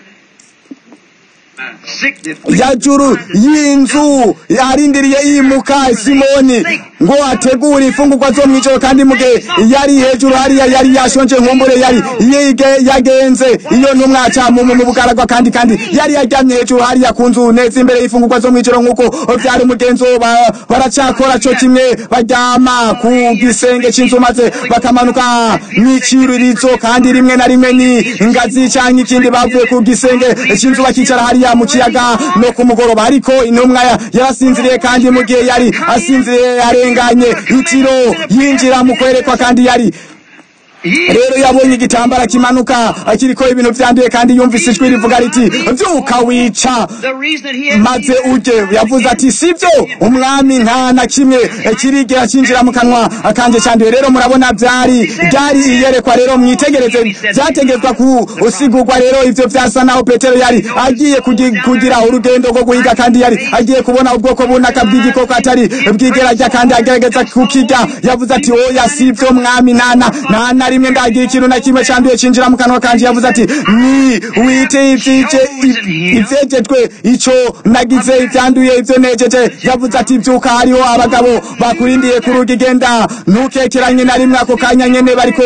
sick ya juru y'inzu yarindiriye yimuka simoni ngo ategure imfungurwa zo mw'ijoro kandi muge yari hejuru hariya yari yashonje nkumbure yari yige yagenze iyo ntumwa ca mu mu bugaragwa kandi kandi yari yaryamye hejuru hariya ku nzu neza imbere y'imfungurwa zo mw'ijoro nk'uko vyari umugenzo ba- baracakora co kimwe baryama ku gisenge c'inzu maze bakamanuka mw'icirurizo kandi rimwe na rimwe ni ingazi canke ikindi bavuye ku gisenge c'inzu bakicara hariya mu kiyaga no ku mugoroba ariko intumwa ya- yarasinziriye kandi mu gihe yari asinziriye yarenganye itiro yinjira mu kwerekwa kandi yari rero yabonye igitambara kimanuka kiriko ibintu vyanduye kandi yumvise ijwi rivuga riti vyuka wica The reason that he had maze uje yavuze ati sivyo umwami nta na kimwe kirigera cinjira mu kanwa kanje canduye rero murabona vyari ryari iyerekwa rero mwitegereze vyategezwa kusigurwa rero ivyo vyasa naho petero yari agiye kugi- kugira urugendo rwo guhiga kandi yari agiye kubona ubwoko bunaka bw'igikoko atari bwigerajya kandi agerageza kukirya yavuze ati oya sivyo mwami nana nana rimwe ndagira ikintu na kimwe cyanduye cinjira mu kanwa kanje yavuze ati ni wite ivyije ivyejejwe ico nagize ibyanduye ivyo nejeje yavuze ati vyuka hariho abagabo bakurindiye ku rugi genda ntukekeranye na rimwe ako kanya nyene bariko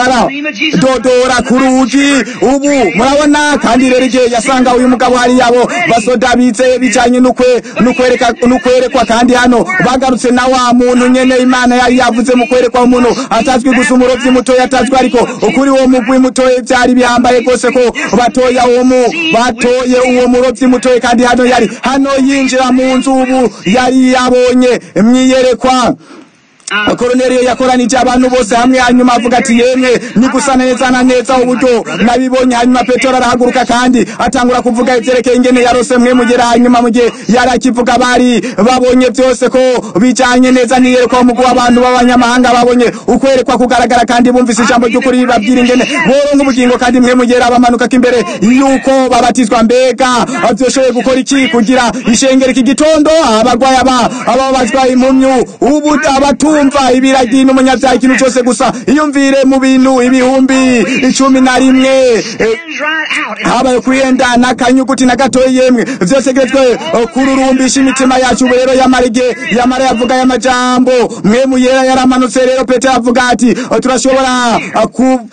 baradodora ku rugi ubu murabona kandi rero igihe yasanga uyu mugabo hari yabo basoda bizeye bijanye n'ukwe- n'ukwereka- n'ukwerekwa kandi hano bagarutse na wa muntu nyene imana yari yavuze mu kwerekwa umuntu atazwi gusa umurovyi mutoya atazwi ariko kuri uwo mugwi mutoya vyari bihambaye rwose ko batoya uwo mu batoye uwo murovyi mutoya kandi hano yari hano yinjira mu nzu ubu yari yabonye mwiyerekwa koroneliyo yakoranije abantu bose hamwe hanyuma avuga ati yemwe ni gusa neza na neza uburyo nabibonye hanyuma petero arahaguruka kandi atangura kuvuga ivyerekeye ingene yarose mwe mugera hanyuma mu gihe yari akivuga bari babonye vyose ko bijanye neza niyerekwa umugwi w'abantu b'abanyamahanga babonye ukwerekwa kugaragara kandi bumvise ijambo ry'ukuri ribabwira ingene boronka ubugingo kandi mwe mugera bamanukako imbere yuko babatizwa mbega vyoshoboye gukora iki kugira ishengero iki gitondo abarwayi aba ababazwa impumyu ubu abatumva ibiragi n'umunyabyaha ikintu cyose gusa iyumvire mu bintu ibihumbi icumi na rimwe eh, Hands right out. habaye kuyenda n'akanyuguti na gatoya yemwe vyose geretswe kururumbisha imitima yacu ubu rero yamara igihe yamara yavuga aya majambo mwe muyera yaramanutse rero petero avuga ati "Eh, turashobora eh,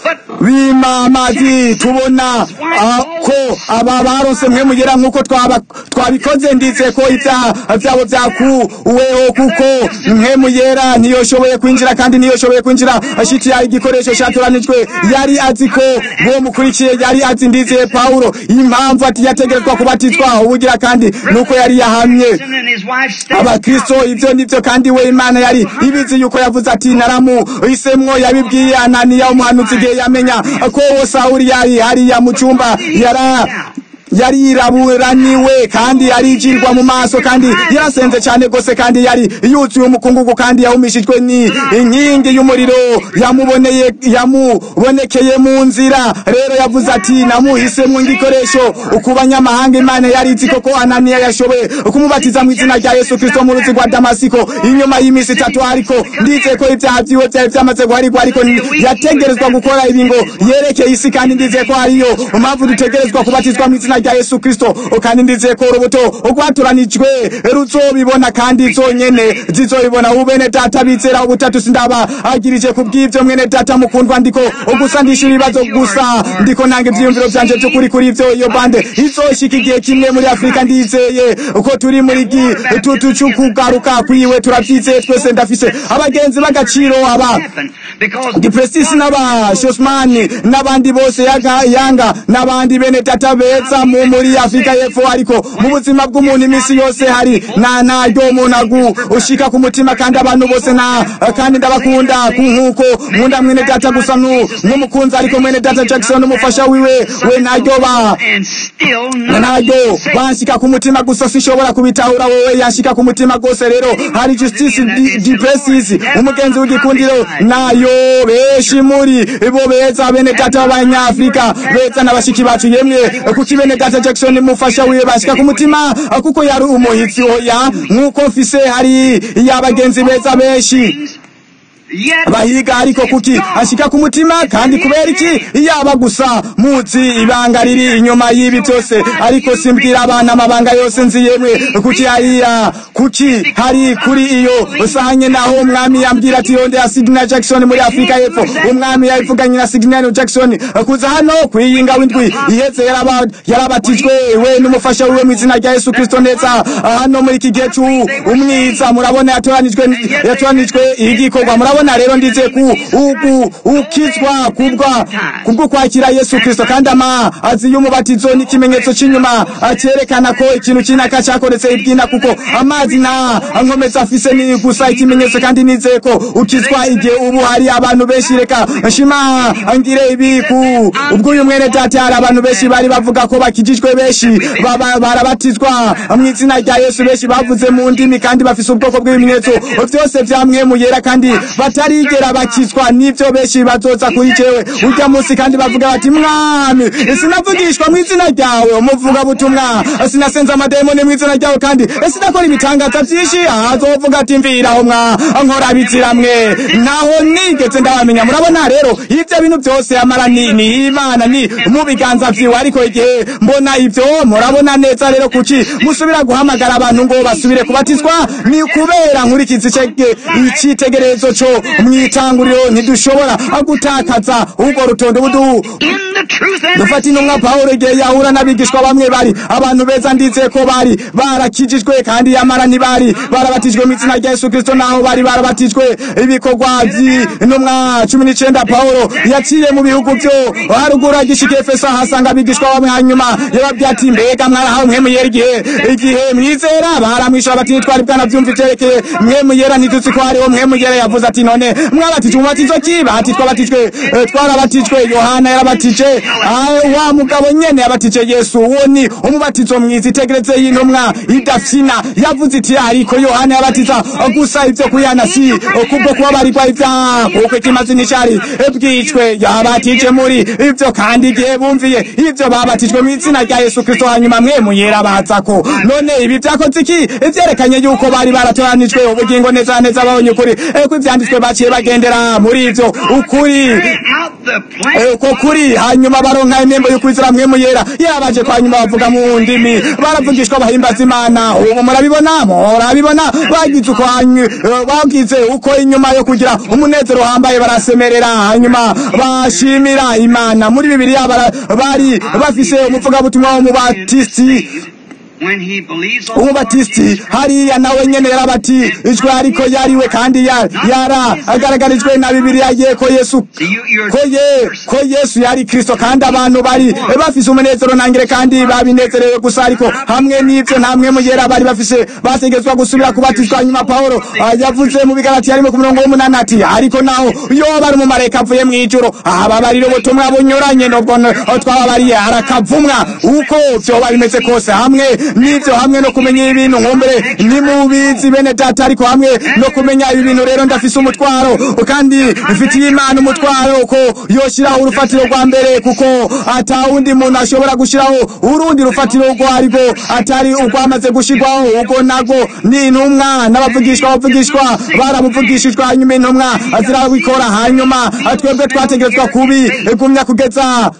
kubima amazi tubona ah, ko aba baronse mwe muyera nk'uko twaba- twabikoze ndize ko ibyaha vyabo vyakuweho kuko mwe muyera ntiyoshoboye kwinjira kandi ntiyoshoboye kwinjira ashitira igikoresho catoranijwe yari azi ko bo mukurikiye yari azi ndizeye pawulo impamvu ati yategerezwa kubatizwa ubugira kandi nuko yari yahamye And his wife stepped abakristo ibyo nivyo kandi we imana yari ibizi yuko yavuze ati naramuhisemwo yabibwiye ananiya umuhanuzi igihe yamenya ko uwo sawuli yari hariya mu cumba yara yari yiraburaniwe kandi yarijirwa mu maso kandi yarasenze cyane gose kandi yari yuzuye umukungugu kandi yahumishijwe ni inkingi y'umuriro yamuboneye yamubonekeye mu nzira rero yavuze ati namuhisemwo ngikoresho ku banyamahanga imana yari izi koko ananiya yashoboye kumubatiza mu izina rya yesu kristo mu ruzi rwa damasiko inyuma y'iminsi itatu ariko ndizeye ko ibyaha vyiwe vyari vyamaze guharigwa ariko yategerezwa gukora ibi ngo yerekeye isi kandi ndizeye ko hariyo mpamvu dutegerezwa kubatizwa mu izina rya yesu kristo kandi ndizeye ko urubuto rwatoranijwe ruzobibona kandi zonyene zizobibona ubu bene data bizera ubutatu sindaba agirije ku bw'ivyo mwene data mukundwa ndiko gusa ndisha ibibazo gusa ndiko nanga ivyiyumviro vyanje vy'ukuri kuri ivyo iyo bande izoshika igihe kimwe muri afurika ndizeye uko turi muri gitutu c'ukugaruka kwiwe turavyizeye twese ndafise abagenzi b'agaciro aba happen because Gipresisi n'aba Shosmani n'abandi bose yaga yanga n'abandi bene data beza mu muri Afrika y'Epfo ariko mu buzima bw'umuntu iminsi yose hari na naryo umuntu agu ushika ku mutima kandi abantu bose na kandi ndabakunda ku nkuko nkunda mwene data gusa nu nk'umukunzi ariko mwene data Jackson umufasha wiwe we naryo ba and still not naryo banshika ku mutima gusa sishobora kubitahura wowe yanshika ku mutima gose rero hari justice di- dipresis umugenzi w'igikundiro nayo benshi muri bo beza bene data b'abanyafrika beza n'abashiki bacu yemwe kuki bene data jackson mufasha wiwe bashika ku mutima kuko yari umuhitsi oya nk'uko mfise hari y'abagenzi beza benshi yet bahiga ariko kuki ashika ku mutima kandi kubera iki yaba gusa muzi ibanga riri inyuma y'ibi byose ariko simbwira abana amabanga yose nzi yemwe kuki hariya kuki hari kuri iyo sahanye naho umwami yambwira ati yonde ya Sidney Jackson muri Afrika y'Epfo umwami yavuganye na Sidney Jackson kuza hano kwiyinga windwi iheze yaraba yarabatijwe we n'umufasha wiwe mu izina rya Yesu Kristo neza hano muri iki gihe umwiza murabona yatoranijwe yatoranijwe igikorwa murabona rero ndize ku uku ukizwa kubwa kubwo kwakira Yesu Kristo kandi ama azi y'umubatizo n'ikimenyetso cy'inyuma cyerekana ko ikintu kinaka cyakoretse ibyina kuko amazi na nkomeza afise ni gusa ikimenyetso kandi nizeye ko ukizwa igihe ubu hari abantu benshi reka nshima ngire ibi ku ubwo uyu mwene data hari abantu benshi bari bavuga ko bakijijwe benshi baba- barabatizwa mu izina rya Yesu benshi bavuze mu ndimi kandi bafise ubwoko bw'ibimenyetso byose byamwe mu yera kandi bat batarigera bakizwa n'ivyo benshi bazoza kuri jewe urya munsi kandi bavuga bati mwami sinavugishwa mu izina ryawe umuvuga butumwa sinasenza amademoni mu izina ryawe kandi sinakora ibitangaza vyinshi azovuga ati mviraho mwa nkora biziramwe ntaho nigeze ndabamenya murabona rero ivyo bintu vyose amara ni ni imana ni mu biganza vyiwe ariko igihe mbona ivyo murabona neza rero kuki musubira guhamagara abantu ngo basubire kubatizwa ni kubera nkurikiza icege- icitegererezo co mw'itanguriro ntidushobora gutakaza urwo rutondo budu In the truth and dufata intumwa pawulo igihe yahura n'abigishwa bamwe bari abantu beza ndizeye ko bari barakijijwe kandi yamara ntibari barabatijwe mu izina rya yesu kristo naho bari barabatijwe ibikorwa vy'intumwa cumi n'icenda pawulo yaciye mu bihugu vyo haruguru agishika efeso ahasanga abigishwa bamwe hanyuma yababwiye ati mbega mwarahawe mwemu yera igihe igihe mwizera baramwishyura bati twari bwanavyumva ivyerekeye mwemu yera ntituzi ko hariho mwemu yera yavuze ati none mwabatijwe umubatizo ki bati twabatijwe eh, twarabatijwe yohana yarabatije Ah, wa mugabo nyene yabatije yesu uwo ni umubatizo mwiza itegereze y'intumwa idafyina yavuze iti ariko yohana yabatiza gusa ivyo kuyana si kubwo kubabarirwa ivyaha kuko ikimazi nicari bwicwe yabatije muri ivyo kandi igihe bumviye ivyo babatijwe mu izina rya yesu kristo hanyuma mwe muyera bazako none ibi vyakoze iki vyerekanye yuko bari baratoranijwe ubugingo neza na neza babonye ukuri Eh, ko ivyanditswe baciye bagendera muri ivyo ukuri out the plan. Eh, uko kuri hanyuma baronka inembo yo kwizera mwe muyera yabaje kwa nyuma bavuga mu ndimi baravugishwa bahimbaza imana ubu murabibona murabibona bagize uko hanyu- eh, bagize uko inyuma yo kugira umunezero uhambaye barasemerera hanyuma bashimira imana muri bibiliya bara- bari bafise umuvugabutumwa w'umubatisiti When he believes on the Lord umubatisiti Jesus hariya nawe nyene yarabatijwe ariko yariwe kandi ya- yaragaragarijwe na bibiliya ye ko yesu So you, you're ko ye ko yesu yari kristo kandi abantu bari bafise umunezero nangire kandi babinezerewe gusa ariko hamwe n'ivyo ntamwe mugera bari bafise bategetswa gusubira kubatizwa nyuma pawulo ah, yavuze mu bigarati harimo ku murongo w'umunani ati ariko naho yoba ari umumarayika avuye mw'ijuru ababarira ubutumwa bunyuranye nubwo n- twababariye arakavumwa uko vyoba bimeze kose hamwe n'ivyo hamwe no kumenya ibintu nkumbure nimubizi bene data ariko hamwe no kumenya ibi bintu rero ndafise umutwaro kandi mfitiye imana umutwaro ko yoshiraho urufatiro rwa mbere kuko ata wundi muntu ashobora gushiraho urundi rufatiro rwo ariko atari urwamaze gushirwaho ubwo nago ni intumwa n'abavugishwa abavugishwa baramuvugishijwe hanyuma intumwa zirabikora hanyuma twebwe twategerezwa kubi gumya kugeza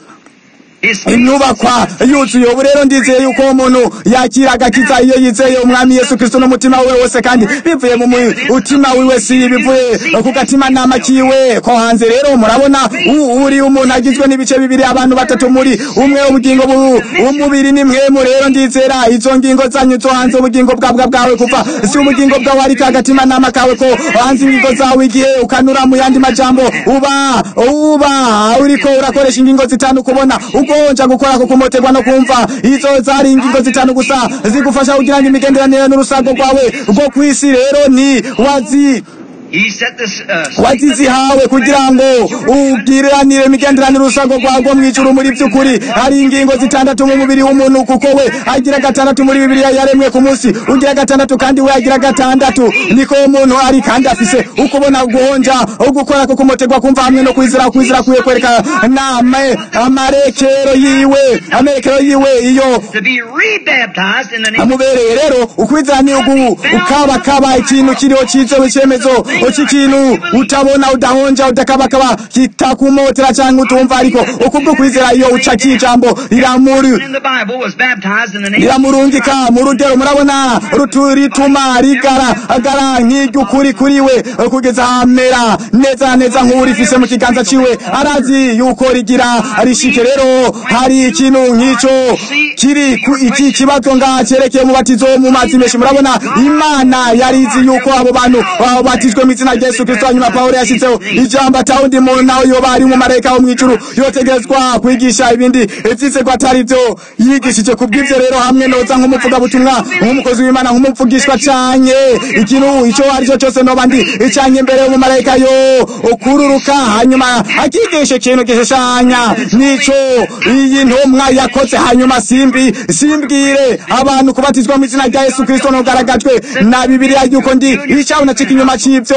His inyubakwa yuzuye ubu rero ndizeye yuko umuntu yakira agakiza iyo yizeye umwami yesu kristo n'umutima wiwe wose kandi bivuye mu mutima wiwe si bivuye ku gatimanama kiwe ko hanze rero murabona u- uri umuntu agizwe n'ibice bibiri abantu batatu muri umwe ubugingo bu- umubiri ni mwemu rero ndizera izo ngingo zanyu zo hanze ubugingo bwabwa bwawe kuva si ubugingo bwawe ariko agatimanama kawe ko hanze ingingo zawe igihe ukanura mu yandi majambo uba uba uriko urakoresha ingingo zitanu kubona ugonja gukora ko kumoterwa no kumva izo zari ingingo zitanu gusa zigufasha kugira ngo imigenderanire n'urusago rwawe rwo kwisi rero ni wazi He set this uh, wazizihawe kugira ngo ugiranire imigenderanire urusago rwago mw'ijuru muri by'ukuri hari ingingo zitandatu mu mubiri w'umuntu kuko we agira gatandatu muri bibiliya yaremwe ku munsi ugira gatandatu kandi we agira gatandatu niko umuntu ari kandi afise ukubona guhonja ugukora ko kumoterwa kumva hamwe no kwizera kwizera kwiye kwereka nama amarekero yiwe amerekero yiwe iyo to be rebaptized in the name amubereye rero ukwizera ni ugu ukabakaba ikintu kiriho cizewe icemezo cy'ikintu utabona udahonja udakabakaba kitakumotera cyangwa utumva ariko ukubwo kwizera iyo uca kijambo riramuri in the Bible was baptized in the name riramurungika mu rugero murabona rutu- rituma rigaragara nk'iry'ukuri kuri we kugeza hamera neza neza nk'urifise mu kiganza ciwe arazi yuko rigira rishike rero hari ikintu nk'ico kiri ku iki kibazo nga cerekeye umubatizo mu mazi menshi murabona imana yarizi yuko abo bantu babatijwe mu izina rya yesu kristo hanyuma pawulo yashyizeho ijambo atawundi muntu nawe yoba ari umumarayika wo mw'ijuru yotegerezwa kwigisha ibindi ivyizerwa atari vyo yigishije ku bw'ivyo rero hamwe noza nk'umuvugabutumwa nk'umukozi w'imana nk'umupfugishwa canke ikintu ico ari cyo cyose noba ndi canke imbere y'umumarayika yo ukururuka hanyuma akigisha ikintu gishushanya nico iyi ntumwa yakoze hanyuma simbi simbwire abantu kubatizwa mu izina rya yesu kristo nogaragajwe na bibiliya yuko ndi icaho nacika inyuma c'ivyo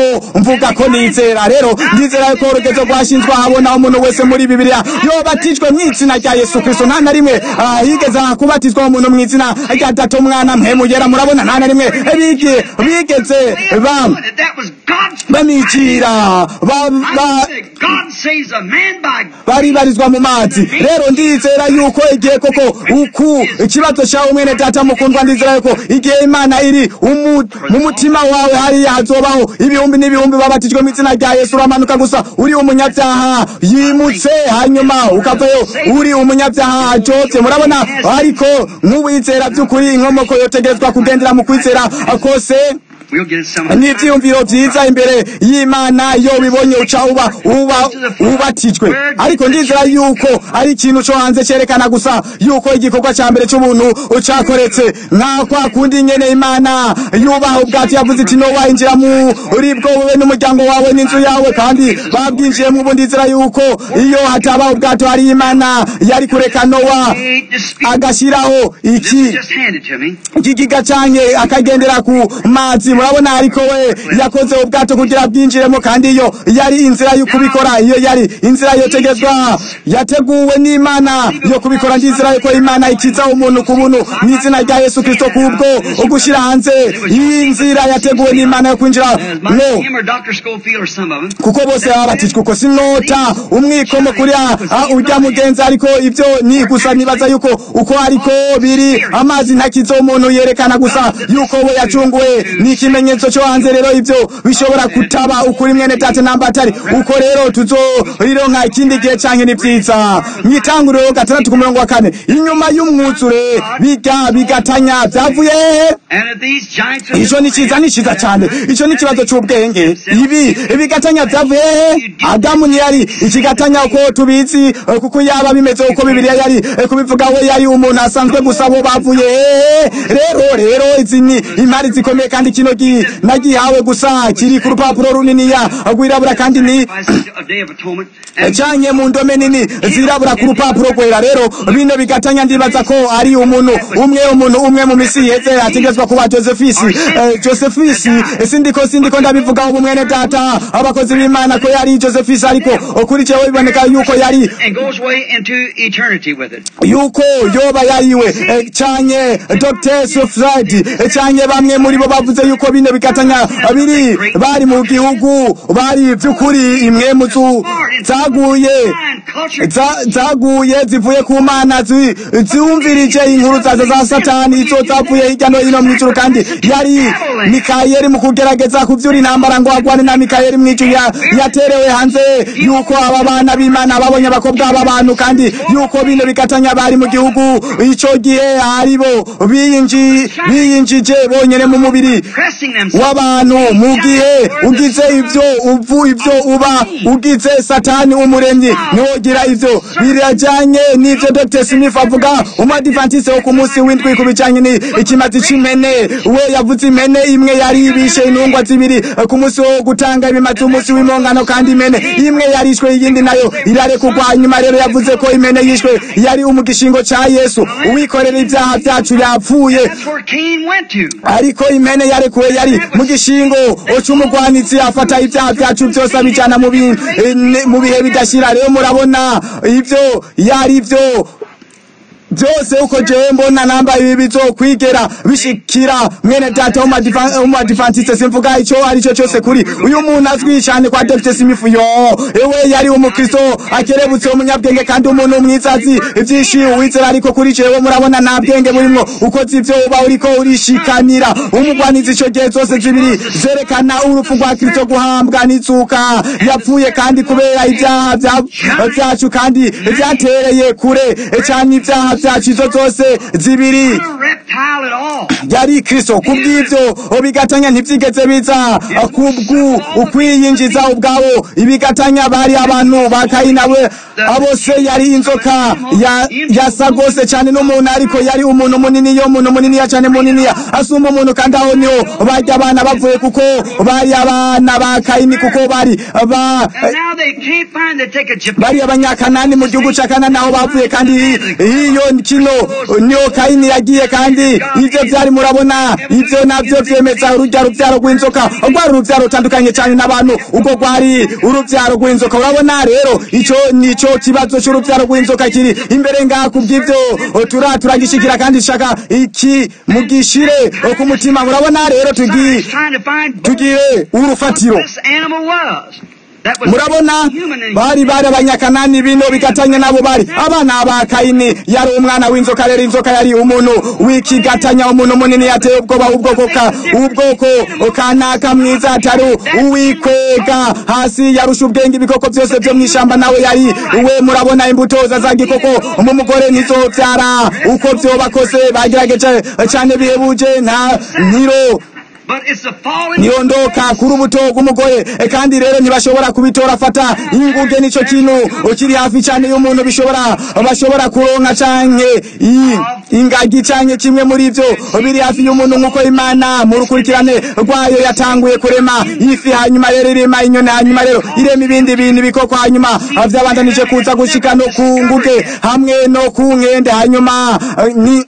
mvuga ko nizera rero ndizera yuko urugezo rwashinzwe ahabona umuntu wese muri bibiliya yobatijwe mu izina rya yesu kristo nta na rimwe ah, yigeze kubatizwa umuntu mu izina rya data umwana mpemugera murabona nta na rimwe bigi- bigeze bam That was God's bamicira ba- ba- God saves a man by baribarizwa mu mazi rero ndizera yuko igihe koko uku ikibazo cyawe mwene data mukundwa ndizera yuko igihe imana iri umu- mu mutima wawe hariya hazobaho ibihumbi n'ibihumbi babatijwe mu izina rya yesu uramanuka gusa uri umunyabyaha yimutse hanyuma ukavayo uri umunyabyaha ajobye murabona ariko nk'uwizera by'ukuri inkomoko yotegerezwa kugendera mu kwizera kose We'll get it some n'ibyiyumviro byiza imbere y'imana iyo bibonye uca uba uba ubatijwe ariko ndizera yuko ari ikintu cyo hanze cyerekana gusa yuko igikorwa cya mbere cy'ubuntu cyakoretse nka kwa kundi nyene imana yubaha ubwato yavuze iti nowa injira muri bwo wowe n'umuryango wawe n'inzu yawe kandi babwinjiyemo ubu ndizera yuko iyo hataba ubwato hari imana yari kureka nowa Ain't dispute. agashyiraho This iki is just handed to me. igigiga canke akagendera ku mazi murabona ariko we yakoze ubwato kugira bwinjiremo kandi iyo yari inzira yo kubikora iyo yari inzira yotegezwa yateguwe n'imana yo kubikora ndizera yuko imana ikiza umuntu ku buntu mu izina rya yesu kristo kubwo ugushyira hanze iyi nzira yateguwe n'imana yo kwinjira As no much him or Dr. Schofield or some of them. kuko bose baba batijwe uko sinota umwikomo kuri a- a- urya mugenzi ariko ibyo ni gusa nibaza yuko uko ariko biri amazi ntakizo umuntu yerekana gusa yuko we yacunguwe ni ikimenyetso cyo hanze rero ibyo bishobora kutaba ukuri mwene tate namba atari uko rero tuzorironka ikindi gihe canke ni vyiza mwitanguriro gatandatu ku murongo wa kane inyuma y'umwuzure biga bigatanya vyavuye hehe And if these giants of ico ni ciza ni ciza cyane ico ni ikibazo c'ubwenge ibi ibigatanya vyavuye hehe adamu ntiyari ikigatanya uko tubizi eh, kuko yaba bimeze uko bibiliya yari eh, kubivuga we yari umuntu asanzwe gusa bo bavuye hehe rero rero izi ni imari zikomeye kandi kino gi- nagihawe gusa kiri ku rupapuro runiniya rwirabura kandi ni sacrifices a day of atonement. And canke mu ndome nini zirabura ku rupapuro rwera rero bino bigatanya ndibaza ko ari umuntu umwe umuntu umwe mu misi iheze ategetswa kuba josephisi Eh, josephisi eh, sindiko sindiko ndabivugaho umwene data abakozi b'imana ko yari josephisi ariko kuri jewe biboneka yuko yari and goes away into eternity with it. yuko yoba yariwe eh, canke dr sofrad canke bamwe muri bo bavuze yuko bino bigatanya biri bari mu gihugu bari vy'ukuri imwe mu zu zaguye Fine culture. za- zaguye zivuye ku mana zi- ziwumvirije inkuru zazo za satani izo zavuye hirya no hino mw'ijuru kandi yari mikayeli mu kugerageza kuvyura intambara ngo agwane na mikayeli mw'ijuru ya- yaterewe hanze yuko aba bana b'imana babonye abakobwa b'abantu kandi yuko bino bigatanya bari mu gihugu ico gihe aribo biyinji- biyinjije bonyene mu mubiri Pressing themselves. w'abantu mu gihe ugize ivyo uvu ivyo uba ugize satani umuremyi ntiwogira ivyo birajanye n'ivyo dr smith avuga umadivantise wo ku munsi w'indwi ku bijanye ni ikimazi c'imene we yavuze imene imwe yari ibishe intungwa zibiri eh, ku munsi wo gutanga ibimazi umunsi w'impongano kandi imene imwe yarishwe iyindi nayo irarekurwa hanyuma rero yavuze ko imene yishwe yari umugishingo ca yesu uwikorera ibyaha vyacu yapfuye That's where Cain went to. ariko imene yarekuwe yari mu gishingo c'umugwanitsi afata ibyaha vyacu vyose abijana mu bi- eh, ne- mu bihe bidashira rero murabona ivyo yari vyo byose uko jewe mbona namba ibi bizokwigera bishikira mwene data w'umadivantiste simvuga ico arico cose kuri uyu muntu azwi cane kwa Dr. Smith yo ewe yari umukristo akerebutse umunyabwenge kandi umuntu mwiza azi ivyinshi uwizera ariko kuri jewe murabona nta bwenge burimwo ukoze ivyo uba uriko urishikanira umugwanizi ico gihe zose zibiri zerekana urupfu rwa kristo guhambwa n'izuka yapfuye kandi kubera ibyaha vya- vyacu kandi vyatereye kure cane ibyaha vyacu izo zose zibiri Not a reptile at all. yari kristo kubw'ivyo bigatanya ntivyigeze biza kubwu ukwiyinjiza ubwabo ibigatanya bari abantu ba kayina we abo se yari inzoka ya- yasa gose cane n'umuntu ariko yari umuntu munini yo umuntu muniniya cane muniniya asumba umuntu kandi aho niho barya abana bavuye kuko bari abana ba kayini kuko bari ba And now they can't find, they take a Japan. bari abanyakanani mu gihugu ca kanani aho bavuye kandi iyo kino niho kayini yagiye kandi ibyo byari murabona ibyo nabyo byemeza urujya rubyaro rw'inzoka rwari urubyaro rutandukanye cyane n'abantu ubwo rwari urubyaro rw'inzoka urabona rero icyo nicyo kibazo cy'urubyaro rw'inzoka kiri imbere ngaha ku bw'ibyo tura turagishikira kandi shaka iki mugishire ku mutima murabona rero tugiye trying to find tugiye urufatiro what this animal was. That was murabona human in bari bari abanyakanani bino bigatanya nabo bari abana ba kayini yari umwana w'inzoka rero inzoka yari umuntu w'ikigatanya umuntu munini yateye ubwoba ubwoko ka ubwoko kanaka mwiza atari uwikwega hasi yarusha ubwenge ibikoko byose byo mu ishyamba nawe yari we murabona imbuto za gikoko mu mugore nizo byara uko byoba kose bagerageje cyane bihebuje nta nkiro But it's the fallen niyondoka ku rubuto rw'umugore E, kandi rero ntibashobora kubitora fata inguge nicyo kintu kiri hafi cyane y'umuntu bishobora bashobora kuronka canke i- ingagi canke kimwe muri ivyo biri hafi y'umuntu nk'uko imana mu rukurikirane rwayo yatanguye kurema ifi hanyuma rero irema inyoni hanyuma rero irema ibindi bintu ibikoko hanyuma vyabandanije kuza gushika no ku nguge hamwe no ku nkende hanyuma eh, ni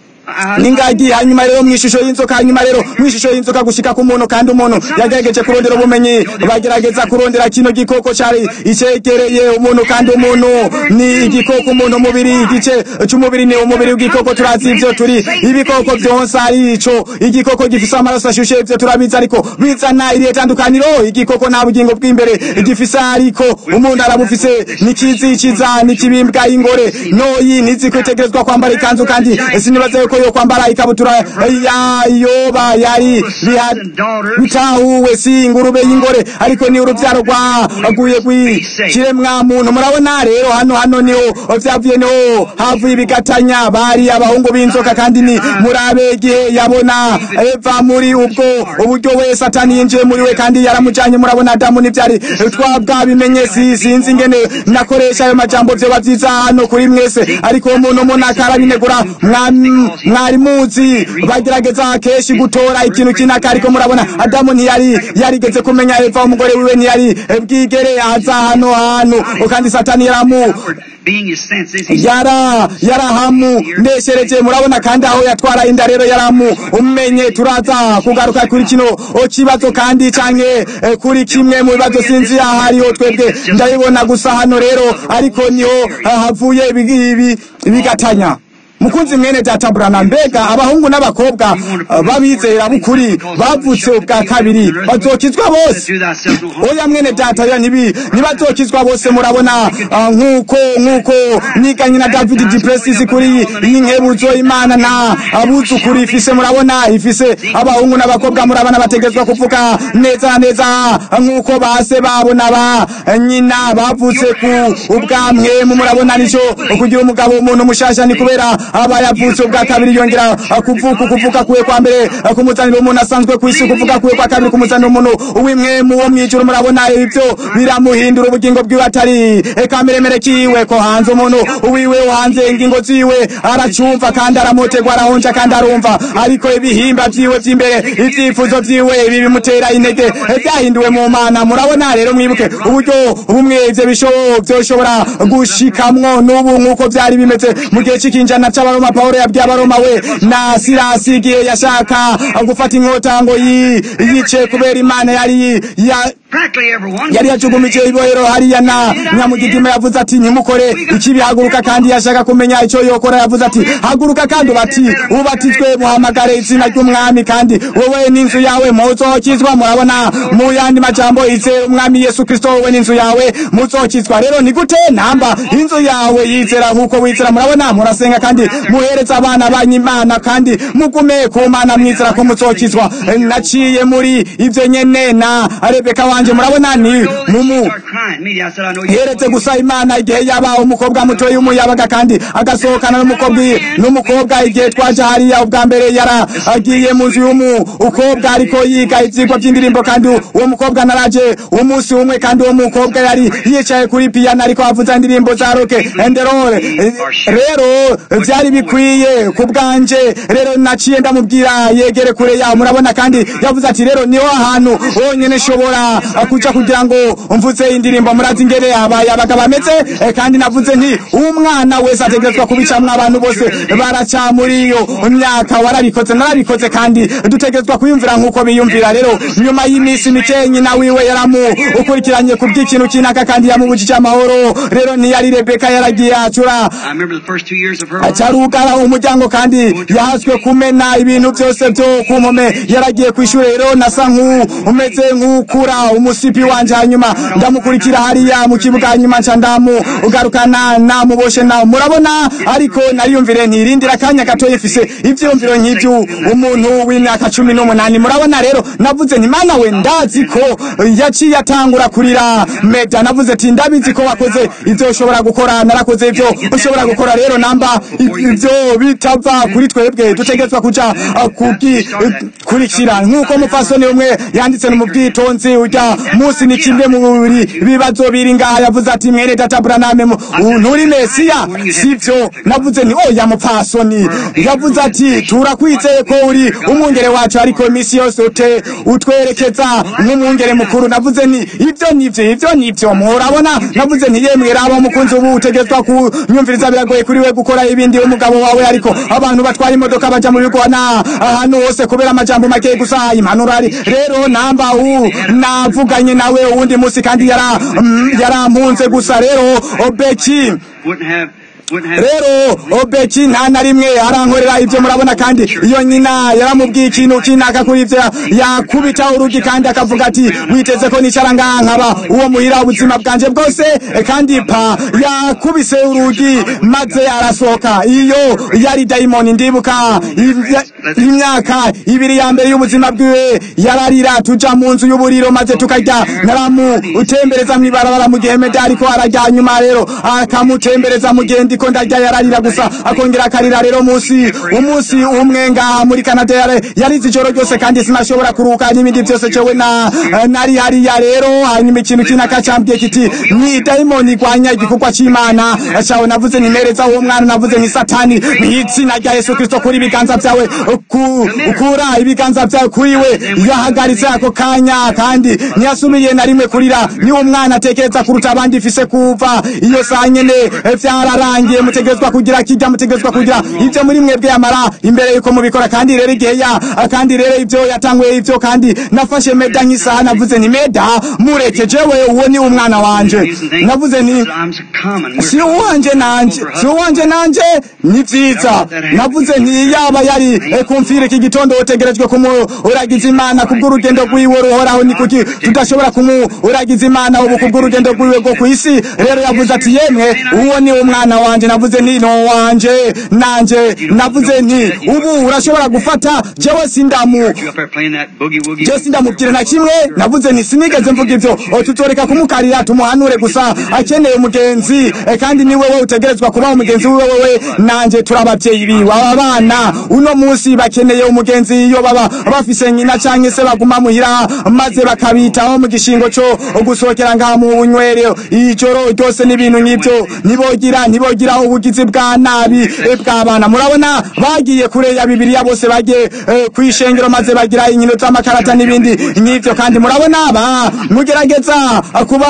n'ingagi hanyuma rero mu ishusho y'inzoka hanyuma rero mu ishusho y'inzoka gushika ku muntu kandi umuntu yagerageje kurondera ubumenyi bagerageza kurondera kino gikoko cari icegereye umuntu kandi umuntu ni igikoko umuntu umubiri igice c'umubiri ni umubiri w'igikoko turazi ivyo turi ibikoko vyonsa ari ico igikoko gifise amaraso ashushe ivyo turabizi ariko bizana irihe tandukaniro igikoko nta bugingo bw'imbere gifise ariko umuntu arabufise nikiziciza nikibimbwa y'ingore noyi ntizi kwitegerezwa kwambara ikanzu kandi sinibaza yuko yo kwambara ikabutura ya yoba yari biha- bitahuwe si ingurube y'ingore ariko ni urubyaro rwaguye rw'ikiremwa muntu murabona rero hano hano niho vyavuye niho havuye ibigatanya bari abahungu b'inzoka kandi ni murabe igihe yabona eva muri ubwo uburyo we satani yinjiye muri we kandi yaramujanye murabona adamu n'ivyari twabwa bimenye si sinzi ingene nakoresha ayo majambo vyoba vyiza hano kuri mwese ariko uwo muntu umuntu akarabinegura mwa- mwari muzi bagerageza kenshi gutora ikintu kinaka ariko murabona adamu ntiyari yarigeze kumenya eva umugore wiwe ntiyari bwigere aza hano hantu kandi satani yaramu being his senses. He yara yarahamu ndeshereje murabona kandi aho yatwara inda rero yaramu umenye turaza kugaruka kuri kino o kibazo kandi canke eh, kuri kimwe mu bibazo sinzi ahariho twebwe ndabibona gusa hano rero ariko niho ah, havuye ibi- ibi- ibigatanya mukunzi mwene data burana mbega abahungu n'abakobwa ah, b'abizera b'ukuri bavutse ubwa kabiri bazokizwa bose do thyself no harm. oya mwene data ya nibi nibazokizwa bose murabona ah, nkuko nkuko niganye na David Duplessis kuri iyi nkebuzo imana na abuzukuri ifise murabona ifise abahungu n'abakobwa murabona bategezwa kuvuga neza neza nkuko base babo naba nyina bavutse ku ubwamwe mu murabona nico kugira umugabo umuntu mushasha ni kubera aba yavutse ubwa kabiri yongera ah, kuvuka kuvuka kuwe kwa mbere ah, kumuzanira umuntu asanzwe ku isi kuvuga kuwe kwa kabiri kumuzanira umuntu uwimwe mu wo mwijuru murabona ibyo biramuhindura ubugingo bwiwe atari kameremere kiwe ko hanze umuntu uwiwe wo hanze ingingo ziwe aracumva kandi aramotegwa arahonja kandi arumva ariko ibihimba vyiwe vy'imbere ivyifuzo vyiwe ibi bimutera intege vyahinduwe mu mana murabona rero mwibuke uburyo bumwe ivyo bisho- vyoshobora gushikamwo n'ubu nk'uko vyari bimeze mu gihe c'ikinjana c'abaroma pawulo yabwiye abaroma we na sirasi igihe yashaka gufata inkota ngo yi- yice kubera imana yari ya Practically everyone. yari yacugumije ibohero hariya na nyamugigima yavuze ati ntimukore ikibi haguruka kandi yashaka kumenya icyo yokora yavuze ati haguruka kandi ubati ubatizwe muhamagare izina ry'umwami kandi wowe n'inzu yawe muzokizwa murabona mu yandi majambo izera umwami yesu kristo wowe n'inzu yawe muzokizwa rero ni gute namba inzu yawe yizera nk'uko wizera murabona murasenga kandi muhereza abana banyu imana kandi mugume ku mana mwizera ko muzokizwa naciye muri ivyo nyene na rebeka wanje murabona ni mumu Start crying. Immediately I said, I know you. yeretse gusa imana igihe yaba umukobwa mutoyi w'umuyabaga kandi agasohokana n'umukobwa n'umukobwa igihe twaje hariya ubwa mbere yara agiye mu nzu y'umukobwa ariko yiga ivyigwa vy'indirimbo kandi uwo mukobwa naraje umunsi umwe kandi uwo mukobwa yari yicaye kuri piyano ariko avuza indirimbo za roke and roll Eh, rero vyari bikwiye ku bwanje rero naciye ndamubwira yegere kure yaho murabona kandi yavuze ati rero niho hantu honyene nshobora ah, kuja kugira ngo mvuze indirimbo murazi ingene abaye abagabo bameze eh, kandi navuze nti umwana wese ategerezwa kubicamwo abantu bose baraca muri iyo myaka warabikoze narabikoze kandi dutegerezwa kwiyumvira nk'uko biyumvira rero nyuma y'iminsi mike nyina wiwe yaramu ukurikiranye ku bw'ikintu kinaka kandi yamubujije amahoro rero ntiyari rebeka yaragiye acura I remember the first two years of her life. acarugara umuryango kandi yahaswe kumena ibintu byose byo ku mpome yaragiye ku ishuri rero nasa nk'umeze nk'ukura umusipi wanje hanyuma ndamukurikira hariya mu kibuga hanyuma nca ndamu ugarukana namuboshe nawe murabona ariko nariyumvire ntirindira akanya gato yifise ivyiyumviro nk'ivyo umuntu w'imyaka cumi n'umunani murabona rero navuze nti mana we ndazi ko yaciye atangura kurira meda navuze ati ndabizi ko wakoze ivyo ushobora gukora narakoze ivyo ushobora gukora rero namba ivyo bitava kuri twebwe dutegerezwa kuja uh, kugikurikira nk'uko umupfasoni umwe yanditse no mu bwitonzi urya munsi ni kimwe mu buri bibazo biri ngaha yavuze ati mwene data buraname mu- nturi mesiya sivyo navuze ni oya mupfasoni yavuze ati turakwizeye ko uri umwungere wacu ariko imisi yose ute utwerekeza nk'umwungere mukuru navuze ni ivyo nivyo ivyo nivyo murabona navuze nti yemwe raba umukunzi ubu utegetswa kunyumviriza biragoye kuri we gukora ibindi umugabo wawe ariko abantu batwara imodoka baja mu bigwana ahantu hose kubera amajambo make gusa impanuro ari rero namba u navuganye nawe uwundi musi kandi yara mm, yarampunze gusa rero obeki Wouldn't have, wouldn't have. rero obeki nta na rimwe arankorera ibyo murabona kandi iyo nyina yaramubwiye ikintu kinaka kuri ibyo yakubita urugi kandi akavuga ati witeze ko nicara ngaha nkaba uwo muhira ubuzima bwanje bwose eh, kandi pa yakubise urugi maze arasohoka iyo yari dayimoni ndibuka imya- imyaka ibiri ya mbere y'ubuzima bwiwe yararira tuja mu nzu y'uburiro maze tukarya naramu utembereza mw'ibarabara mu gihe meda ariko arajya nyuma rero akamutembereza mu gihe ndiko ndarya yararira gusa akongera akarira rero musi umunsi umwe ngaha muri Canada yari yarize ijoro ryose kandi sinashobora kuruhuka n'ibindi byose cyowe na nari hariya rero hanyuma ikintu kinaka cambwiye kiti ni daimoni igwanya igikorwa c'imana cawe navuze nimereza uwo mwana navuze ni satani mw'izina rya yesu kristo kuri ibiganza vyawe ku- ukura ibiganza vyawe kuri we yahagaritse ako kanya kandi ntiyasubiye na rimwe kurira ni umwana atekereza kuruta abandi ifise kuva iyo saa nyene eh, vyararangiye mutegerezwa kugira kirya mutegerezwa kugira ivyo muri mwebwe yamara imbere yuko mubikora kandi rero igihe ya kandi rero ivyo yatanguye ivyo kandi nafashe meda nk'isaha navuze ni meda mureke jewe uwo ni umwana wanje navuze ni I'm common. We're si uwanje nanje si uwanje nanje ni vyiza navuze nti yaba yari eh, kumfira iki gitondo utegerejwe kumuragiza imana kubw'urugendo rwiwe ruhoraho ni kuki tudashobora kumuragiza imana ubu kubw'urugendo rwiwe rwo kw'isi rero yavuze ati yemwe uwo ni umwana wanje navuze nti no wanje nanje navuze nti ubu urashobora gufata jewe sindamu you up there playing that boogie woogie. je sindamubwire na kimwe navuze nti sinigeze mvuga ivyo O, tutoreka kumukarira tumuhanure gusa akeneye umugenzi eh, kandi ni wewe utegerezwa kuba umugenzi wiwe wewe nanje turi abavyeyi biwe aba bana uno munsi bakeneye umugenzi iyo baba bafise nyina canke se baguma muhira maze bakabitaho mu gishingo co gusohokera ngaha mu bunywero ijoro ryose n'ibintu nk'ivyo ntibogira ntibogira ubugizi bwa nabi eh, bw'abana murabona bagiye kure ya bibiliya bose bagiye eh, kwishengero maze bagira inkino z'amakarata n'ibindi nk'ivyo kandi murabona ba mugerageza kuba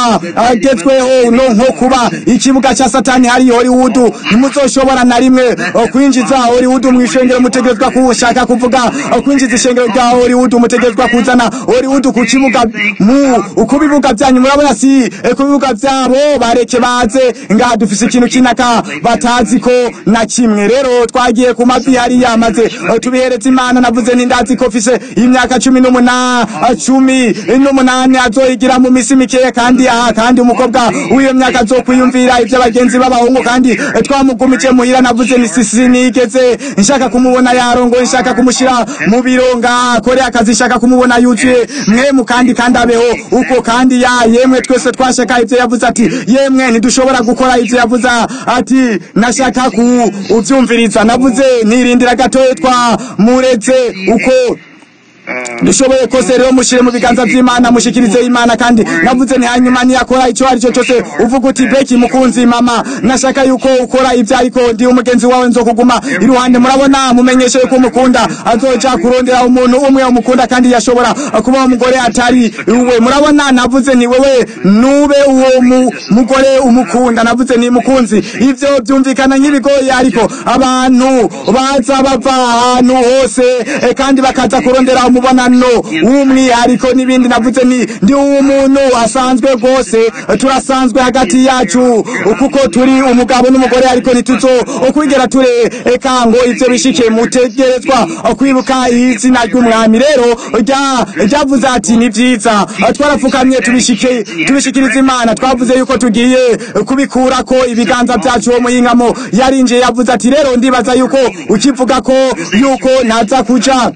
abagezweho no nko kuba ikibuga ca satani hari hollywood ntimuzoshobora na rimwe eh, kwinjiza hollywood mu ishengero mutegerezwa kushaka kuvuga eh, kwinjiza ishengero rya hollywood mutegerezwa kuzana hollywood ku kibuga mu ku bibuga vyanyu murabona si eh, ku bibuga vyabo bareke baze ngaha dufise ikintu kinaka batazi ko na kimwe rero twagiye ku mavi hariya maze eh, tubihereza imana navuze ni ndazi ko mfise imyaka cumi n'umunani cumi n'umunani azoyigira mu misi mikeya kandi aha kandi umukobwa w'iyo myaka azokwiyumvira ivyo abagenzi b'abahungu kandi eh, twamugumije muhira navuze ni sisi nigeze nshaka kumubona yarongoye nshaka kumushira mu biro ngaha akore akazi nshaka kumubona yuzuye mwemu kandi kandi abeho uko kandi ya yemwe twese twashaka ivyo yavuze ati yemwe ntidushobora gukora ivyo yavuze ati nashaka ku uvyumviriza navuze nirindira gatoya twamuretse uko dushoboye kose rero mushire mu biganza vy'imana mushikirize imana kandi navuze nti hanyuma niyakora ico ari cyo cyose uvuga uti beki mukunzi mama nashaka yuko ukora ibyo ariko ndi umugenzi wawe nzokuguma iruhande murabona mumenyeshe yuko umukunda azoja kurondera umuntu umwe umukunda kandi yashobora kuba umugore atari uwe murabona navuze ni wewe nube uwo mu- mugore umukunda navuze ni mukunzi ivyo byumvikana nk'ibigoye ariko abantu baza bava ahantu hose eh, kandi bakaza kurondera umubonano w'umwihariko n'ibindi navuze ni ndi umuntu asanzwe rwose eh, turasanzwe hagati yacu kuko turi umugabo n'umugore ariko ntituzo kwigera tureka ngo ivyo bishike mutegerezwa kwibuka izina ry'umwami rero rya- ryavuze ati ni vyiza twarapfukamye tubishike tubishikiriza imana twavuze yuko tugiye kubikurako ibiganza vyacu uwo muhingamo yarinjiye yavuze ati rero ndibaza yuko ukivuga ko yuko ntaza kuja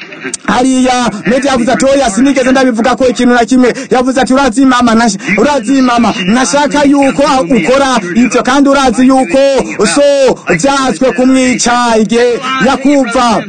hariya medi yavuze ati oya sinigeze ndabivuga ko ikintu na kimwe yavuze ati urazi mama nash- urazi mama nashaka yuko ukora ivyo kandi urazi yuko so vyazwe kumwica igihe yakumva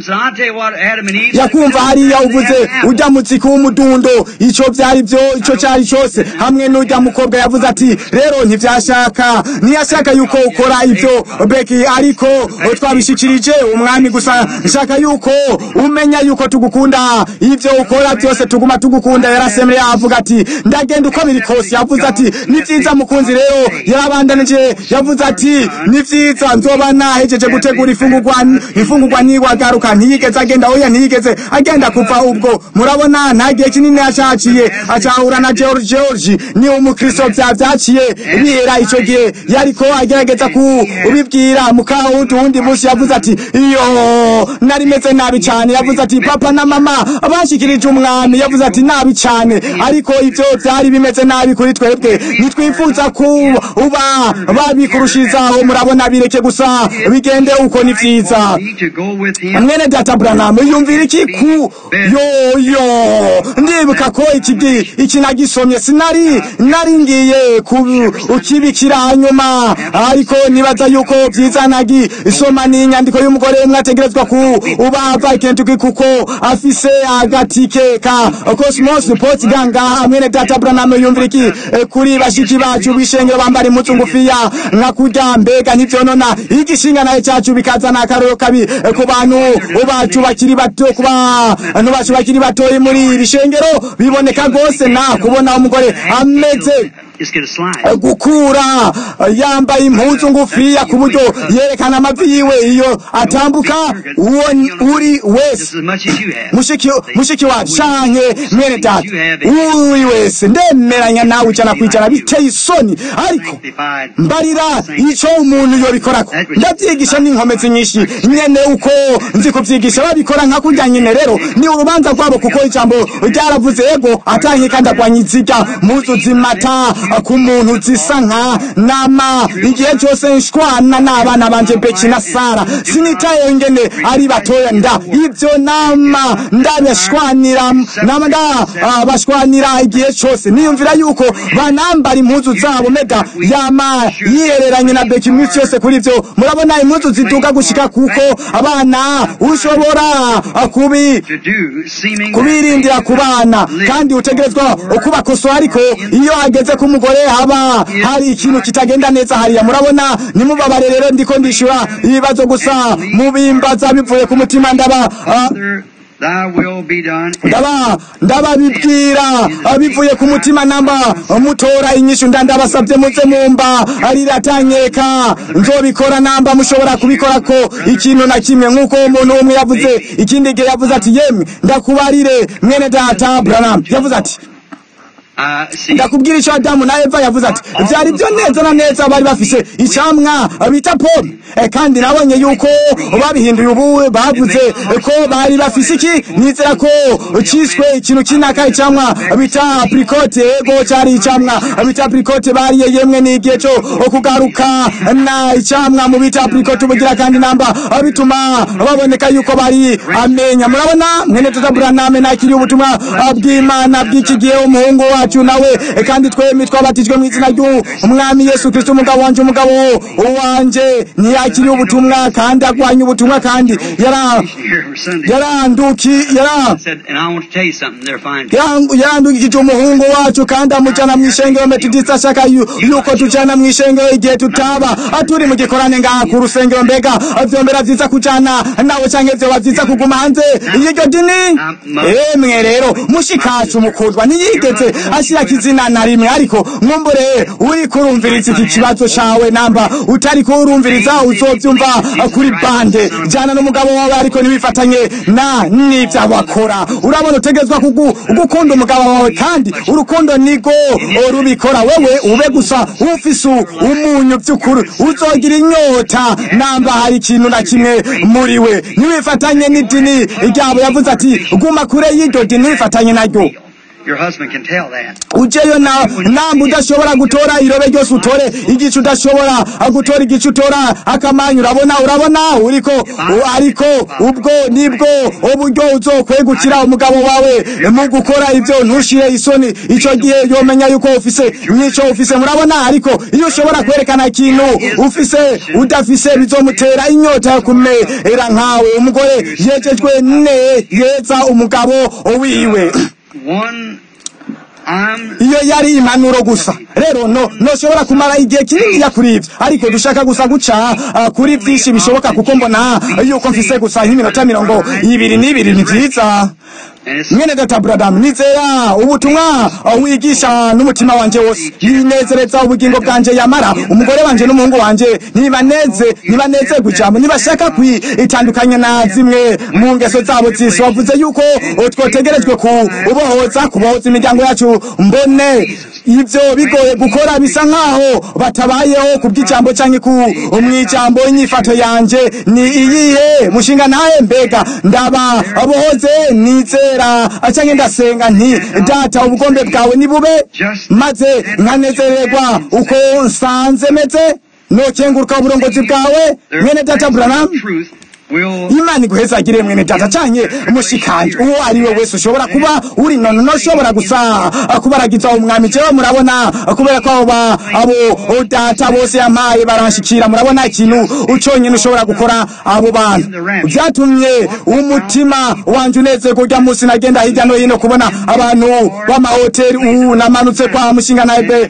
yakumva hariya uvuze ujya mutsiko w'umudundo ico vyari vyo ico cari cose hamwe n'ujya mukobwa yavuze ati rero ntivyashaka ntiyashaka yuko ukora ivyo beki ariko twabishikirije umwami gusa nshaka yuko umenya yuko tugukunda ivyo ukora byose tuguma tugukunda yarasemre avuga ati ndagenda uko biri kose yavuze ati ni vyiza mukunzi rero yarabandanije yavuze ati ni vyiza nzoba nahejeje gutegura ifungurwa ifungurwa niwagaruka ntiyigeze agenda oya ntiyigeze agenda kuva ubwo murabona nta gihe kinini yashaciye acahura na George George ni umukristo vya vyaciye bihera ico gihe yariko agerageza kubibwira mukawundi wundi munsi yavuze ati iyo nari meze nabi cyane yavuze ati papa na mama bashikirije umwami yavuze ati nabi cyane ariko ivyo vyari bimeze nabi kuri twebwe nitwifuza kuba babikurushirizaho murabona bireke gusa bigende uko ni vyiza mwene data Branham yumvira iki ku yo yo ndibuka ko iki gi- iki nagisomye sinari nari ngiye ukibikira hanyuma ariko nibaza yuko vyiza nagi isoma ni inyandiko y'umugore umwe ategerezwa ku ubava Kentucky kuko afise agatike ka Cosmos Sport ganga mwene data Branham yumvira iki eh, kuri bashiki bacu bishengero bambara impuzu ngufiya nka kurya mbega ntivyonona igishinga naye cacu bikazana akaroro kabi eh, ku bantu bacu bakiri bato ku bantu bacu bakiri batoyi muri iri shengero biboneka rwose na kubona umugore ameze Just get a slide. gukura yambaye impuzu ngufiya ku buryo yerekana amavi yiwe iyo atambuka uwo uri Just wese as much as you have. mushiki mushiki wacu canke mwene data uri wese ndemeranya nawe ijana kwijana biteye isoni ariko Sanctified. mbarira ico umuntu yobikorako ndavyigisha n'inkomezi nyinshi nyene uko nzi kuvyigisha babikora nka kurya nyene rero ni urubanza rwabo kuko ijambo ryaravuze ego atankeka ndagwanya iziga muzu zimata ku muntu zisa nka nama igihe cyose nshwana n'abana banje beki na sara sinitaye ngene ari batoya nda ivyo nama ndabashwanira nama nda ah, bashwanira igihe cyose niyumvira yuko banambara impuzu zabo mega yama yihereranye na beki iminsi yose kuri ivyo murabona impuzu ziduga gushika kuko abana ushobora ah, kubi To do seeming kubirindira ku bana kandi utegerezwa kubakosora ariko iyo hageze ku mugore haba hari ikintu kitagenda neza hariya murabona nimubabare rero ndiko ndishura ibibazo gusa mubimbaza bivuye ku mutima ndaba ah, Father, thy will be done. ndaba ndababibwira ah, bivuye ku mutima namba mutora inyishu nda ndabasabye muze mumba ariratanyeka nzobikora namba mushobora kubikora ko ikintu na kimwe nk'uko umuntu umwe yavuze ikindi gihe yavuze ati yemwe ndakubarire mwene data Branham yavuze ati I see. ndakubwira icyo adamu na eva yavuze ati byari byo neza na neza bari bafise icyamwa bita pome Eh, kandi nabonye yuko babihinduye ubu bavuze ko bari bafise iki nizera ko cyiswe ikintu kinaka icyamwa bita aprikote ego cyari icyamwa bita aprikote bariye yemwe n'igihe cyo kugaruka na icyamwa mu bita aprikote ubugira kandi namba bituma baboneka yuko bari amenya murabona mwene tuzaburaname nakiriye ubutumwa bw'imana bw'iki gihe umuhungu wacu wacu nawe eh, kandi twembi twabatijwe mu izina ry'umwami yesu kristo umugabo wanje umugabo wanje ntiyakiriye ubutumwa kandi agwanya ubutumwa kandi yara Here for Sunday. yaranduki yara said, and I want to tell you something. They're fine. Yangu- yarandugikije umuhungu wacu kandi amujana mu ishengero metodista ashaka yu- yuko tujana mu ishengero igihe tutaba turi mu gikorane ngaha ku rusengero mbega vyombera vyiza kujana nawe canke vyoba vyiza kuguma hanze y'iryo dini emwe rero mushikacu mukundwa ntiyigeze ashirako izina na rimwe ariko mwumbure uri kurumviriza iki kibazo cawe namba utari kurumviriza uzovyumva kuri bande jana n'umugabo wawe ariko ntiwifatanye na n'ivyo abakora urabona utegezwa kugu- gukunda umugabo wawe kandi urukundo nigo rubikora wewe ube gusa ufise umunyu vy'ukuri uzogira inyota namba hari ikintu na kimwe muri we ntiwifatanye n'idini ryabo yavuze ati guma kure y'iryo dini ntiwifatanye naryo Your husband can tell that. ujeyo na namba udashobora gutora irobe ryose utore igice udashobora gutora igice utora akamanyu urabona urabona uriko u- ariko ubwo nibwo uburyo uzokwegukira umugabo wawe mu gukora ibyo ntushire isoni ico gihe yomenya yuko ufise nico ufise murabona ariko iyo ushobora kwerekana ikintu ufise udafise bizomutera inyota yo kumera nkawe umugore yejejwe ne yeza umugabo wiwe One, I'm iyo yari impanuro gusa rero no noshobora kumara igihe kinini kuri ivyo ariko dushaka gusa guca ah, kuri vyinshi bishoboka kuko mbona yuko mfise gusa nk'iminota mirongo ibiri n'ibiri ni vyiza and it's mwene data bradamu nizera ubutumwa uh, wigisha n'umutima wanje wose ninezereza ubugingo bwanje yamara umugore wanje n'umuhungu wanje nibaneze nibanezerwe ijambo nibashaka kwitandukanya na zimwe mu ngeso zabo zisi wavuze yuko uh, twotegerejwe kubohoza kubohoza imiryango yacu mbone ivyo bigoye gukora bisa nkaho batabayeho ku bw'ijambo canke ku mw'ijambo inyifato yanje ni iyihe mushinga ntahe mbega ndaba abohoze nizera canke ndasenga nti data ubugombe bwawe ni bube maze nkanezererwa uko nsanze meze nokenguruka uburongozi bwawe mwene data branam truth will imana iguhezagire mwene data canke mushikanje uwo ari we wese ushobora kuba uri nono noshobora gusa kubaragiza umwami jewe murabona kubera ko abo ba- abo data bose yampaye baranshikira murabona ikintu uconyene ushobora gukora abo bantu vyatumye umutima wanje unezerwa urya musi nagenda hirya no hino kubona abantu b'amahoteli ubu namanutse kwa mushinga nawe be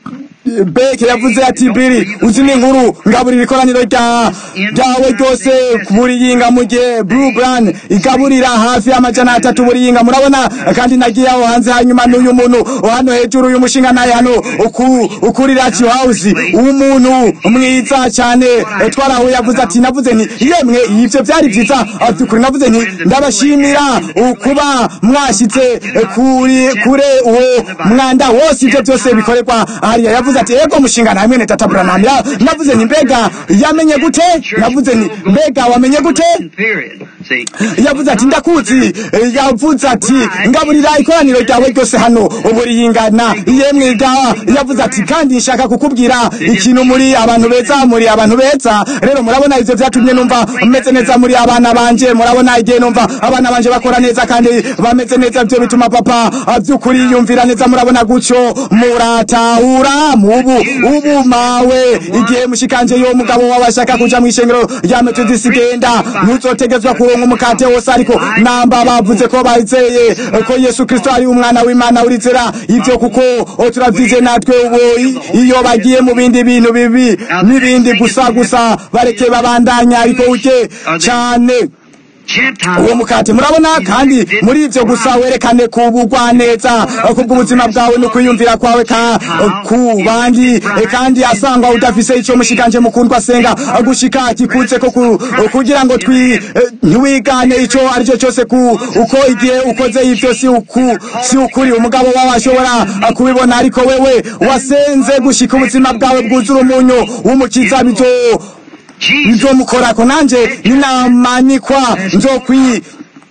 beke yavuze ati biri uzi n'inkuru ngaburira ikoraniro rya ryawe ryose buri yinga mu gihe blue brand igaburira hafi y'amajana atatu buri yinga murabona kandi nagiye aho hanze hanyuma n'uyu muntu hano hejuru uyu mushinga naye hano uku- ukuri raci house umuntu mwiza cyane Eh, twarahuye yavuze ati navuze nti yemwe ivyo byari vyiza Ah, by'ukuri navuze nti ndabashimira ukuba mwashitse eh, kuri kure uwo mwanda wose ivyo byose bikorerwa hariya yavuze ati ego mushinga namwe ne tata Branham Ya- navuze nti mbega yamenye gute navuze nti mbega wamenye gute period. See, yavuze ati ndakuzi Eh, yavuze ati ngaburira ikoraniro ryawe ryose hano uburi yingana yemwe ga yavuze ati kandi nshaka kukubwira ikintu muri abantu beza muri abantu beza rero murabona ivyo vyatumye numva meze neza muri abana banje murabona igihe numva abana banje bakora neza kandi bameze neza ivyo bituma papa ah, vy'ukuri yumvira neza murabona gutyo muratahura mubu ubu mawe igihe mushikanje yo mugabo wawe ashaka kuja mw'ishengero rya metodisi genda ntuzotegezwa kuronka umukate wose ariko namba bavuze ko bazeye ko yesu kristo ari umwana w'imana urizera ivyo kuko o, turavyize natwe ubu i- iyo bagiye mu bindi bintu bibi n'ibindi gusa gusa bareke babandanya ariko uke cane Gentile. uwo mukate murabona kandi muri ivyo gusa werekane kubugwa neza kubw'ubuzima bwawe no kwiyumvira kwawe ka ku bandi eh, kandi asangwa udafise ico mushikanje mukundwa senga gushika kikutse ko ku- kugira ngo twi eh, ntiwigane ico aricyo cyose ku uko igihe ukoze ivyo si uku si ukuri umugabo wawe ashobora eh, kubibona ariko wewe wasenze gushika ubuzima bwawe bwuzura umunyu w'umukiza bizo Jesus. nzomukorako nanje ninamanikwa nzokwi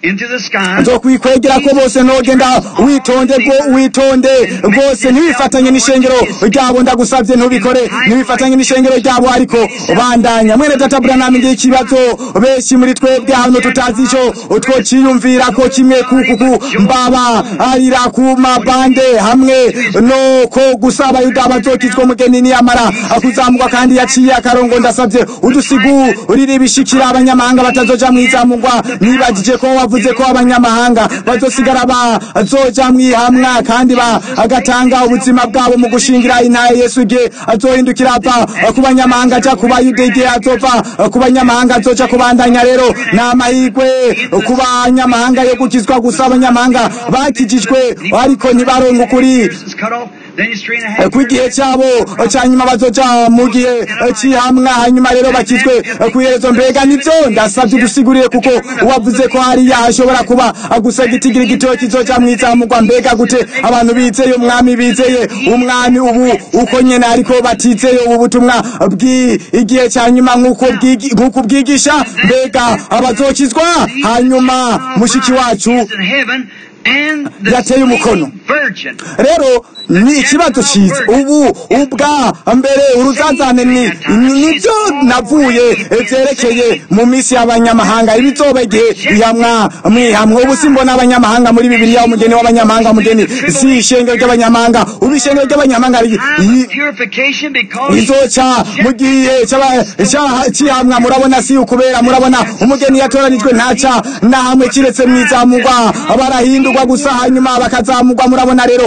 into the sky. nzokwikwegera ko bose nogenda witonde rwo witonde rwose ntiwifatanye n'ishengero ryabo ndagusabye ntubikore ntiwifatanye n'ishengero ryabo ariko bandanya mwene data buranami ngiye ikibazo benshi muri twebwe hano tutazi ico twociyumvira ko kimwe kukuku mbaba arira ku mabande hamwe no ko gusaba yuda bazokizwa umugeni niyamara kuzamurwa kandi yaciye akarongo ndasabye udusigurire ibishikira abanyamahanga batazoja mwizamurwa nibagije ko wavuze ko abanyamahanga bazosigara bazoja mwihamwa kandi bagatanga ubuzima bwabo mu gushingira inaye yesu igihe azohindukira ava ku banyamahanga aja ku bayuda igihe azova ku banyamahanga azoja kubandanya rero ni amahirwe ku banyamahanga yo gukizwa gusa abanyamahanga bakijijwe ariko ntibaronke ukuri It's cut off. Then you straighten a ku gihe cyabo cya nyuma bazoja mu gihe cy'ihamwa hanyuma rero bakizwe ku iherezo mbega nibyo ndasabye udusigurire kuko wavuze ko hariya hashobora kuba gusa igitigiri gitoya kizoja mwizamurwa mbega gute abantu bizeye umwami bizeye umwami ubu uko nyene ariko batizeye ubu butumwa bw'igihe cya nyuma nk'uko bwigi- nk'uko bwigisha mbega abazokizwa hanyuma mushiki wacu is in heaven and the Yateye umukono. virgin. rero ni ikibazo cyiza ubu ubwa mbere uruzazane ni ni- nibyo navuye byerekeye mu minsi y'abanyamahanga ibizoba igihe ihamwa mwihamwe ubu simbona abanyamahanga muri bibiliya umugeni w'abanyamahanga umugeni si ishengero ry'abanyamahanga ubu ishengero ry'abanyamahanga ri- Time yi- of purification because izoca mu gihe cy'aba- cya- cy'ihamwa murabona si ukubera murabona umugeni yatoranijwe ntaca na hamwe kiretse mwizamurwa barahindurwa gusa hanyuma bakazamurwa murabona rero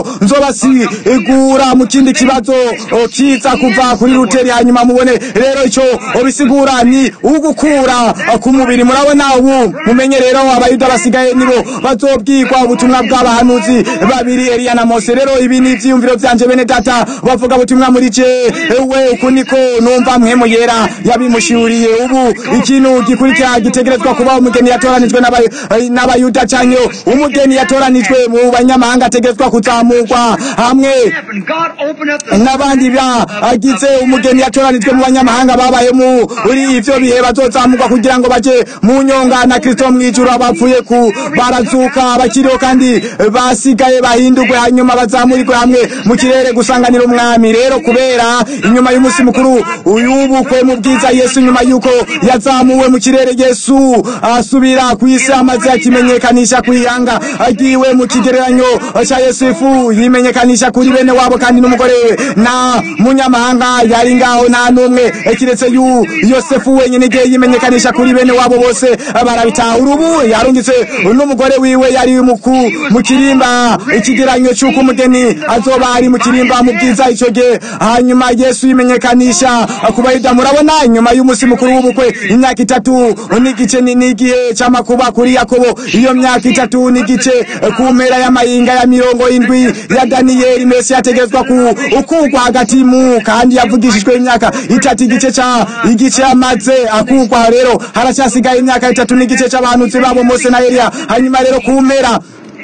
nzobasigura mu kindi kibazo o, kiza kuva kuri ruteri hanyuma mubone rero icyo bisigura ni ugukura ku mubiri murabona ubu mumenye rero abayuda basigaye nibo bazobwirwa ubutumwa bw'abahanuzi babiri Eliya na Mose rero ibi ni ivyiyumviro vyanje bene data bavuga ubutumwa muri je ewe uku niko numva mpemu yera yabimushuriye ubu ikintu gikurikira gitegerezwa kuba umugeni yatoranijwe n'aba- n'abayuda canke umugeni yatoranijwe mu banyamahanga ategerezwa kuzamurwa hamwe happened. God opened up the n'abandi bagize umugeni yatoranijwe mu banyamahanga babaye muri ivyo bihe bazozamurwa kugira ngo baje mu nyonga na kristo mw'ijuru abapfuye ku barazuka bakiriho kandi basigaye bahindurwe hanyuma bazamurirwe hamwe mu kirere gusanganira umwami rero kubera inyuma y'umunsi mukuru uyubukwe mu bwiza yesu nyuma y'uko yazamuwe mu kirere yesu asubira ku isi amaze akimenyekanisha ku ihanga agiwe mu kigereranyo cya yosefu yimenyekanisha kuri bene wabo kandi n'umugore we na munyamahanga yari ngaho nta n'umwe kiretse yu yosefu wenyine igihe yimenyekanisha kuri bene wabo bose barabitahura ubu yarungitse n'umugore wiwe yari mu ku- mu kirimba ikigereranyo cy'uko umugeni azoba ari mu kirimba mu bwiza icyo gihe hanyuma yesu yimenyekanisha ku bayuda murabona inyuma y'umunsi mukuru w'ubukwe imyaka itatu n'igice ni- n'igihe cy'amakuba kuri yakobo iyo myaka itatu n'igice ku mpera y'amayinga ya mirongo indwi ya daniyeli mesi yategetswa ku ukugwa hagati mu kandi yavugishijwe imyaka itatu igice ca igice amaze akugwa rero haracyasigaye imyaka itatu n'igice c'abahanuzi babo mose na eliya hanyuma rero ku mpera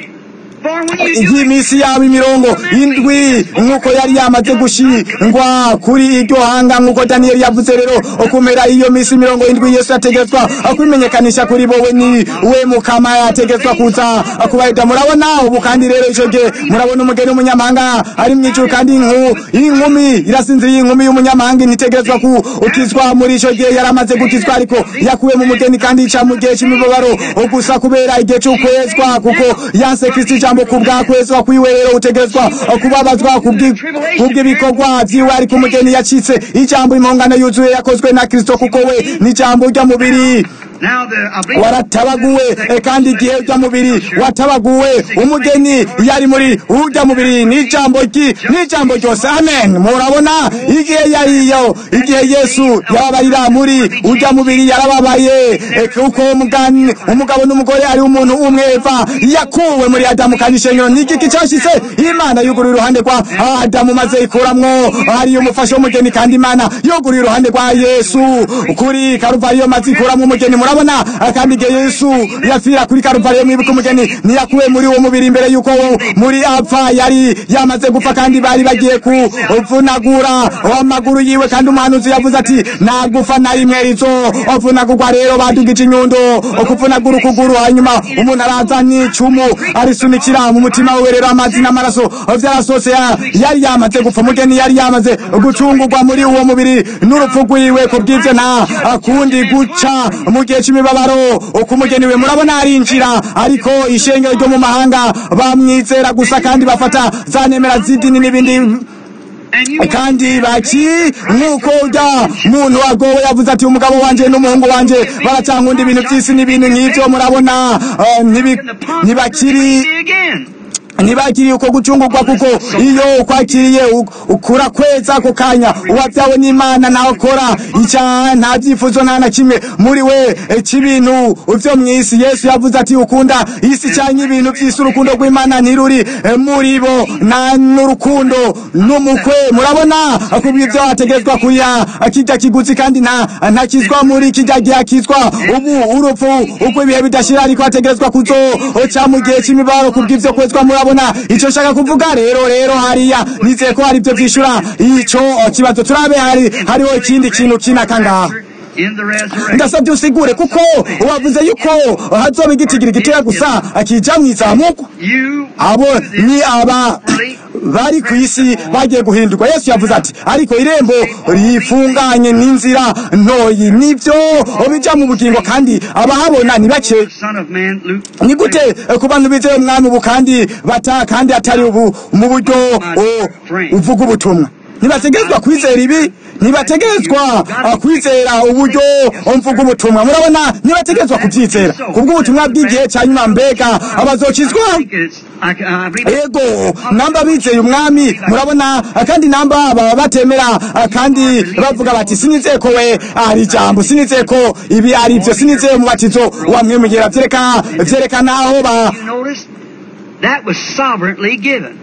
For when you do it, y'imisi yabo imirongo indwi nk'uko yari yamaze gushingwa kuri iryo hanga nk'uko daniyeli yavuze rero kumera iyo misi mirongo indwi yesu yategetswa kwimenyekanisha kuri bowe ni we mukama yategetswa kuza kubayuda murabona ubu kandi rero icyo gihe murabona umugeni w'umunyamahanga ari mu ijuru kandi inku- inkumi irasinziriye inkumi y'umunyamahanga ntitegerezwa gukizwa muri icyo gihe yari amaze gukizwa ariko yakuwe mu mugeni kandi ica mu gihe cy'imibabaro gusa kubera igihe cy'ukwezwa kuko yanse kristo ijambo ku bwakwezwa kwiwe rero utegerezwa kubabazwa kubwi- kubw'ibikorwa vyiwe ariko umugeni yacitse ijambo impongano yuzuye yakozwe na kristo kuko we n'ijambo ry'umubiri now the I believe waratabaguwe eh, kandi igihe ujya mubiri watabaguwe umugeni yari muri ujya mubiri n'ijambo ryi n'ijambo ryose amen murabona igihe yariyo igihe yesu yababarira muri ujya mubiri yarababaye eh, kuko umugani- umugabo n'umugore ari umuntu umwe eva yakuwe muri adamu kandi ishengero n'igiki cyashitse imana yuguruye iruhande rwa adamu maze ikuramwo hariyo umufasha w'umugeni kandi imana yuguruye iruhande rwa yesu kuri karuvariyo maze ikuramwo umugeni murabona murabona ah, kandi igihe yesu yapfira kuri karuvariyo mwibuka umugeni ntiyakuwe muri uwo mubiri imbere yuko wo muri apfa yari yamaze gupfa kandi bari bagiye kuvunagura amaguru yiwe kandi umuhanuzi yavuze ati nagufa na rimwe rizo ovunagurwa rero badugije inyundo kuvunagura ukuguru hanyuma umuntu araza n'icumu arisunikira mu mutima wiwe rero amazi n'amaraso vyarasose ya- yari yamaze gupfa umugeni yari yamaze gucungurwa muri uwo mubiri n'urupfu rwiwe ku bw'ivyo nta kundi guca mu gihe c'imibabaro uko umugeni we murabona arinjira ariko ishengero ryo mu mahanga bamwizera gusa kandi bafata za nemera z'idini n'ibindi And you kandi baki nk'uko ujya muntu wagowe yavuze ati umugabo wanje n'umuhungu wanje baracankunda ibintu by'isi n'ibintu nk'ibyo murabona eh, ntibi- in the pond ntibakiri again. ntibakiriye uko gucungurwa kuko iyo ukwakiriye u- ukura kweza ako kanya uwabyawe n'imana nawe akora icyaha nta byifuzo nta na kimwe muri we eh, cy'ibintu vyo mu isi yesu yavuze ati ukunda isi cyangwa ibintu by'isi urukundo rw'imana ntiruri eh, muri bo na n'urukundo n'umukwe murabona kubw'ibyo ategerezwa kuriha kijya kiguzi kandi nta ntakizwa muri kijya gihe akizwa ubu urupfu uko ibihe bidashira ariko ategerezwa kuzo oca mu gihe cy'imibaro kubw'ibyo kwezwa murabona icyo nshaka kuvuga rero rero hariya nizeye ko hari ibyo byishura ico kibazo turabe hari hariho ikindi kintu kinaka ngaha In the resurrection. ndasabye usigure kuko wavuze yuko hazoba igitigiri gitoya gusa akija mu izamuko You abo ni aba bari ku isi bagiye guhindurwa yesu yavuze ati ariko irembo rifunganye n'inzira ntoyi nibyo bija mu bugingo kandi abahabona ni bake the Son of Man, Luke. ni gute eh, ku bantu bizeye umwami ubu kandi bata kandi atari ubu mu buryo o, uvuga ubutumwa ntibategerezwa kwizera ibi ntibategerezwa ah, kwizera uburyo mvuga ubutumwa murabona ntibategerezwa kubyizera kubw'ubutumwa bw'igihe cya nyuma mbega abazokizwa I think it's, I, I believe it's ego namba bizeye umwami murabona kandi namba baba batemera kandi bavuga bati sinizeye ko we ari ijambo sinizeye ko ibi ari byo sinizeye umubatizo wamwemugera vyereka vyerekana aho ba You notice? That was sovereignly given.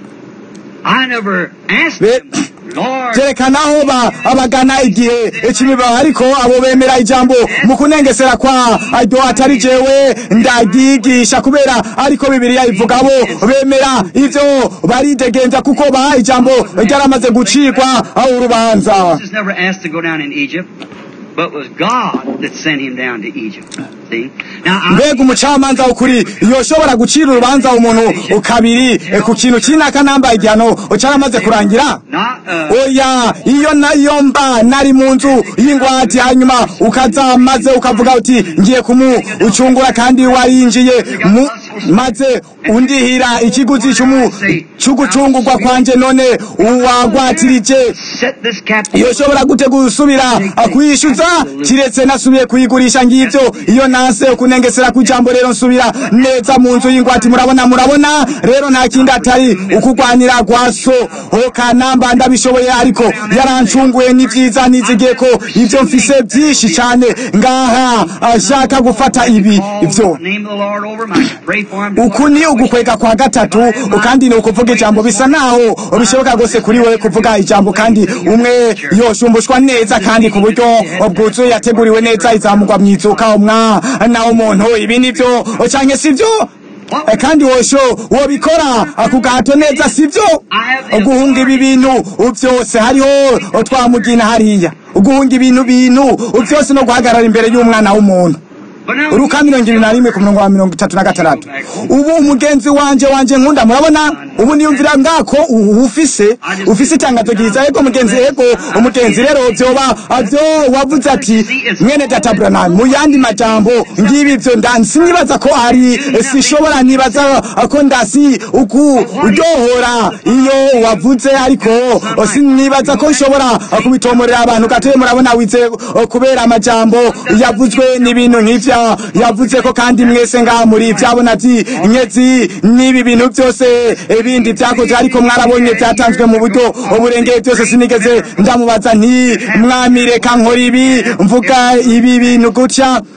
I never asked Be- him, Lord, vyerekana aho ba abagana igihe c'imibaho ariko abo bemera ijambo mu kunengesera kwa aryo atari jewe ndagyigisha kubera ariko bibiliya ivuga abo bemera ivyo baridegenza kuko ba ijambo ryaramaze gucirwa aho urubanza Jesus never asked to go down in Egypt, but it was God that sent him down to Egypt. See? Now, I, mbega umucamanza ukuri yoshobora gucira urubanza umuntu kabiri eh, ku kintu kinaka nambaye igihano caramaze kurangira not, uh, oya iyo nayo mba nari mu nzu y'ingwate hanyuma ukaza maze ukavuga uti ngiye kumucungura kandi warinjiye mu maze undihira ikiguzi cy'umu- cy'ugucungurwa kwanje none uwagwatirije set this captive. yoshobora gute gusubira kuyishyuza kiretse nasubiye kuyigurisha ngibyo iyo nase kunengesera ku ijambo rero nsubira neza mu nzu y'ingwati murabona murabona rero nta kindi atari ukugwanira gwa so ho kanamba ndabishoboye ariko yarancunguye n'ibyiza nizigiye ko ibyo mfise byinshi cyane ngaha ashaka gufata ibi ibyo Name of the Lord over him. I pray for him. do uku what ni ugukwega kwa gatatu kandi ni ukuvuga ijambo bisa naho bishoboka rwose kuri wowe kuvuga ijambo kandi umwe yoshumbushwa neza kandi ku buryo bwuzuye yateguriwe neza izamugwa mu izuka umwana w'umuntu ibi ni byo canke si byo Eh, kandi wosho wobikora ku gahato neza si byo guhunga ibi bintu byose hariho twamugina hariya guhunga ibintu bintu byose no guhagarara imbere y'umwana w'umuntu But now, uruka mirongo ibiri na rimwe ku murongo wa mirongo itatu na gatandatu ubu umugenzi wanje wanje nkunda murabona ubu niyumvira ngako u- ufise ufise itangazo ryiza yego mugenzi yego umugenzi rero vyoba avyo wavuze ati mwene data Branham mu yandi majambo ngibi vyo ndani sinibaza ko ari sishobora nibaza ko ndasi uku uryohora iyo wavuze ariko sinibaza ko nshobora kubitomorera abantu gatoye murabona wize kubera amajambo yavuzwe n'ibintu nk'ivya yavuze ko kandi mwese ngaha muri vyabona vy'inyezi n'ibi bintu byose ibindi vyakoze ariko mwarabonye vyatanzwe mu buryo uburengeye byose sinigeze ndamubaza nti mwami reka nkora ibi mvuga ibi bintu gutya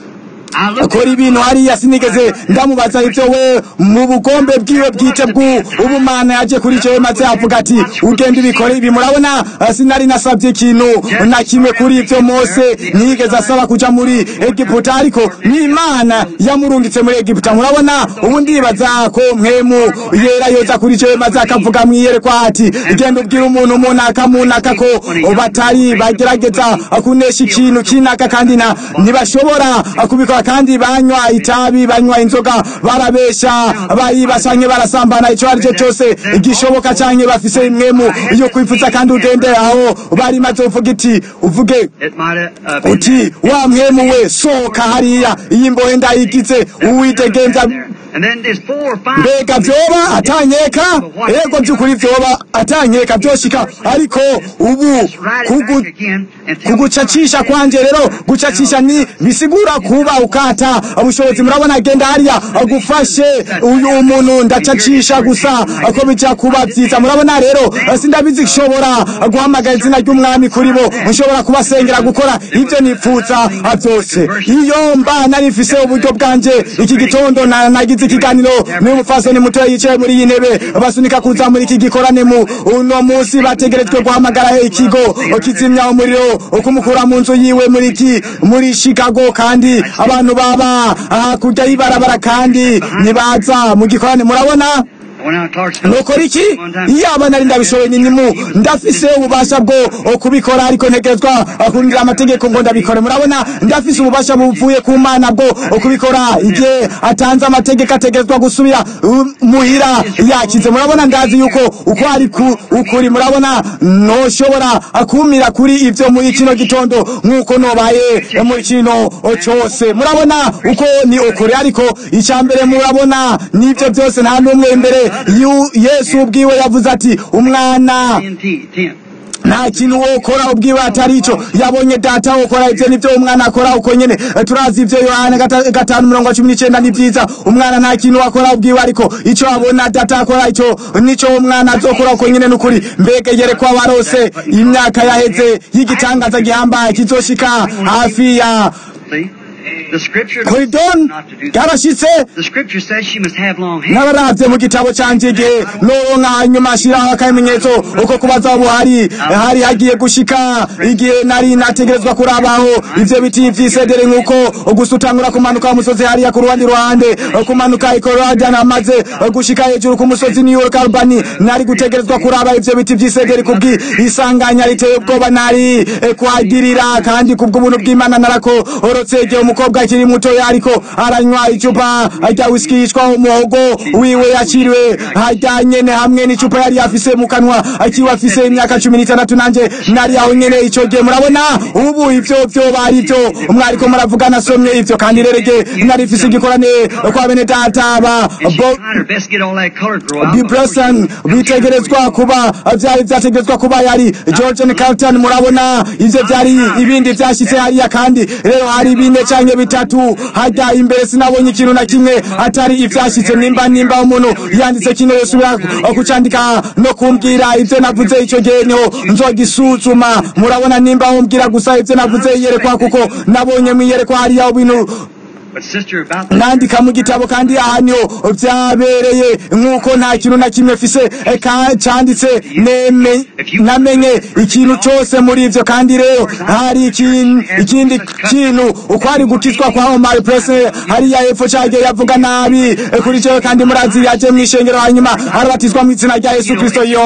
akora ibintu hariya sinigeze ndamubaza ibyo we mu bugombe bwiwe bwite bw'ubumana yaje kuri icyo maze avuga ati ugenda ubikore ibi murabona eh, sinari nasabye ikintu na kimwe kuri ibyo mose ntiyigeze asaba kuja muri egiputa ariko n'imana yamurungitse muri egiputa murabona ubu ndibaza ko mwemu yera yoza kuri icyo maze akavuga mwiyerekwa ati genda ubwira umuntu munaka munaka ko batari bagerageza kunesha ikintu kinaka kandi na ntibashobora kubikora kandi banywa itabi banywa inzoga barabesha bariba canke barasambana ico ari cyo cyose igishoboka canke bafise imwemu yo kwifuza kandi ugende aho bari maze uvuga iti uvuge It might have uh, been uti wa mwemu we sohoka hariya iyi mbohe ndayigize uwitegenza And then there's four or five. mbega vyoba atanyeka ego vy'ukuri vyoba atanyeka vyoshika ariko ubu Just write it kugu back again and tell me kugucacisha kwanje rero gucacisha ni bisigura kuba ukata ubushobozi murabona agenda hariya agufashe uyu umuntu ndacacisha gusa ko bija kuba vyiza murabona rero sindabizi nshobora guhamagara izina ry'umwami kuri bo nshobora kubasengera gukora ivyo nipfuza vyose iyo mba nari mfise uburyo bwanje iki gitondo na- nagize ikiganiro n'uyu mufasoni mutoya yicaye muri iyi ntebe basunika kuza muri iki gikorane mu uno munsi bategerejwe guhamagara ikigo kizimya umuriro kumukura mu nzu yiwe muri iki muri Chicago kandi abantu baba hakurya y'ibarabara kandi nibaza mu gikorane murabona I went out to Clarksville. nukora iki One time. iyaba nari ndabishoboye nyinimu ndafise ububasha bwo kubikora ariko ntegerezwa kurindira amategeko ngo ndabikore murabona ndafise ububasha buvuye ku mana bwo kubikora igihe atanze amategeko ategerezwa gusubira um, muhira yakize murabona ndazi yuko uko ari ku- ukuri murabona noshobora kumira kuri ivyo muri kino gitondo nk'uko nobaye muri kino cose murabona uko ni ukuri ariko icya mbere murabona n'ivyo byose nta n'umwe imbere yu- yesu ubwiwe yavuze ati umwana TNT, ten. nta kintu wokora ubwiwe atari ico yabonye data wokora ivyo nivyo umwana akora uko nyene Eh, turazi ivyo yohana gata- gatanu mirongo cumi n'icenda ni vyiza umwana nta kintu wakora ubwiwe ariko ico abona data akora ico nico umwana azokora uko nyene nukuri mbega yerekwa warose imyaka yaheze y'igitangaza gihambaye kizoshika hafi ya See? The scripture koridon not to do that. yarashitse The scripture says she must have long hair. n'abaravye mu gitabo canje igihe noronka hanyuma ashiraho akamenyetso uko kubaza buhari hari hagiye gushika igihe nari nategerezwa kurabaho ivyo biti vy'isedere nk'uko gusa utangura kumanuka umusozi hariya ku ruhande ruhande kumanuka ikororadani amaze gushika hejuru ku musozi new york albany nari gutegerezwa kuraba ivyo biti vy'isedere kubwi isanganya riteye ubwoba nari eh, kuhagirira kandi kubw'ubuntu bw'imana narako orotse igihe umukobwa akiri mutoya ariko aranywa icupa rya whisky yitwa umuhogo wiwe yakiriwe hajya nyene hamwe n'icupa yari afise mu kanwa akiwa afise imyaka cumi n'itandatu nanje nari aho nyene ico gihe murabona ubu ivyo vyo bari vyo mwariko muravuga nasomye ivyo kandi rerege nari mfise igikorane kwa bene data ba And she bo tried her best to get all that color to grow out. Bibrasan bitegerezwa kuba vyari vyategerezwa kuba yari George and Carlton murabona ivyo vyari ibindi vyashitse hariya kandi rero hari bine canke bitatu hajya imbere sinabonye ikintu na kimwe atari ivyashitse nimba nimba umuntu yanditse kino yosubira kucandika no kumbwira ivyo navuze ico gihe niho nzogisuzuma murabona nimba umbwira gusa ivyo navuze iyerekwa kuko nabonye mwiyerekwa hariya ibintu But sister, about the nandika mu gitabo kandi aha niho vyabereye nk'uko nta kintu na kimwe fise eh, ka- canditse neme- namenye ikintu cose muri ivyo kandi rero hari ikin- ikindi kintu uko ari gukizwa kwa Omar Presley hariya epfo cagiye yavuga nabi eh, kuri jewe kandi murazi yaje mw'ishengero hanyuma arabatizwa mu izina rya Yesu Kristo yo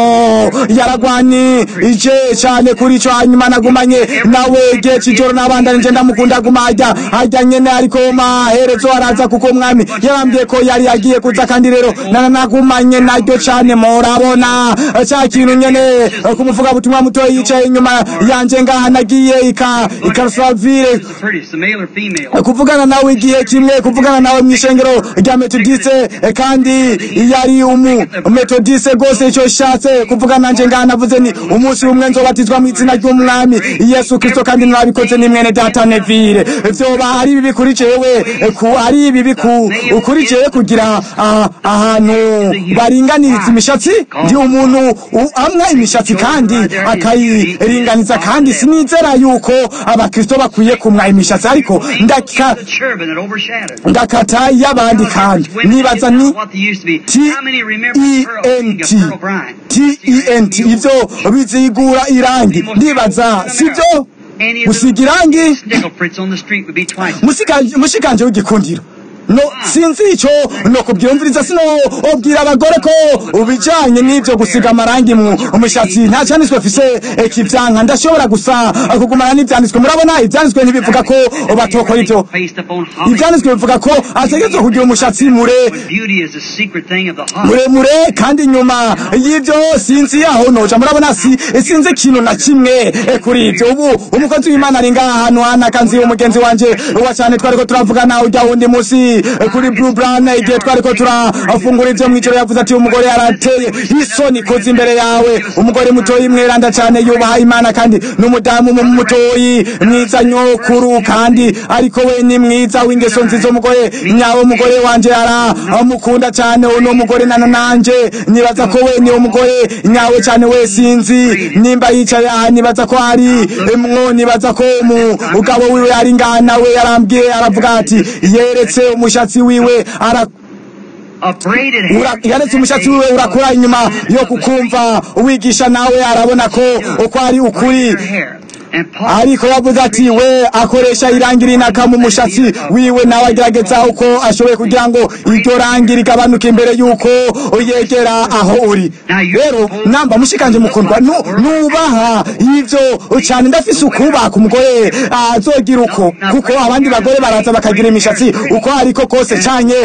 yaragwani ije cane kuri ico hanyuma nagumanye nawe igihe c'ijoro n'abandanije ndamukunda guma hajya hajya nyene ariko maherezo araza kuko umwami yabambwiye ko yari yagiye kuza kandi rero nana nagumanye naryo cane murabona ca kintu nyene eh, kumuvuga butumwa mutoya yicaye inyuma yanje ngaha nagiye ika ikarusavire Who's the prettiest, the male or female? kuvugana nawe igihe kimwe kuvugana nawe mw'ishengero rya metodiste eh, kandi yari umu metodiste rwose icyo shatse kuvugana nanje ngaha navuze ni umunsi umwe nzobatizwa mu izina ry'umwami yesu kristo kandi nabikoze ni mwene data nevire vyoba ari bibi kuri jewe eh, ku ari bibi ku kuri jewe kugira ah, ahantu baringaniriza imishatsi ndi umuntu u- amwa imishatsi kandi akayiringaniza kandi sinizera yuko abakristo bakwiye kumwa imishatsi ariko ndaka The turban that overshadowed. ndakata y'abandi kandi nibaza ni What they used to be. T How many remember E Pearl N King of T Pearl Brine? T E N T ivyo bizigura irangi ndibaza sivyo gusiga irangi Nickel Fritz on the street would be twice. Musika- mushikanje w'igikundiro no sinzi ico no kubyumviriza sino obwira abagore ko ubijanye n'ivyo gusiga amarangi mu umushatsi nta cyanditswe fise ikivyanka ndashobora gusa kugumana n'ivyanditswe murabona ivyanditswe ntibivuga ko batokora ivyo Based upon holly. ivyanditswe bivuga ko ategerezwa kugira umushatsi mure Beauty is the secret thing of the heart. muremure kandi inyuma y'ivyo sinzi yaho noja murabona si sinzi ikintu na kimwe eh, kuri ivyo ubu umukozi w'imana ari ngaha ahantu hana kanzi umugenzi wanje wa cyane twariko turavugana ujya wundi musi eh, kuri blue brown igihe twariko turafungura ivyo mw'ijoro yavuze ati umugore yarateye isoni koza imbere yawe umugore mutoyi mweranda cyane yubaha imana kandi n'umudamu mu mutoyi mwiza nyokuru kandi ariko we ni mwiza w'ingeso nziza umugore nyawe umugore wanje aramukunda cyane uno mugore nano nanje nibaza ko we ni umugore nyawe cyane we sinzi nimba yicaye aha nibaza ko ari mwo nibaza ko umugabo wiwe ari ngaha nawe yarambwiye aravuga ati yeretse umushatsi wiwe ara A braided Ura- hair. yaretse umushatsi wiwe urakura inyuma yo kukumva uwigisha nawe arabona ko uko ari ukuri Your hair. And Paul ariko yavuze ati we akoresha irangi rinaka mu mushatsi wiwe nawe agerageza uko ashoboye kugira ngo iryo rangi rigabanuke imbere y'uko yegera aho uri rero namba mushikanje mukundwa nu- nubaha ivyo cyane ndafise ukubaka umugore azogira uko kuko abandi bagore baraza bakagira imishatsi uko ariko kose canke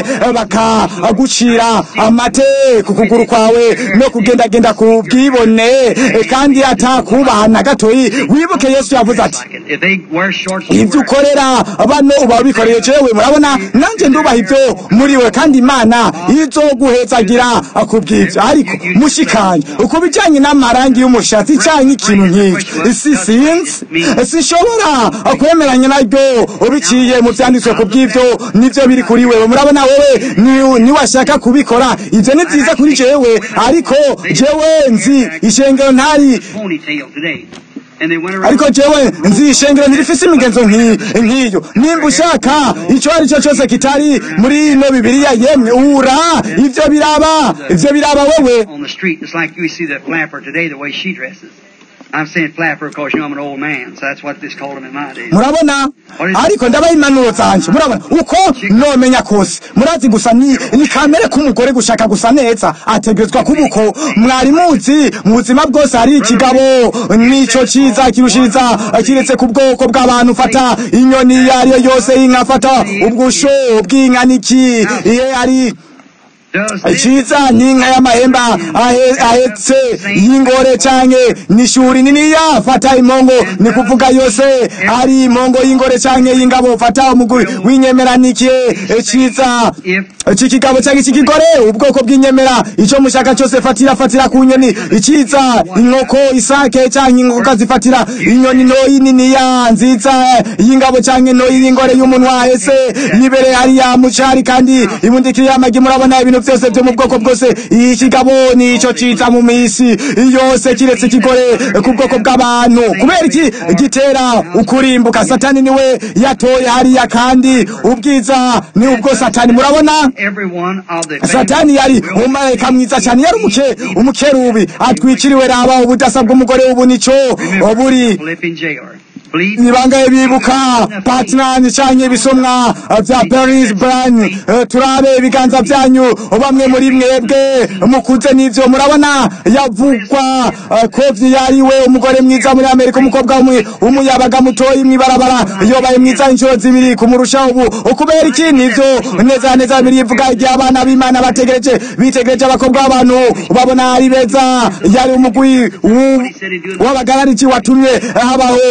bakagucira amate ku kuguru kwawe no kugendagenda ku bwibone eh, kandi atakubaha na gatoyi wibuke yesu yavuze ati like it. If they wear shorts, you ibyo wear it. ukorera bano uba ubikoreye jewe murabona nanjye ndubaha ibyo muri we kandi imana izoguhezagira ku bw'ibyo ariko mushikanye uko bijyanye n'amarangi y'umushatsi cyangwa ikintu nk'icyo si sinzi sinshobora kwemeranya naryo ubiciye mu byanditswe ku bw'ibyo nibyo biri kuri wewe murabona wowe ni- niwashaka kubikora ibyo ni byiza kuri jewe ariko jewe nzi ishengero ntari Ponytail today. And they went around. ariko jewe nzi ishengero ntirifise imigenzo nki- nk'iyo nimba ushaka icyo ari cyo cyose kitari muri ino bibiliya yemwe ura ivyo biraba ivyo biraba wewe on the street, just like you see that flapper today, the way she dresses. I'm saying flapper because you know I'm an old man, so that's what this called him in my days. murabona ariko ndabaha impanuro zanje murabona uko nomenya kose murazi gusa ni ni kamere k'umugore gushaka gusa neza ategerezwa kuba uko mwari muzi mu buzima bwose hari ikigabo nico ciza kirushiriza kiretse ku bwoko bw'abantu fata inyoni iyo ari yo yose y'inka fata ubwusho bw'inka niki iyo ari Does this iciza ni inka y'amahemba ahe- ahetse y'ingore canke n'ishuri niniya fata impongo ni kuvuga yose ari impongo y'ingore canke y'ingabo fata umugwi w'inyemeranikiye ciza c'ikigabo canke c'ikigore ubwoko bw'inyemera ico mushaka cose fatira fatira ku nyoni iciza inkoko isake canke inkoko zifatira inyoni ntoyi niniya nziza y'ingabo canke ntoyi y'ingore y'umunwa ahese yibere hariya mucari kandi ibundikiriye amagi murabona ibintu byose byo mu bwoko bwose ikigabo nico ciza mu misi yose kiretse ikigore ku bwoko bw'abantu kubera iki gitera ukurimbuka satani niwe yatoye hariya kandi ubwiza ni ubwo satani murabona every one of the satani yari umumarayika mwiza cyane yari umuke umukerubi atwikiriwe raba ubudasa bw'umugore ubu nico buri Philippian jailer. Believe ni bangahe bibuka patinani canke ibisomwa vya paris bran Eh, turabe ibiganza vyanyu bamwe muri mwebwe mukuze n'ivyo murabona yavugwa eh, ko vyariwe umugore mwiza muri amerika umukobwa w'umu- w'umuyabaga mutoyi mw'ibarabara yobaye mwiza inshuro zibiri kumurusha ubu ukubera iki nivyo neza neza bibiri ivuga igihe abana b'imana bategereje bitegereje abakobwa b'abantu babona ari beza yari umugwi w'u- w'abagarariki watumye habaho umwuzure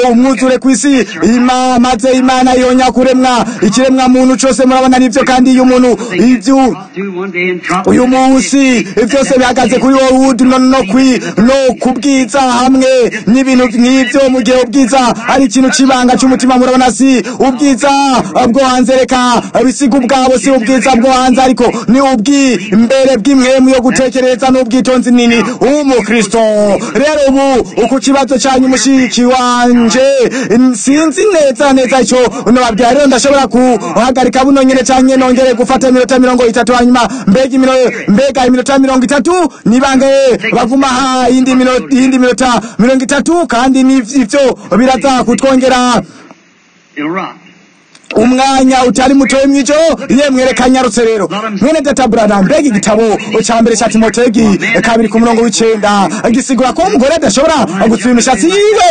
kure ku isi ima maze imana yonya kuremwa ikiremwa muntu cose murabona arivyo kandi iyo umuntu ivyo uyu munsi byose bihagaze kuri wowe no no kwi no kubwiza hamwe n'ibintu nk'ivyo mu gihe ubwiza ari ikintu c'ibanga c'umutima murabona si ubwiza bwo hanze reka bisiga ubwabo si ubwiza bwo hanze ariko ni ubwi mbere bw'imwemu yo gutekereza n'ubwitonzi nini umukristo rero ubu uku kibazo cyanyu mushiki wanje sinzi neza neza ico nobabwira rero ndashobora kuhagarika buno nyene canke nongere gufata iminota mirongo itatu hanyuma mbega imino- mbega iminota mirongo itatu nibange baguma ha iyindi mino- iyindi minota mirongo itatu kandi n'ivyo biraza kutwongera umwanya utari mutoye mwijo yemwe reka nyarutse rero mwene data brada mbega igitabo ca mbere ca timotegi kabiri ku murongo w'icenda gisigura ko umugore adashobora gutsiba imishatsi yiwe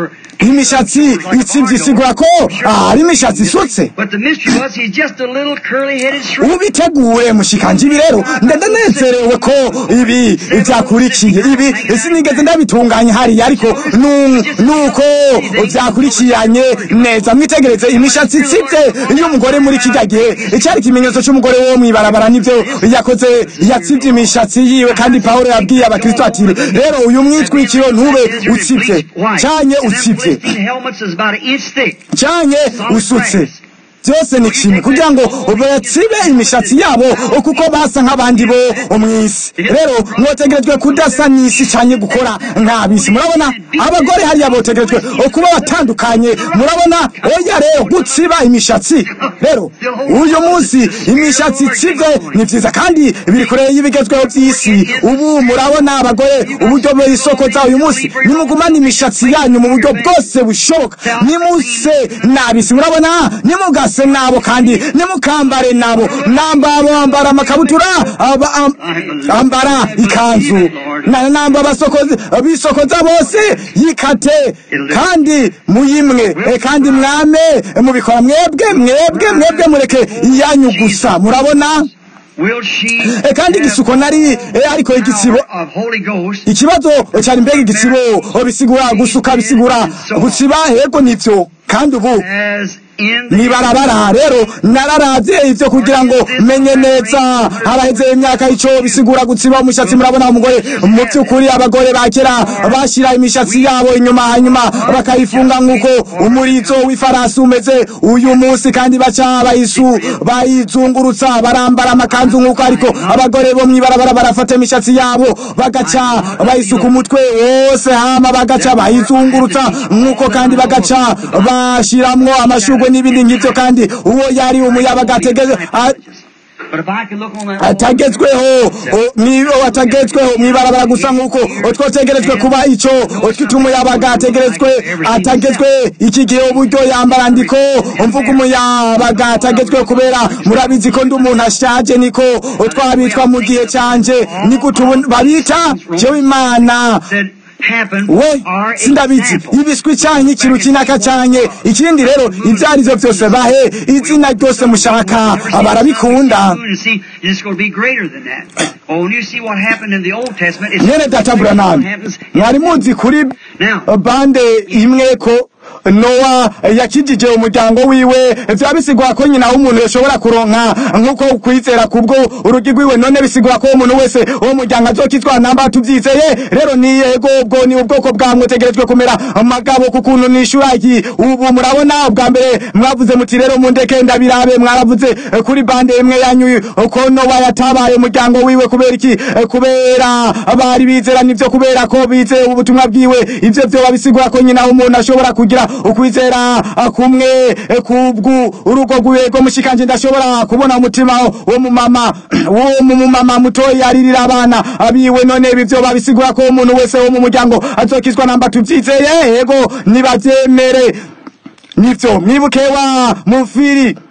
imishatsi itsivye isigura ko ah, ari imishatsi isutse But the mystery was he's just a little curly-headed shrimp. ubiteguye mushikanje ibi rero ndanezerewe ko ibi vyakurikiye ibi sinigeze ndabitunganya hariya ariko nu- nuko vyakurikiranye neza mwitegereze imishatsi itsivye y'umugore muri kirya gihe icari ikimenyetso c'umugore wo mw'ibarabara nivyo yakoze yatsivye imishatsi yiwe kandi pawulo yabwiye abakristo ati rero uyu mwitwikiro ntube utsivye canye utsivye Waisting helmets is about an inch thick. cyane usutse byose ni kimwe kugira ngo batsibe imishatsi yabo kuko basa nk'abandi bo mw'isi rero mwotegerejwe kudasa n'isi cyane gukora nk'abisi murabona abagore hariya botegerejwe kuba batandukanye murabona oya rero gutsiba imishatsi rero uyu munsi imishatsi itsibwe ni byiza kandi biri kure y'ibigezweho by'isi ubu murabona abagore uburyo bisokoza uyu munsi nimugumane imishatsi yanyu mu buryo bwose bushoboka nimuse nabisi murabona nimugase nabo kandi nimukambare nabo namba bambara amakabutura aba- am- ambara ikanzu na namba basokoze bisokoza bose yikate kandi muyimwe eh, kandi mwame mubikora mwebwe mwebwe mwebwe mureke iyanyu gusa murabona Will she Eh, kandi igisuko nari eh, ariko igisibo power of Holy Ghost ikibazo cyari mbega igisibo bisigura gusuka bisigura gusiba yego nivyo kandi ubu as in the nibarabara rero nararavye ivyo kugira ngo menye neza haraheze imyaka ico bisigura gutsiba umushatsi murabona umugore mu vy'ukuri abagore ba kera bashira imishatsi yabo inyuma hanyuma bakayifunga nk'uko umurizo w'ifarasi umeze uyu munsi kandi baca bayisu bayizungurutsa barambara amakanzu nk'uko ariko abagore bo mw'ibarabara barafata imishatsi yabo bagaca bayisuka umutwe wose hama bagaca bayizungurutsa nk'uko kandi bagaca bashiramwo amashurwe n'ibindi nk'ivyo kandi uwo yari umuyabaga ategeze a- But if I could look on that atagezweho o- nibo atagezweho mwibarabara gusa nk'uko twotegerejwe kuba ico twita umuyabaga ategerezwe atagezwe iki gihe uburyo yambara ndiko mvuga umuyabaga atagezwe kubera murabizi ko ndi umuntu ashaje niko twabitwa mu gihe canje nigute ubu babita jewe imana said happened we are sindabizi examples. ibiswi canke ikintu kinaka canke ikindi rero ivyo arivyo vyose bahe izina ryose mushaka barabikunda And see, it's going to be greater than that. Oh, when you see what happened in the Old Testament, it's nyene data buranani happens. mwari muzi kuri Now, bande imwe ko nowa yakijije umuryango wiwe vyaba bisigura ko nyina w'umuntu yoshobora kuronka nk'uko kwizera kubwo urugi rwiwe none bisigura ko umuntu wese uwo muryango azokitwa namba tuvyizeye rero ni yego ubwo ni ubwoko bwa mwotegerejwe kumera amagabo ku kuntu nishura iki ubu murabona ubwa mbere mwavuze muti rero mundeke ndabirabe mwaravuze eh, kuri bande imwe yanyu ko nowa yatabaye umuryango wiwe kubera iki Eh, kubera bari bizera nivyo kubera ko bizeye ubutumwa bwiwe ivyo vyoba bisigura ko nyina w'umuntu ashobora kugira ukwizera ah, kumwe eh, kubwu urugo rwiwe rwo mushikanje ndashobora kubona umutima wo mu mama wo mu mama mutoyi aririra abana abiwe none ibi vyoba bisigura ko umuntu wese wo mu muryango azokizwa namba tuvyizeye yego nibavyemere nivyo mwibuke wa mufiri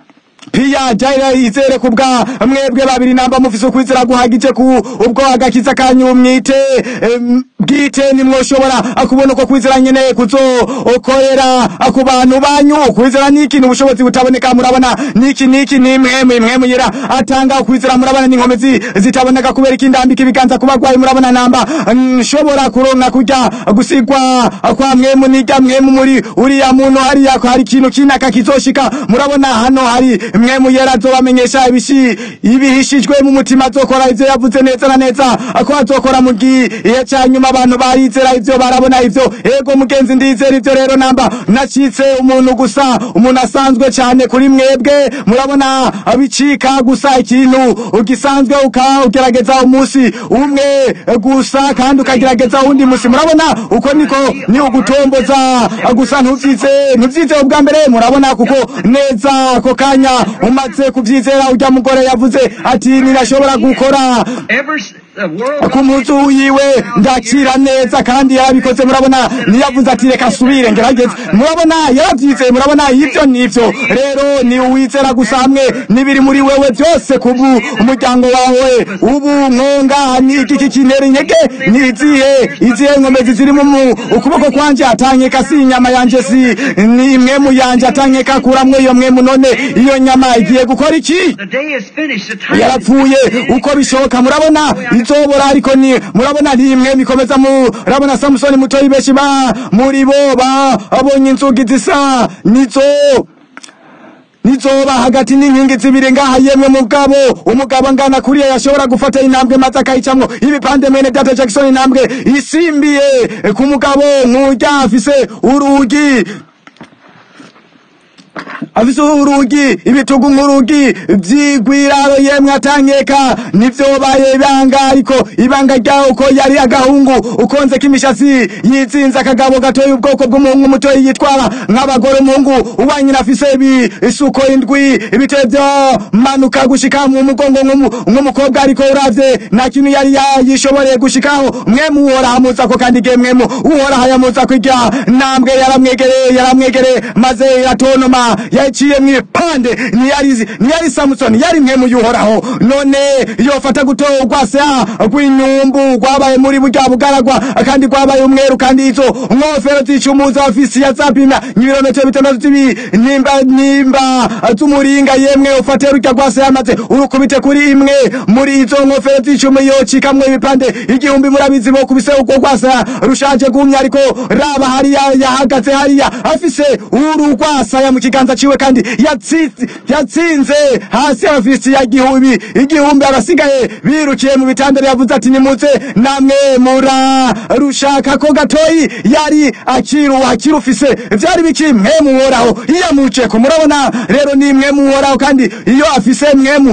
piya jaira izere kubwa mwebwe babiri namba mufise ukwizera guhagije ku ubwo agakiza kanyu mwite em, bwite nimwoshobora kubona uko kwizera nyene kuzokorera ku bantu banyu kwizera ni ikintu ubushobozi butaboneka murabona niki niki ni mwemwe mwemwe yera atanga ukwizera murabona n'inkomezi zitaboneka kubera ikindambika ibiganza ku bagwayi murabona namba nshobora kuronka kurya gusigwa kwa mwemu nijya mwemu muri uriya muntu hariya hari ikintu kinaka kizoshika murabona hano hari mwemu yera azobamenyesha ibishi ibihishijwe mu mutima azokora ivyo yavuze neza na neza ko azokora mu gihe ca nyuma abantu barizera ivyo barabona ivyo ego mugenzi ndizera ivyo rero namba nacitse umuntu gusa umuntu asanzwe cyane kuri mwebwe murabona abicika gusa ikintu ugisanzwe uka ugerageza umunsi umwe gusa kandi ukagerageza uwundi musi murabona uko niko ni ugutomboza gusa ntuvyize ntuvyize ubwa mbere murabona kuko neza ako kanya umaze kuvyizera urya mugore yavuze ati ninashobora gukora Ever s- the world ku munsi wiwe ndakira neza kandi yarabikoze murabona niyavuze ati reka asubire ngerageze murabona yaravyize murabona ivyo nivyo rero ni uwizera gusa hamwe n'ibiri muri wewe byose kubu umuryango wawe ubu nkonga ni iki kinera intege ni izihe izihe nkomezi ziri mu mu- ukuboko kwanje atanyeka si inyama yanje si ni imwemu yanje atanyeka kuramwo iyo mwemu none iyo nyama igiye gukora iki the day is finished. The time is yarapfuye uko bishoboka murabona izobora ariko ni murabona ntimwe mikomeza murabona samusoni mutoyi benshi ba muri bo babonye inzugi zisa nizo nizoba hagati n'inkingi zibiri ngaha yemwe mugabo umugabo ngana kuriya yashobora gufata intambwe maze akayicamwo ibipande mwene data jackson intambwe isimbiye ku mugabo nk'urya afise urugi afise urugi ibitugu nk'urugi vyigwiraro yemwe atanyeka nivyobaye ibanga ariko ibanga ryawo uko yari agahungu ukonzeko imishatsi yizinze akagabo gatoye ubwoko bw'umuhungu mutoyi yitwara nk'abagore umuhungu uwanyina afise isuko indwi ibiteye vyomanuka gushika mu mugongo nk'umu- nk'umukobwa ariko uravye nta kintu yari yayishoboreye gushikaho mwemu uhoraho amuza ko kandi igihe mwemu uhoraho yamuza kwirya ntambwe yaramwegereye yaramwegereye maze iratonoma yaciye mw'ipande ntiyari ntiyari samusoni yari mwemu yuhoraho none yofata gutorwa se rw'inyumbu rwabaye muri burya bugaragwa kandi rwabaye umweru kandi izo nkofero zicumuza ofisi ya zapima ibirometero bitandatu z'ibi nimba nimba z'umuringa yemwe ufate rurya rwase yamaze urukubite kuri imwe muri izo nkofero z'icumi yocikamwo ibipande igihumbi murabizi bo kubise urwo rwasa rushaje gumya ariko raba hariya yahagaze hariya afise urugwasaya mu kiganza ciwe kandi yatsi- yatsinze hasi ofisi ya gihumbi igihumbi abasigaye birukiye mu bitandaro yavuze ati nimuze namwe mura rushaka ko gatoyi yari akiru akirufise vyari biki mwe muhoraho iyamuceko murabona rero ni mwe muhoraho kandi iyo afise mwemu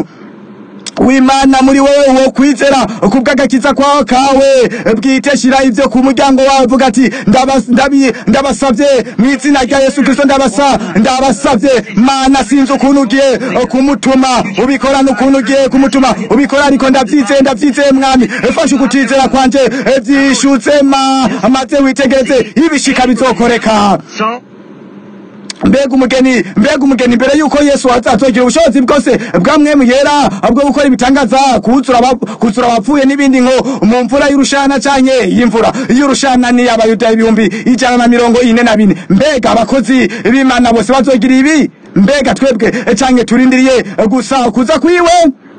w'imana muri wowe wo kwizera kubw'agakiza kwawe kawe bwite shira ivyo ku muryango wawe vuga ati ndabas- ndabi- ndabasavye mu izina rya yesu kristo ndabasa ndabasavye mana sinzi ukuntu ugiye kumutuma ubikora n'ukuntu ugiye kumutuma ubikora ariko ndavyizeye ndavyizeye mwami fasha ukutizera kwanje vyishutse ma maze witegereze ibishika bizokoreka so. mbega umugeni mbega umugeni mbere yuko yesu azazogira ubushobozi bwose bwamwemu yera bwo gukora ibitangaza kuzura aba- kuzura abapfuye n'ibindi nko mu mvura y'urushana canke y'imvura y'urushana ni abayuda ibihumbi ijana na mirongo ine na bine mbega abakozi b'imana bose bazogira ibi mbega twebwe canke turindiriye gusa kuza kwiwe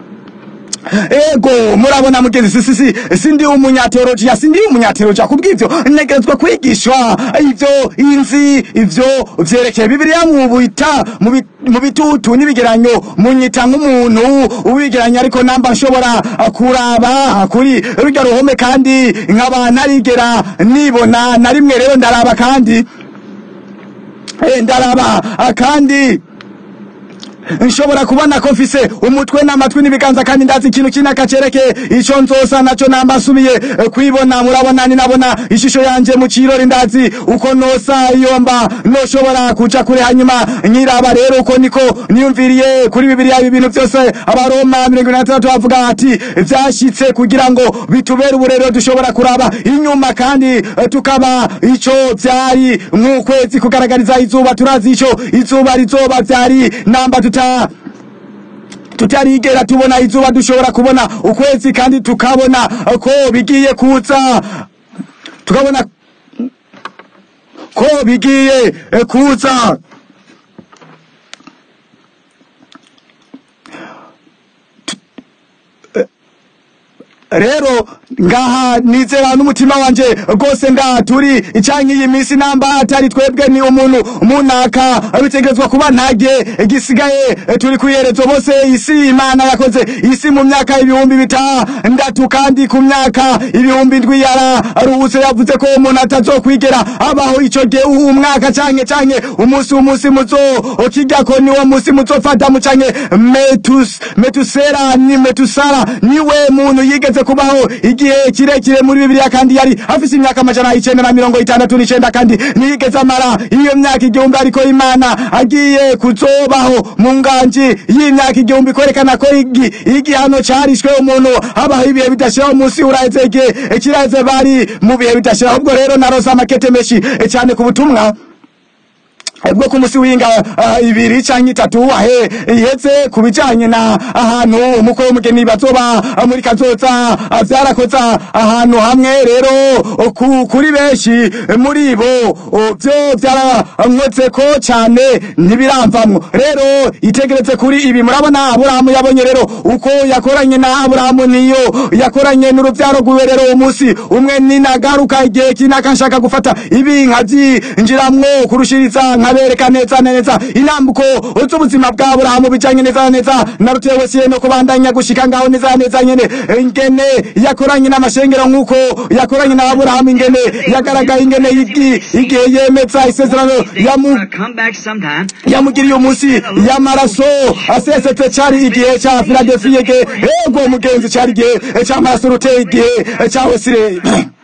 ego murabona mugenzi si si si sindi umunyateolojiya sindi umunyateolojiya kubw'ivyo ntegerezwa kwigishwa ivyo inzi ivyo vyerekeye bibiliya mubita mu bi- mu bitutu n'ibigeranyo munyita nk'umuntu ubigeranya ariko namba nshobora kuraba kuri rurya ruhome kandi nkaba narigera nibona na rimwe rero ndaraba kandi Eh, ndaraba ah, kandi nshobora kubona ko mfise umutwe n'amatwi n'ibiganza kandi ndazi ikintu kinaka cerekeye ico nzosa naco namba nsubiye eh, kwibona murabona ninabona ishusho yanje mu kirori ndazi uko nosa iyo mba noshobora kuja kure hanyuma nkiraba rero uko niko niyumviriye kuri bibiliya ibi bintu byose abaroma mirongo ine na tandatu bavuga ati vyashitse kugira ngo bitubere uburero dushobora kuraba inyuma kandi eh, tukaba ico vyari nk'ukwezi kugaragariza izuba turazi ico izuba rizoba vyari namba tuta tutarigera tubona izuba dushobora kubona ukwezi kandi tukabona ko bigiye kuza tukabona ko bigiye eh, kuza rero ngaha nizera n'umutima wanje rwose nda turi icyanke iyi minsi namba atari twebwe ni umuntu munaka bitegerezwa kuba ntage gisigaye turi kuyerezo bose isi imana yakoze isi mu myaka ibihumbi bitandatu kandi ku myaka ibihumbi ndwi yararuhutse yavuze ko umuntu atazokwigera abaho ico gihe uhu umwaka canke canke umunsi umunsi muzo ukirya ko niwo munsi muzofata mu canke metus metusera ni metusara niwe muntu yigeze kubaho igihe kirekire muri bibiliya kandi yari afise imyaka amajana icenda na mirongo itandatu n'icenda kandi ntiyigeze amara iyo myaka igihumbi ariko imana agiye kuzobaho mu nganji y'imyaka igihumbi kwerekana ko igi- igihano carishwe umuntu habaho ibihe bidashiraho munsi uraheze igihe kiraheze bari mu bihe bidashiraho ubwo rero narose amakete menshi eh, cane ku butumwa bwo ku musi w'inga uh, ibiri canke itatu ahe iheze ku bijanye na ahantu umukwe w'umugeni bazoba uh, muri kazoza uh, vyarakoza ahantu hamwe rero uh, ku, kuri benshi eh, muri bo uh, vyo vyarankoze ko cane ntibiramvamwo rero itegereze kuri ibi murabona aburahamu yabonye rero uko yakoranye na aburahamu niyo yakoranye n'uruvyaro rwiwe rero umunsi umwe ninagaruka igihe kinaka nshaka gufata ibi nkavyinjiramwo kurushiriza nkabereka neza neza inambuko z'ubuzima bwa aburahamu bijanye neza na neza narutewe siye no kubandanya gushika ngaho neza na neza nyene ingene yakoranye n'amashengero nk'uko yakoranye na aburahamu ingene yagaragaye ingene igi- igihe yemeza isezerano yamu Gonna come back sometime. yamugiriye umunsi y'amaraso asesetse cari igihe ca filadefiya igihe ego mugenzi cari igihe c'amaraso ruteye igihe ca wesire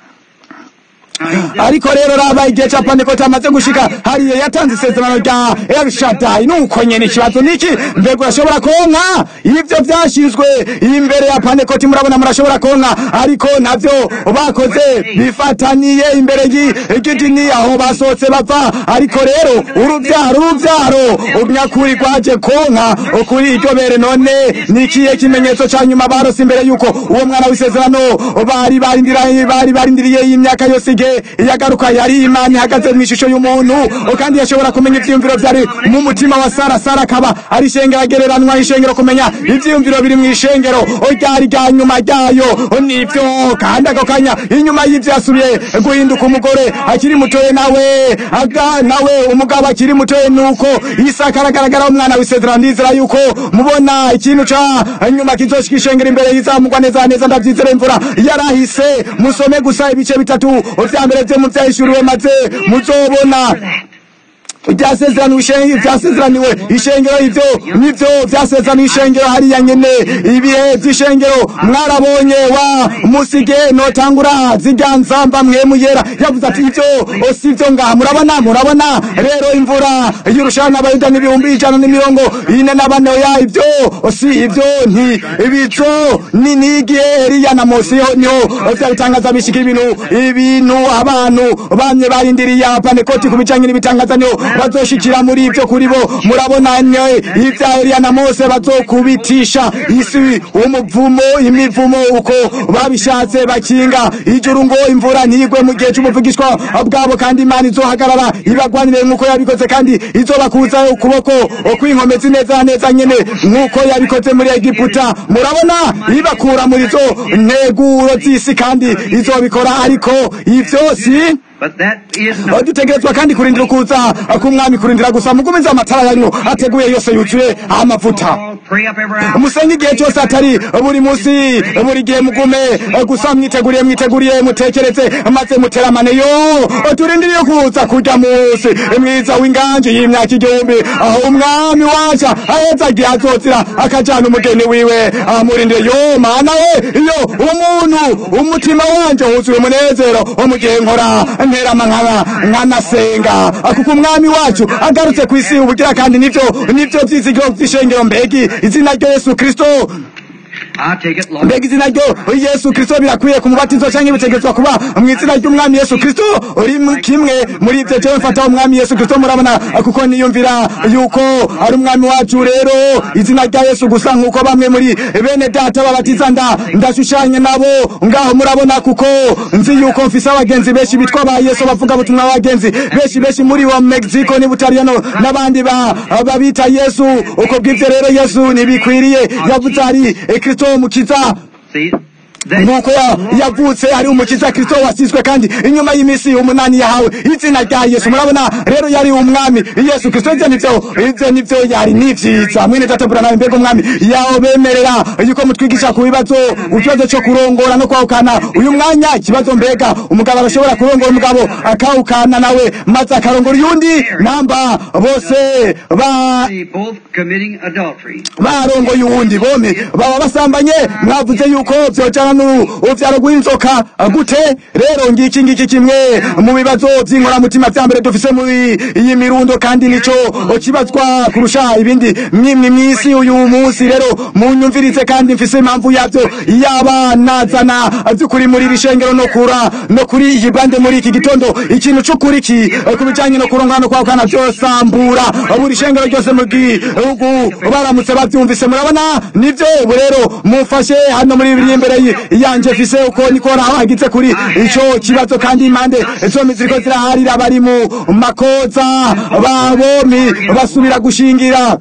ariko rero raba igihe ca pantekote amaze gushika hariya yatanze isezerano rya elshadai nuko nyene ikibazo niki mbega urashobora konka ivyo vyashinzwe imbere ya pantekote murabona murashobora konka ariko navyo bakoze bifataniye imbere y'igidini aho basohotse bava ariko rero uruvyaro uruvyaro unyakuri rwaje konka kuri iryo bere none nikiye kimenyetso ca nyuma barose imbere yuko uwo mwana w'isezerano bari barindiriye bari barindiriye y'imyaka yose igihe yagaruka yari imana ihagaze mu ishusho y'umuntu kandi yashobora kumenya ivyiyumviro vyari mu mutima wa sara sara akaba ari ishengero agereranwa ishengero kumenya ivyiyumviro biri mu ishengero ryari rya nyuma ryayo nivyo kandi ako kanya inyuma y'ivyo yasubiye guhinduka umugore akiri mutoye nawe aga nawe umugabo akiri mutoye nuko isaka aragaragara umwana w'isezerano ndizera yuko mubona ikintu ca nyuma kizoshika ishengero imbere yizamugwa neza neza ndavyizera imvura yarahise musome gusa ibice bitatu vya mbere vyo mu vyahishuriwe maze muzobona byasezeraniwe ishengero byasezeraniwe ishengero ivyo nivyo byasezeraniwe ishengero hariya nyene ibihe vy'ishengero mwarabonye wa musige notangura zirya nzamba mwemu yera yavuze ati ivyo sivyo ngaha murabona murabona rero imvura y'urushana abayuda n'ibihumbi ijana n'imirongo ine na bane ya ivyo si ivyo nti ibico ni nigihe eliya na mose niho vyabitangaza bishika ibintu ibintu abantu bamye barindiriye apanekoti ku bijanye n'ibitangaza niho bazoshikira muri ivyo kuri bo murabona ne ivya Eliya na Mose bazokubitisha isi umuvumo imivumo uko babishatse bakinga ijuru ngo imvura ntigwe mu gihe c'umuvugishwa bwabo kandi Imana izohagarara ibagwanire nk'uko yabikoze kandi izobakuza ukuboko kw'inkomezi neza neza nyene nk'uko yabikoze muri Egiputa murabona ibakura muri zo nteguro z'isi kandi izobikora ariko ivyo si But that is not. dutegerezwa kandi kurindira ukuza k'umwami kurindira gusa mugumize amatara yanyu ateguye yose yuzuye amavuta All pray up every hour. musenge igihe cyose atari buri munsi buri gihe mugume gusa mwiteguriye mwiteguriye mutekereze maze muteramane yo turindiriye kuza kurya munsi mwiza w'inganje y'imyaka igihumbi aho umwami wacu aheza igihe azozira akajana umugeni wiwe amurindire yo mana we iyo umuntu umutima wanje wuzuye umunezero mu gihe nkora nterama nkaba nkanasenga kuko umwami wacu agarutse ku isi ubugira kandi nivyo nivyo vyizigiro vy'ishengero mbegi izina rya yesu kristo I take it, Lord. mbega izina ryo yesu kristo birakwiye ku mubatizo cyangwa bitegetswa kuba mu izina ry'umwami yesu kristo uri mu- kimwe muri ibyo cyo mfata umwami yesu kristo murabona kuko niyumvira yuko ari umwami wacu rero izina rya yesu gusa nk'uko bamwe muri bene data babatiza nda ndashushanya nabo ngaho murabona kuko nzi yuko mfise abagenzi benshi bitwa ba yesu bavuga butumwa abagenzi benshi benshi muri wa mexico ni butaliyano n'abandi ba- babita yesu uko bw'ibyo rero yesu ntibikwiriye yavuze ari eh, kristo mukiza See, that, nuko ya- yavutse ari umukiza kristo wasizwe kandi inyuma y'iminsi umunani yahawe izina rya yesu murabona rero yari umwami yesu kristo ivyo nivyo ivyo nivyo yari nivyiza mwene tatambura nawe mbega umwami yaho bemerera yuko mutwigisha ku bibazo ikibazo co kurongora no kwahukana uyu mwanya ikibazo mbega umugabo arashobora kurongora umugabo akahukana nawe maze akarongora uyundi namba bose ba they both committing adultery. barongoye uwundi bome baba basambanye mwavuze yuko vyojana n'uruvyaro rw'inzoka gute rero ngiki ngiki kimwe mu bibazo vy'inkoramutima vya mbere dufise muri iyi mirundo kandi nico kibazwa kurusha ibindi mwimwe mw'isi uyu munsi rero munyumvirize kandi mfise impamvu yavyo yaba nazana vy'ukuri muri iri shengero no kura no kuri iyi bande muri iki gitondo ikintu c'ukuri ki ku bijanye no kurongana no kwahukana vyosambura buri shengero ryose mu gihugu baramutse bavyumvise murabona nivyo ubu rero mufashe hano muri biri imbere y- yanje mfise uko niko hagize kuri ico kibazo kandi impande zombi ziriko ziraharira bari mu makoza babomi basubira gushingira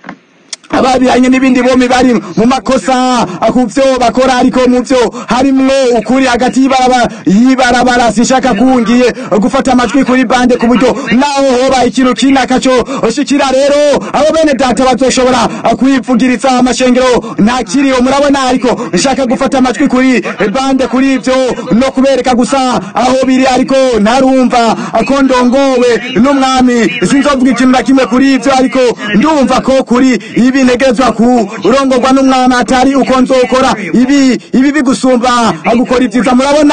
ababiranye n'ibindi bomi bari mu makosa ku vyo bakora ariko mu vyo harimwo ukuri hagati y'ibarabara y'ibarabara sinshaka kungiye gufata amajwi kuri bande ku buryo naho hoba ikintu kinaka co shikira rero abo bene data bazoshobora kwivugiriza amashengero nta kiriho murabona ariko nshaka gufata amajwi kuri bande kuri ivyo no kubereka gusa aho biri ariko ntarumva ko ndongowe n'umwami sinzovuga ikintu na kimwe kuri ivyo ariko ndumva ko kuri ibi ntegerezwa kurongorwa n'umwami atari uko nzokora ibi ibi bigusumba gukora ibyiza murabona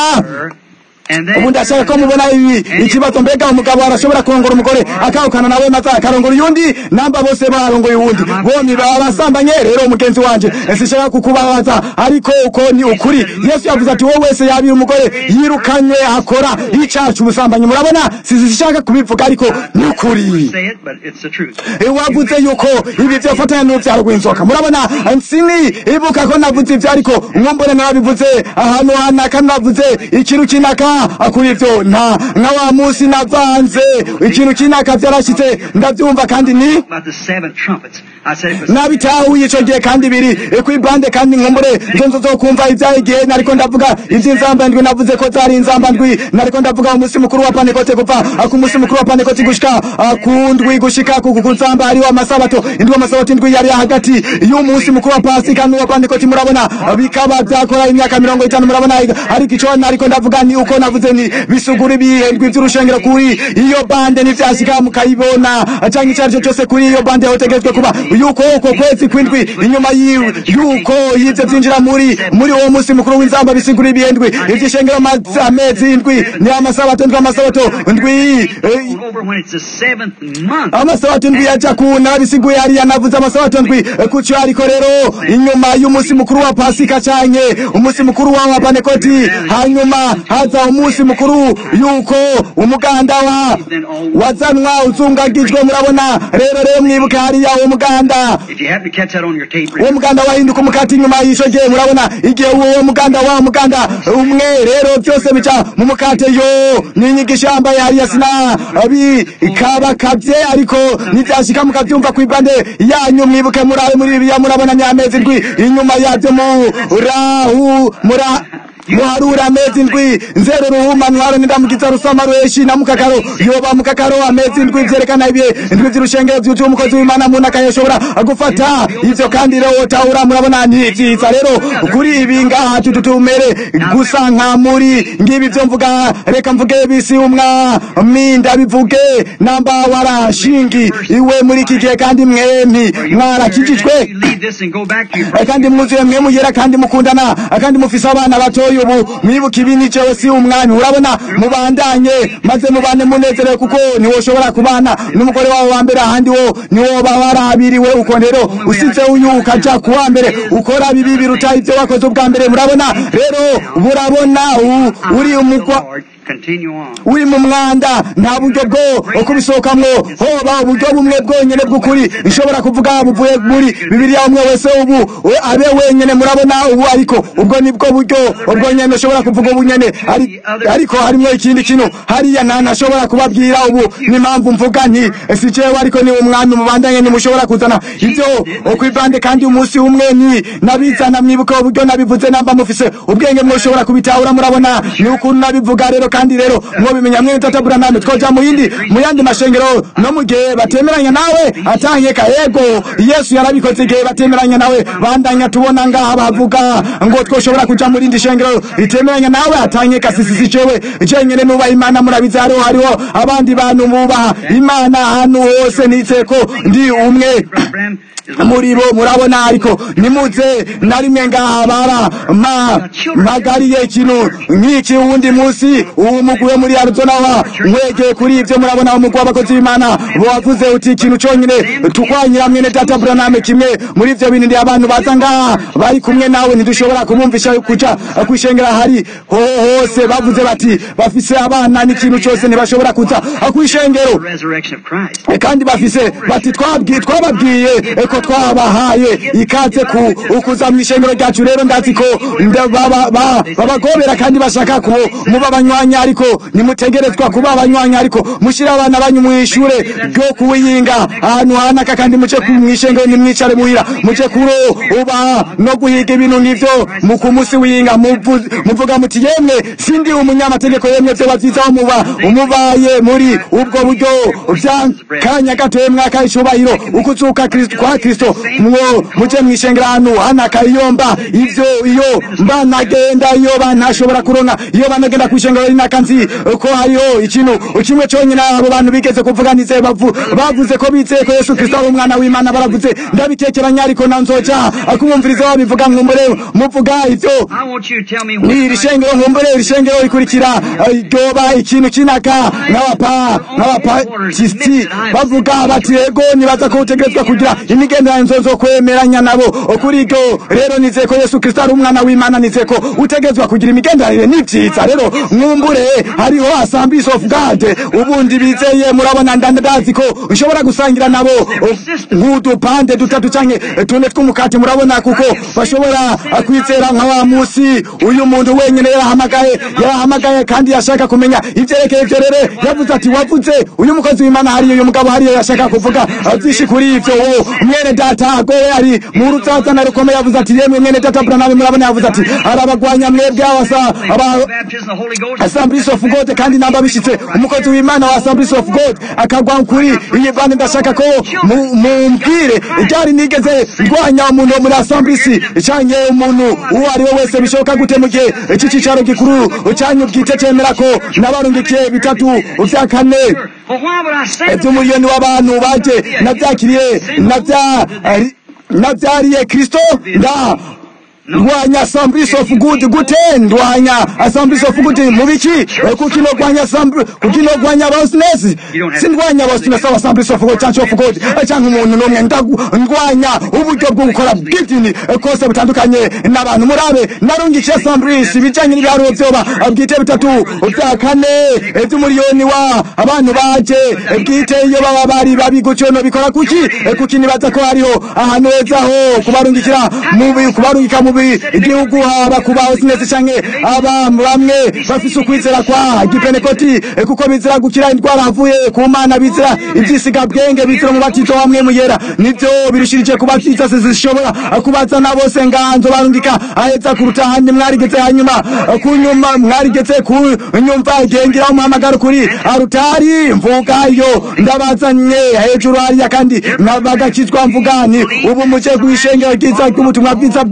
And ubu then, ndashaka ko mubona ibi ikibazo mbega umugabo arashobora kurongora umugore akahukana nawe maze akarongora uyundi namba bose barongoye uwundi bombi baba basambanye rero mugenzi wanje sinshaka kukubabaza ariko uko ni ukuri yesu yavuze ati wowe wese yabira umugore yirukanywe akora icacu ubusambanyi murabona sinshaka kubivuga ariko ni ukuri say it, but it's the truth. wavuze yuko ibi vyofatanya n'uruvyaro rw'inzoka murabona nsini ibuka ko navuze ivyo ariko umwombone nabivuze ahantu hanaka navuze ikintu kinaka kuri ivyo nta nka wa musi navanze ikintu kinaka vyarashitse ndavyumva kandi ni About the seven trumpets. I said it was nabitahuye ico gihe kandi biri kwibande kandi nkumbure nzo nzo zokumva ivyaye igihe nariko ndavuga ivy'inzamba ndwi navuze ko zari inzamba ndwi nariko ndavuga umunsi mukuru wa pantekote kuva ku munsi mukuru wa pantekote gushika ah, ku ndwi gushika ku ku nzamba hariho amasabato indwi amasabato indwi yari hagati y'umunsi mukuru wa pasika n'uwa pantekote murabona bikaba vyakora imyaka mirongo itanu murabona ariko ico nariko ndavuga ni uko navuze ni bisugura ibihendwi vy'urushengero kuri iyo bande nivyashika mukayibona canke ico arico cose kuri iyo bande hotegetswe kuba yuko uko kwezi kwindwi inyuma yiwe yuko yivyo vyinjira muri muri uwo munsi mukuru w'inzamba bisigura ibihendwi ivy'ishengero amazi- amezi indwi ni amasabato ndwi amasabato ndwi eh, over when it's the seventh month. amasabato ndwi yaja kuna bisiguye hariya navuze amasabato ndwi eh, kuco ariko rero inyuma y'umunsi mukuru wa pasika canke umunsi mukuru wa wa panekoti hanyuma haza umunsi mukuru yuko umuganda wa wazanwa uzungagijwe murabona rero rero mwibuke hariya uwo muganda If you happen to catch that on your tape, uwo muganda wahinduka umukati inyuma y'isho gihe murabona igihe uwo muganda wa muganda umwe rero byose bica mu mukate yo n'inyigisho yambaye hariya sina bikabakavye ariko nivyashika mukavyumva kw'ibande yanyu mwibuke murabe muri bibiliya murabona nyamezi ndwi inyuma yavyo murahu mura muharura amezi ndwi nzero ruhuma ntwaro nindamukiza rusama ruheshi na mukakaro yoba mukakaro amezi ndwi vyerekana ibihe ndwi vy'urushengero vyuzuye umukozi w'imana muntu akayashobora gufata ivyo kandi rero wotahura murabona ni vyiza rero kuri ibi ngaha tututumere gusa nka muri ngibi vyo mvuga reka mvuge bisi umwami ndabivuge namba warashingi iwe muri iki gihe kandi mwemi mwarakijijwe you leave this and go back to your Eh, kandi mwuzuye mwe mugera kandi mukundana eh, kandi mufise abana batoyi gatoya ubu mwibuka ibi ni jewe si umwami urabona mubandanye maze mubane munezerewe kuko niwo ushobora kubana n'umugore wawe wa mbere ahandi wo niwo baba warabiriwe uko rero usize uyu ukaja ku wa mbere ukora bibi biruta ibyo wakoze ubwa mbere murabona rero burabona u- uri umugwa Lord, continue on. uri mu mwanda nta buryo bwo kubisohokamwo hoba uburyo bumwe bwonyene bw'ukuri nshobora kuvuga buvuye muri bibiliya umwe wese ubu we abe wenyene murabona ubu ariko ubwo nibwo buryo ubwo nyene ushobora kuvuga ubu nyene Ari- ariko harimwo ikindi kintu hariya nta ntashobora kubabwira ubu n'impamvu mvuga nti si jewe ariko ni umwami mubandanye ntimushobora kuzana ibyo kwibande kandi umunsi umwe ni nabizana mwibuka uburyo nabivuze namba mufise ubwenge mwoshobora kubitahura murabona ni ukuntu nabivuga rero kandi rero mwobimenya mwene tatabura namwe twoja mu yindi mu yandi mashengero no mu gihe batemeranya nawe ataheka yego yesu yarabikoze igihe batemeranya nawe bandanya tubona ngaha bavuga ngo twoshobora kuja mu rindi shengero ritemeranya nawe ataheka sisisi jewe jenyene nubaha imana murabizi hariho hariho abandi bantu bubaha imana ahantu hose nitseko ndi umwe Brother Branham is one muri bo murabona ariko nimuze na rimwe ngaha bara ma mpagariye ikintu nk'iki wundi munsi uwo mugwi wo muri arizona wa mwegeye kuri ibyo murabona umugwi w'abakozi b'imana wavuze uti ikintu cyonyine tukwanyira mwene data buraname kimwe muri ibyo bintu ndi abantu baza ngaha bari kumwe nawe ntidushobora kumwumvisha kuja kwishengera hari ho hose bavuze bati bafise abana n'ikintu cyose ntibashobora kuza kwishengero the resurrection of Christ. E, kandi bafise bati twabwiye twababwiye e, ko twabahaye ikaze ku ukuza mu ishengero ryacu rero ndazi ko nda- baba- ba- babagobera kandi bashaka ko muba abanywanya ariko nimutegerezwa kuba abanywanya ariko mushyire abana banyu mu ishure ryo kuwiyinga ahantu hanaka kandi muce ku- mu ishengero nimwicare muhira muce kuro uba no guhiga ibintu nk'ivyo mu ku munsi wiyinga muvu- muvuga muti yemwe sindi umunyamategeko yemwe vyoba vyiza aho muba umubaye muri ubwo buryo vyakanya gatoye mwaka icubahiro ukuzuka Kristo- kwa kristo mwo muje mwishengera ahantu hanaka iyo mba ivyo iyo mba nagenda iyo ba ntashobora kuronka iyo banagenda kwishengero rinaka nzi ko hariho ikintu kimwe conyine abo bantu bigeze kuvuga nize bavu bavuze ko bizeye ko yesu kristo ari umwana w'imana baravuze ndabitekeranya ariko na nzoja kumwumviriza babivuga nkumbure muvuga ivyo I want you to tell me ni iri what shengero nkumbure iri shengero rikurikira eh, ryoba ikintu kinaka nk'abapa nk'abapatisiti bavuga bati yego nibaza ko utegerezwa kugira imigenderanire zo kwemeranya nabo kuri iryo rero nizeye ko yesu kristo ari umwana w'imana nizeye ko utegerezwa kugira imigenderanire ni vyiza rero mwumbure hariho assemblies of god ubundi bizeye murabona ndandazi ko nshobora gusangira nabo nk'udupande dutatu canke tune tw'umukati murabona kuko bashobora kwizera nka wa musi uyu muntu wenyine yarahamagaye yarahamagaye kandi yashaka kumenya ivyerekeye ivyo rero yavuze ati wavuze uyu mukozi w'imana hariyo uyu mugabo hariyo yashaka kuvuga vyinshi kuri ivyo wo mwene data agowe ari mu ruzazana rukomeye yavuze ati yemwe mwene data buranabe murabona yavuze ati arabagwanya mwebwe abasa aba baptism of the Holy Ghost. Assemblies of God kandi namba bishitse umukozi w'Imana wa Assemblies of God akagwa kuri iyi bande ndashaka ko mu- mumbwire ryari nigeze ndwanya umuntu wo muri Assemblies canke umuntu uwo ari we wese bishoboka gute mu gihe iki cicaro gikuru canyu bwite cemera ko nabarungikiye bitatu vya kane Well, why would I say that? iby'umuriyoni w'abantu baje nabyakiriye nabya nabyariye kristo nda ndwanya assemblies of good gute ndwanya assemblies of good mu biki Eh, kuki nogwanya assembly kuki nogwanya bosness sindwanya bosness aba assemblies of god church of god Eh, canke umuntu n'umwe ndagu- ndwanya uburyo bwo gukora bw'idini eh, kose butandukanye n'abantu murabe narungikiye assemblies ibijanye n'ibiharuro vyoba eh, bwite bitatu vya kane eh, vy'umuriyoni wa abantu baje eh, bwite iyo baba bari babi gutyo no bikora kuki Eh, kuki nibaza ko hariho ahantu heza ho kubarungikira mubi kubarungika mubi igihugu haba kuba hose canke aba bamwe bafise ukwizera kwa gipenekoti eh, kuko bizira gukira indwara avuye ku mana bizira ivyisiga bwenge bizira umubatizo wamwe muyera nivyo birushirije kubatiza zishobora kubazana bose nganzo barungika aheza kuruta handi mwarigeze hanyuma eh, kunyuma mwarigeze ku nyumva gengira umuhamagaro kuri arutari mvuga iyo ndabazanye hejuru hariya kandi bagakizwa mvuga ni ubu muje kwishengero ryiza ry'ubutumwa bwiza bwuzuye kandi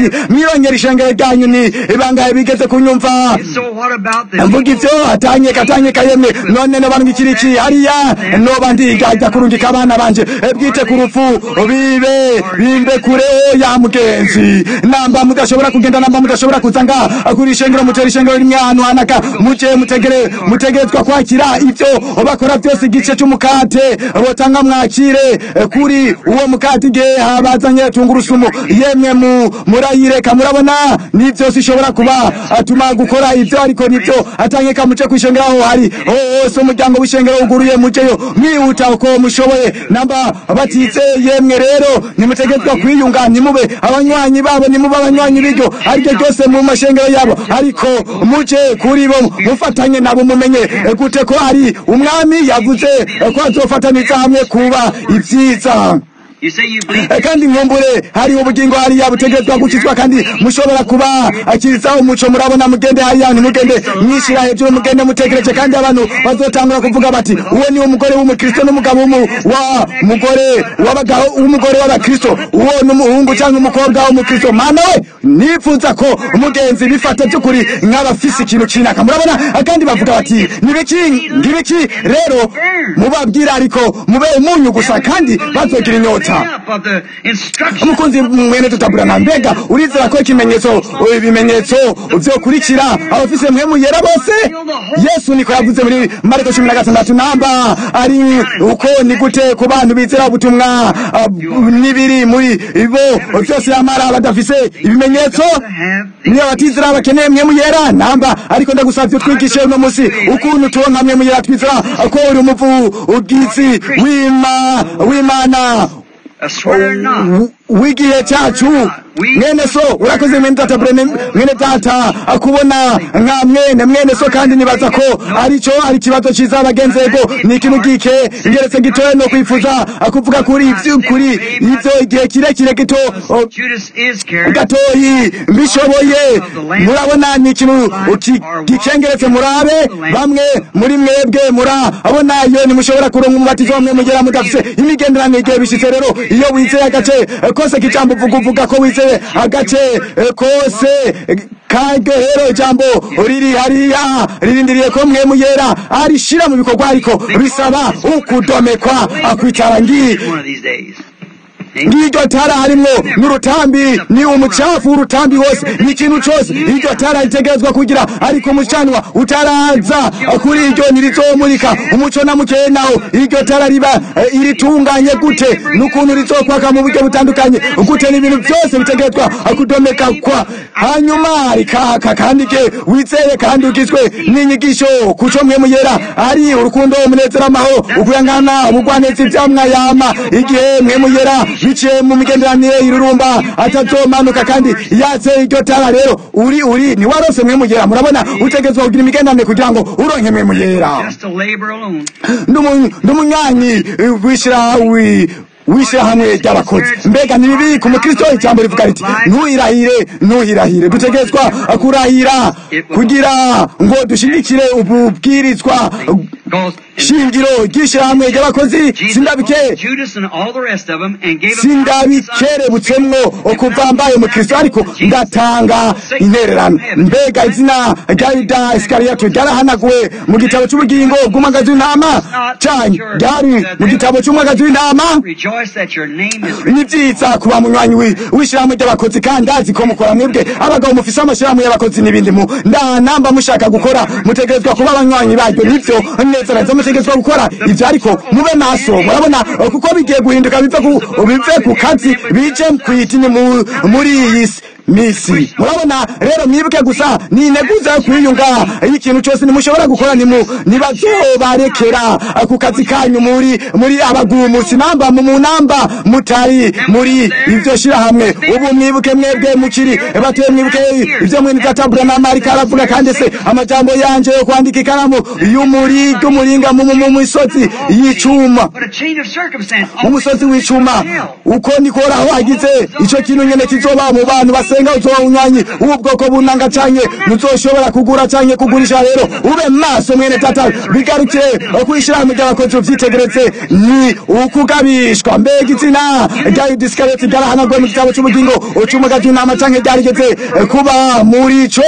kandi mwirongera ishengero ryanyu ni bangahe bigeze kunyumva So what about the mvuga ivyo atanyeka atanyeka yemwe none noba ndwikiriki hariya noba ndigajya kurungika abana banje eh, bwite ku rupfu bibe bimbe kure ya mugenzi namba mudashobora kugenda namba mudashobora kuza nga kuri ishengero mutera ishengero rimwe ahantu hanaka muje mutegere mutegerezwa kwakira ivyo bakora byose igice c'umukate botanga mwakire eh, kuri uwo mukate igihe habazanye tungurusumu yemwe mu murayireka murabona ni byose ishobora kuba atuma gukora ivyo ariko nivyo atangeka muce kwishengera aho hari hose umuryango w'ishengero uguruye muceyo mwihuta uko mushoboye namba batize yemwe rero nimutegetswa kwiyunga nimube abanywanyi babo nimube abanywanyi b'iryo ariryo ryose mu mashengero yabo ariko muje kuri bo mufatanye nabo mumenye eh, gute ko ari umwami yavuze eh, ko azofataniza hamwe kuba ivyiza You say you believe Eh, kandi nkumbure hariho ubugingo hariya butegerezwa gukizwa kandi mushobora kuba akiriza umuco murabona mugende hariya ntimugende mwishira hejuru mugende mutegereje kandi abantu bazotangura kuvuga bati uwo ni umugore w'umukristo n'umugabo w'umu- wa mugore w'abagabo w'umugore w'abakristo uwo n'umuhungu cyangwa umukobwa w'umukristo mana we nifuza ko umugenzi bifata by'ukuri nk'abafise ikintu kinaka murabona kandi bavuga bati nibiki ngibiki rero mubabwira ariko mube umunyu gusa kandi bazogira inyota up of the instructions umukunzi mwene tutaburana mbega urizera ko ikimenyetso ibimenyetso vyokurikira abafise mpwemu yera bose yesu niko yavuze muri mariko cumi na gatandatu namba ari uko ni gute ku bantu bizera ubutumwa ah, n'ibiri muri bo vyose yamara badafise ibimenyetso to have the niyo batizera bakeneye mpwemu yera namba ariko ndagusavye twigishe uno musi ukuntu turonka mpwemu yera twizera ko uri umuvugizi w'ima w'imana a swear not. W- w'igihe cyacu mwene so urakoze mwene data brene mwene data akubona nka mwene mwene so kandi nibaza ko arico ari ikibazo ciza abagenzi ego ni ikintu gike ngeretse gitoya no kwifuza akuvuga kuri ivyo kuri ivyo igihe kirekire gito o, Judas Iscariot gatoyi mbishoboye murabona ni ikintu ki- gikengeretse murabe bamwe muri mwebwe murabona iyo ntimushobora kuronka umubatizo wamwe mugera mudafise imigenderanire igihe bishitse rero iyo wizeye agace eh, kose k'ijambo uvuga uvuga ko wizeye agace eh, kose eh, kagehero ijambo riri hariya ririndiriye ko mwe muyera arishira mu bikorwa ariko bisaba ukudomekwa akwitara ngi one of these days. ngiryo tara harimwo n'urutambi ni umucafu w'urutambi wose ni ikintu cose iryo tara ritegerezwa kugira ariko umucanwa utaraza kuri iryo ntirizomurika umuco na mukeya nawo iryo tara riba eh, iritunganye gute n'ukuntu rizokwaka mu buryo butandukanye gute n'ibintu byose bitegerezwa kudomeka kwa hanyuma rikaka kandi ke wizeye kandi ugizwe n'inyigisho kuco mwe muyera ari urukundo umunezero amahoro ukuyangana ubugwaneza ivyamwayama igihe mwe muyera biciye mu migenderanire irurumba atazomanuka kandi yatse iryo tara rero uri uri ni warose mwe muyera murabona utegezwa kugira imigenderanire kugira ngo uronke mwe muyera Just to labor alone. n'umunyanyi w'ishirawi w'ishirahamwe ry'abakozi mbega ni bibi ku mukristo ijambo rivuga riti ntuhirahire ntuhirahire dutegetswa kurahira kugira ngo dushigikire ububwirizwa Because shingiro ry'ishirahamwe ry'abakozi sindabike Judas and all the rest of them and gave them sindabikerebutsemwo kuva mbaye umukristo ariko ndatanga intererano mbega izina rya yuda isikariyato ryarahanaguwe mu gitabo cy'ubugingo bw'umwagazi w'intama canke ryari mu gitabo cy'umwagazi w'intama rejoice that your name is written. ni byiza kuba munywanyi wi- w'ishirahamwe ry'abakozi kandi azi ko mukora mwebwe abagabo mufise amashirahamwe y'abakozi n'ibindi mu nda namba mushaka gukora mutegerezwa kuba abanywanyi baryo nivyo neza neza mutegerezwa gukora ivyo ariko mube maso murabona eh, kuko bigiye guhinduka bive ku bive ku kazi bije kwitini mu- muri iyi si misi murabona rero mwibuke gusa ni integuza yo kwiyunga iyo ikintu cyose nimushobora gukora nimu nibazobarekera eh, ku kazi kanyu muri muri abagumusi namba mu munamba mutari muri ivyo shirahamwe ubu mwibuke mwebwe mukiri batuye mwibuke ivyo mwene databura na marika aravuga kandi se amajambo yanje yo kwandika ikaramu y'umuri y'umuringa mu mu- mu misozi y'icuma But a change of circumstance. mu musozi w'icuma uko nikoraho hagize ico kintu nyene kizoba mu bantu basenga niwasenga uzoba unyanyi ubwoko bunanga canke muzoshobora kugura canke kugurisha rero ube maso mwene tata bigarukire kwishirahamwe ry'abakozi uvyitegereze ni ukugabishwa mbega izina rya yuda isikariyoti ryarahanaguwe mu gitabo c'ubugingo ucumuga ry'intama canke ryarigeze kuba muri co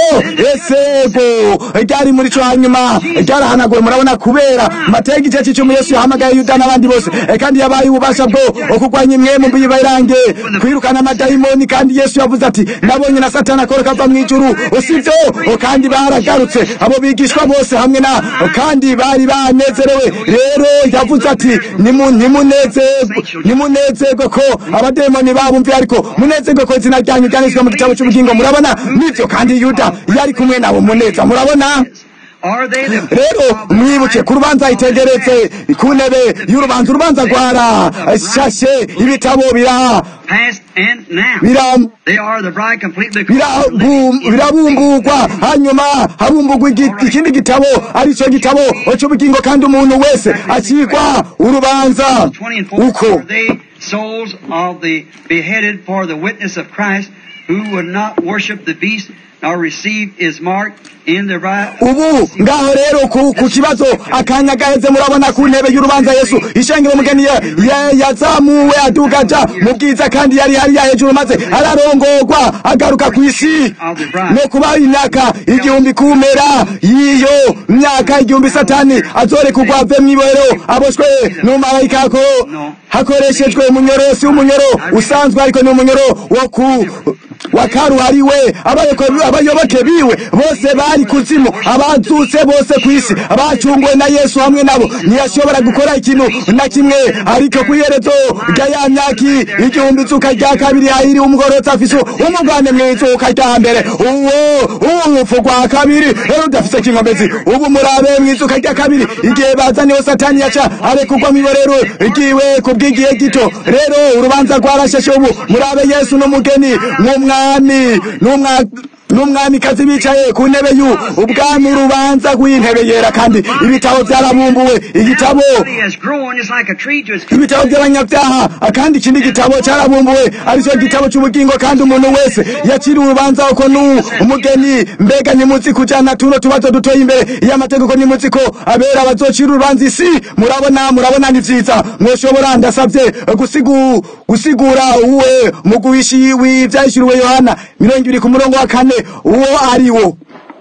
esego ryari muri co hanyuma ryarahanaguwe murabona kubera matega igice c'icumi yesu yahamagaye yuda n'abandi bose Eh, kandi yabaye ububasha bwo kurwanya imwe mu bibarange kwirukana amadayimoni kandi yesu yavuze ati nabonye na satani akoroka ava mw'ijuru usibyo kandi baragarutse abo bigishwa bose hamwe na kandi bari banezerewe rero yavuze ati "Nimu- nimunezerwe nimunezerwe ko abademoni babumviye ariko munezerwe ko izina ryanyu ryanditswe mu gitabo cy'ubugingo murabona nibyo kandi yuda yari kumwe nabo muneza murabona Are they the rero mwibuke ku rubanza itegeretse ku ntebe y'urubanza urubanza rwara shashe ibitabo bira past and now? bira They are the bride completely birabu- birabumburwa hanyuma habumbugwa igi- ikindi gitabo aricyo gitabo cy'ubugingo kandi umuntu wese acikwa urubanza 20 and 4 uko are they souls of the beheaded for the witness of Christ who would not worship the beast nor receive his mark in the right ubu ngaho rero ku, ku kibazo akanya gaheze murabona ku ntebe y'urubanza yesu ishengero mugeni ya- ya- yazamuwe aduga aja mu bwiza kandi yari hariya hejuru maze ararongorwa agaruka ku isi no kuba imyaka igihumbi kumera y'iyo myaka igihumbi satani azorekurwa ave mw'ibohero aboshwe n'umumarayika ko hakoreshejwe umunyorosi w'umunyoro usanzwe ariko ni umunyoro wo ku wa karuhariwe abayoko- abayoboke biwe bose bari kuzimu abazutse bose ku isi abacunguwe na yesu hamwe nabo ntiyashobora gukora ikintu na kimwe ariko ku iherezo rya ya myaka igihumbi izuka rya kabiri hahiri umugorotsi afise umugane mu izuka rya mbere uwo urupfu rwa kabiri rero udafise kinkomezi ubu murabe mu izuka rya kabiri igihe bazaniwe satani yaca arekurwa mu iborero igiwe ku bw'igihe gito rero urubanza rwarashashe ubu murabe yesu n'umugeni n'umwami n'umwa n'umwamikazi bicaye ku ntebe yu ubwami urubanza rw'intebe yera kandi ibitabo byarabumbuwe igitabo Body has grown just like a tree to its ibitabo by'abanyabyaha akandi ikindi gitabo cyarabumbuwe aricyo gitabo cy'ubugingo kandi umuntu wese yakiriye urubanza uko nu umugeni mbega nimutsi kujyana tuno tubazo dutoye imbere y'amategeko nimutsi ko abera bazocira urubanza isi murabona murabona ni vyiza mwoshobora ndasabye gusigu gusigura uwe mugubishi w'ivyahishuriwe yohana mirongo ibiri ku murongo wa kane uwo ari wo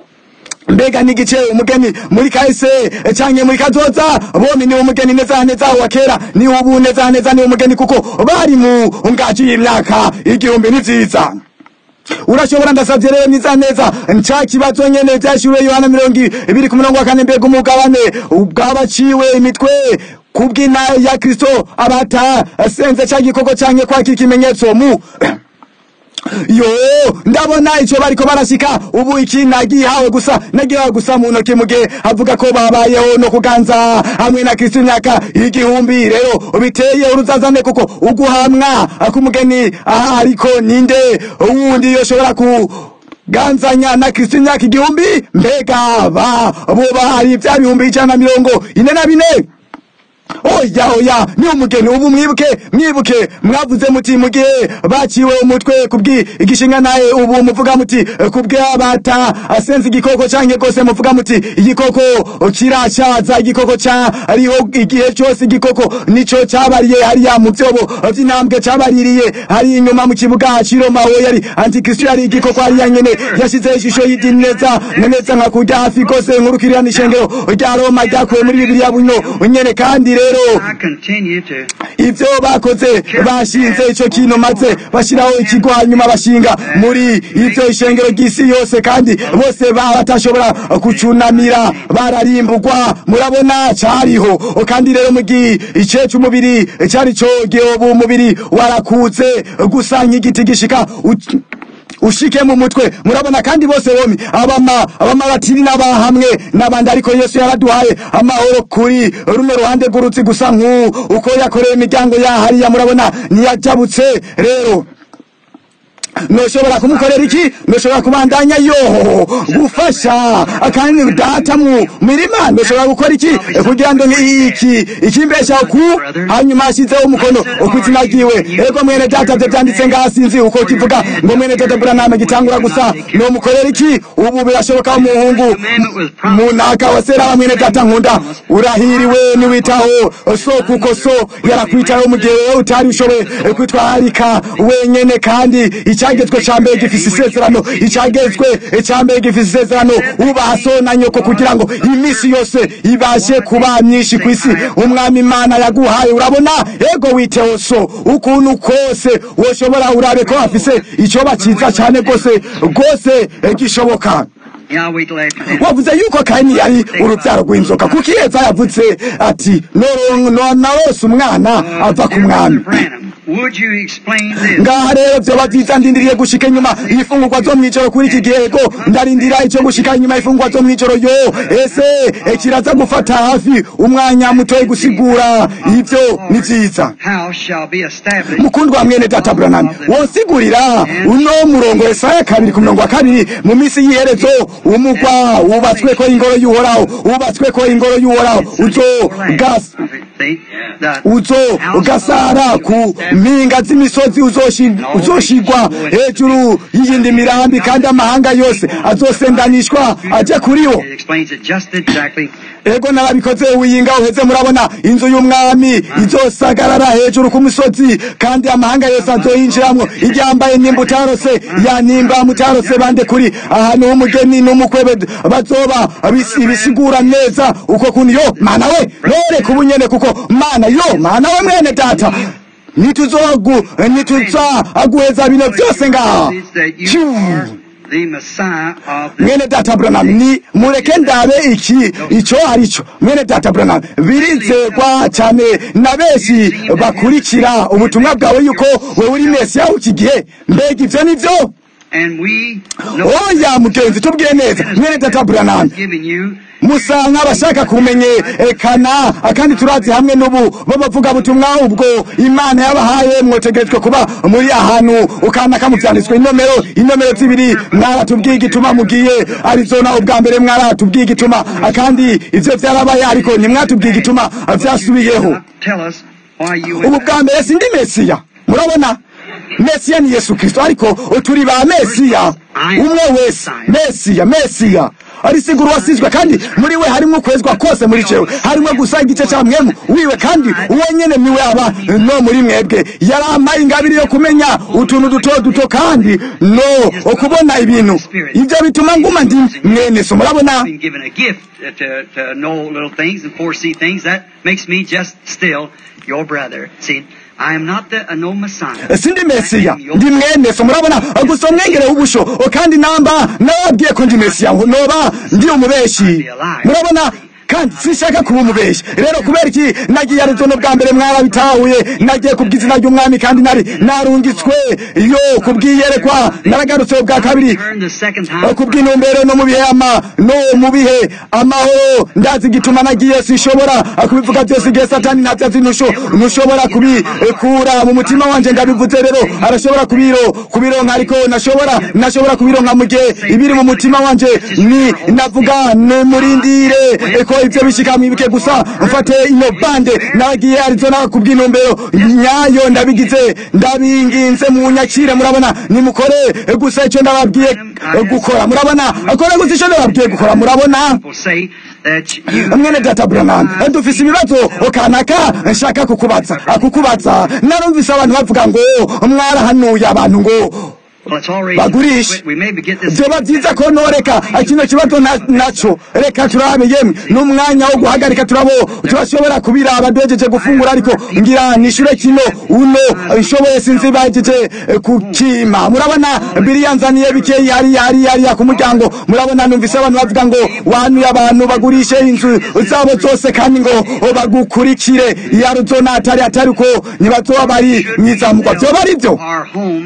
mbega n'igice umugeni muri kahise canke muri kazoza bombi ni umugeni neza neza wa kera ni ubu neza neza ni umugeni kuko bari mu ngaji y'imyaka igihumbi ni vyiza urashobora ndasavye rero neza neza nca kibazo nyene vyashuriwe yohana mirongo ibiri ku murongo wa kane mbega umugabane bwabaciwe imitwe kubw'ina ya kristo abata senze ca gikoko canke kwakira ikimenyetso mu yo ndabona ico bariko barashika ubu iki nagihawe gusa nagihawe gusa mu ntoki mu gihe avuga ko babayeho no kuganza hamwe na kristo imyaka igihumbi rero biteye uruzazane kuko uguhamwa k'umugeni aha ariko ninde wundi yoshobora ku ganzanya na kristo imyaka igihumbi mbega ba bo bahari vya bihumbi ijana na mirongo ine na bine oya oya ni umugeni ubu mwibuke mwibuke mwavuze muti mu gihe baciwe umutwe kubwi igishinga naye ubu muvuga muti kubwe abata asenze igikoko canke gose muvuga muti igikoko kirashaza igikoko ca ariho igihe cyose igikoko nico cabariye hariya mu vyobo vy'intambwe cabaririye hari inyuma mu kibuga ciroma aho yari antikristo yari igikoko hariya nyene yashize ishusho y'idini neza na neza nka kurya hafi gose nkurukirira n'ishengero rya roma ryakuwe muri bibiliya buno nyene kandi rero I continue to ivyo bakoze bashinze ico kintu maze bashiraho ikigo hanyuma bashinga muri ivyo ishengero ry'isi yose kandi bose ba- batashobora kucunamira bararimbugwa murabona cariho kandi rero mu gice c'umubiri cari coge ubu umubiri warakutse gusa nk'igiti gishika u- ushike mu mutwe murabona kandi bose bomi abama abamaratiri n'abahamwe n'abandi ariko yesu yaraduhaye amahoro kuri runo ruhande rw'urutsi gusa nk'u uko yakoreye imiryango yahariya murabona ntiyajabutse rero noshobora kumukorera iki noshobora kubandanya yo gufasha kandi data mu mirima noshobora gukora iki kugira ngo iki ikimbeshaho ku hanyuma ashyizeho umukono ku izina ryiwe ego mwene data byo byanditse ngaha sinzi uko kivuga ngo mwene data buranama gitangura gusa nomukorera iki ubu birashoboka umuhungu munaka wa sera mwene data nkunda urahiriwe niwitaho so kuko so yarakwitaho mu gihe wowe utari ushoboye kwitwararika wenyene kandi icyagezwe cya mbere gifise isezerano icyagezwe cya mbere gifise isezerano ubaha so na nyoko kugira ngo iminsi yose ibashe kuba myinshi ku isi umwami imana yaguhaye urabona ego witeho so ukuntu kose woshobora urabe ko afise icyo bakiza cyane rwose rwose gishoboka Yeah, I'll wait till after that. wavuze yuko kayini yari urubyaro rw'inzoka kuko iheza yavuze ati "No- no- narose umwana ava ku mwami Branham, would you explain this? ngaha rero vyoba vyiza ndindiriye gushika inyuma ifungurwa zo mw'ijoro kuri iki gihego ndarindira ico gushika inyuma ifungurwa zo mw'ijoro yo ese eh, kiraza gufata hafi umwanya mutoyi gusigura ivyo ni vyiza House shall be established. mukundwa mwene data Branham wosigurira uno murongo Yesaya kabiri ku murongo wa kabiri mu minsi y'iherezo umugwa wubatsweko ingoro y'uhoraho wubatsweko ingoro y'uhoraho uzo gas See? The uzo ugasara ku mpinga z'imisozi uzoshi- uzoshigwa hejuru y'iyindi mirambi kandi amahanga yose azosendanishwa aje kuriwo It explains it just exactly. ego narabikoze wiyinga uheze murabona inzu y'umwami izosagarara hejuru ku musozi kandi amahanga yose azoyinjiramwo iryambaye nimba utarose ya nimba mutarose bande kuri ahantu h'umugeni n'umukwe bed- bazoba bisi- ibisigura neza uko kuntu yo mana we nore kubunyene kuko mana yo mana we mwene data nituzogu nituza aguheza bino byose ngaha It's that you Phew. are the Messiah of the mwene data Branham ni mureke ndabe iki ico arico mwene data Branham birizegwa cyane na benshi bakurikira ubutumwa bwawe yuko wewe uri mesiya w'iki gihe mbega ivyo nivyo and we know oya mugenzi tubwire neza mwene data Branham giving you musa nk'abashaka kumenyekana kandi turazi hamwe n'ubu babavuga butumwa ubwo imana yabahaye mwotegerejwe kuba muri ahantu ukanaka mu vyanditswe inomero inomero zibiri mwaratubwiye igituma mugiye arizona ubwa mbere mwaratubwiye igituma kandi ivyo vyarabaye ariko ntimwatubwiye igituma vyasubiyeho tell us why you ubu bwa mbere sindi mesiya murabona mesiya ni yesu kristo ariko turi ba mesiya umwe wese mesiya mesiya arisigura uwasizwe kandi muri we harimo ukwezwa kose muri jewe harimo gusa igice cya mwemu wiwe kandi uwo nyene niwe aba no muri mwebwe yarampaye ingabire yo kumenya utuntu duto duto kandi no okubona ibintu ibyo bituma nguma ndi mwene so murabona been given a gift uh, to, to know little things and foresee things. That makes me just still your brother. See, I am not the uh, no Messiah. sindi mesiya ndi mwene so murabona gusa umwengere w'ubusho kandi namba nababwiye ko ndi mesiya ngo noba ndi umubeshi murabona kandi sinshaka kuba umubeshi rero kubera iki nagiye arizono bwa mbere mwarabitahuye nagiye kubw'izina ry'umwami kandi nari narungitswe yo kubwiyerekwa naragarutse bwa kabiri Turn the second time. kubw'intumbero no mu bihe ama no mu bihe amahoro ndazi igituma nagiye sinshobora kubivuga byose igihe satani ntabyo azi ntusho ntushobora kubikura mu mutima wanje ndabivuze rero arashobora kubiro kubironka ariko nashobora nashobora kubironka mu gihe ibiri mu mutima wanje ni navuga nimurindire ko ivyo bishika mwibuke gusa mfate ino bande nagiye arizona kubw'intumbero nyayo ndabigize ndabinginze mu nyakire murabona nimukore gusa icyo ndababwiye gukora murabona akora gusa icyo ndababwiye gukora murabona People say that you mwene data Branham dufise ibibazo kanaka nshaka kukubaza kukubaza narumvise abantu bavuga ngo mwarahanuye abantu ngo well, it's already. bagurisha We maybe get this. vyoba vyiza ko noreka kino kibazo na- naco reka turabe yemwe n'umwanya wo guhagarika turabo turashobora kubiraba duhejeje gufungura ariko ngira nishure kino uno nshoboye sinzi bahejeje eh, kukima murabona biriyanzaniye bikeyi hariya hariya hariya ku muryango murabona numvise abantu bavuga ngo wanuye abantu bagurishe inzu zabo zose kandi ngo bagukurikire iyo ari zo natari atari ko ntibazoba bari mwizamugwa vyoba ari vyo Our homes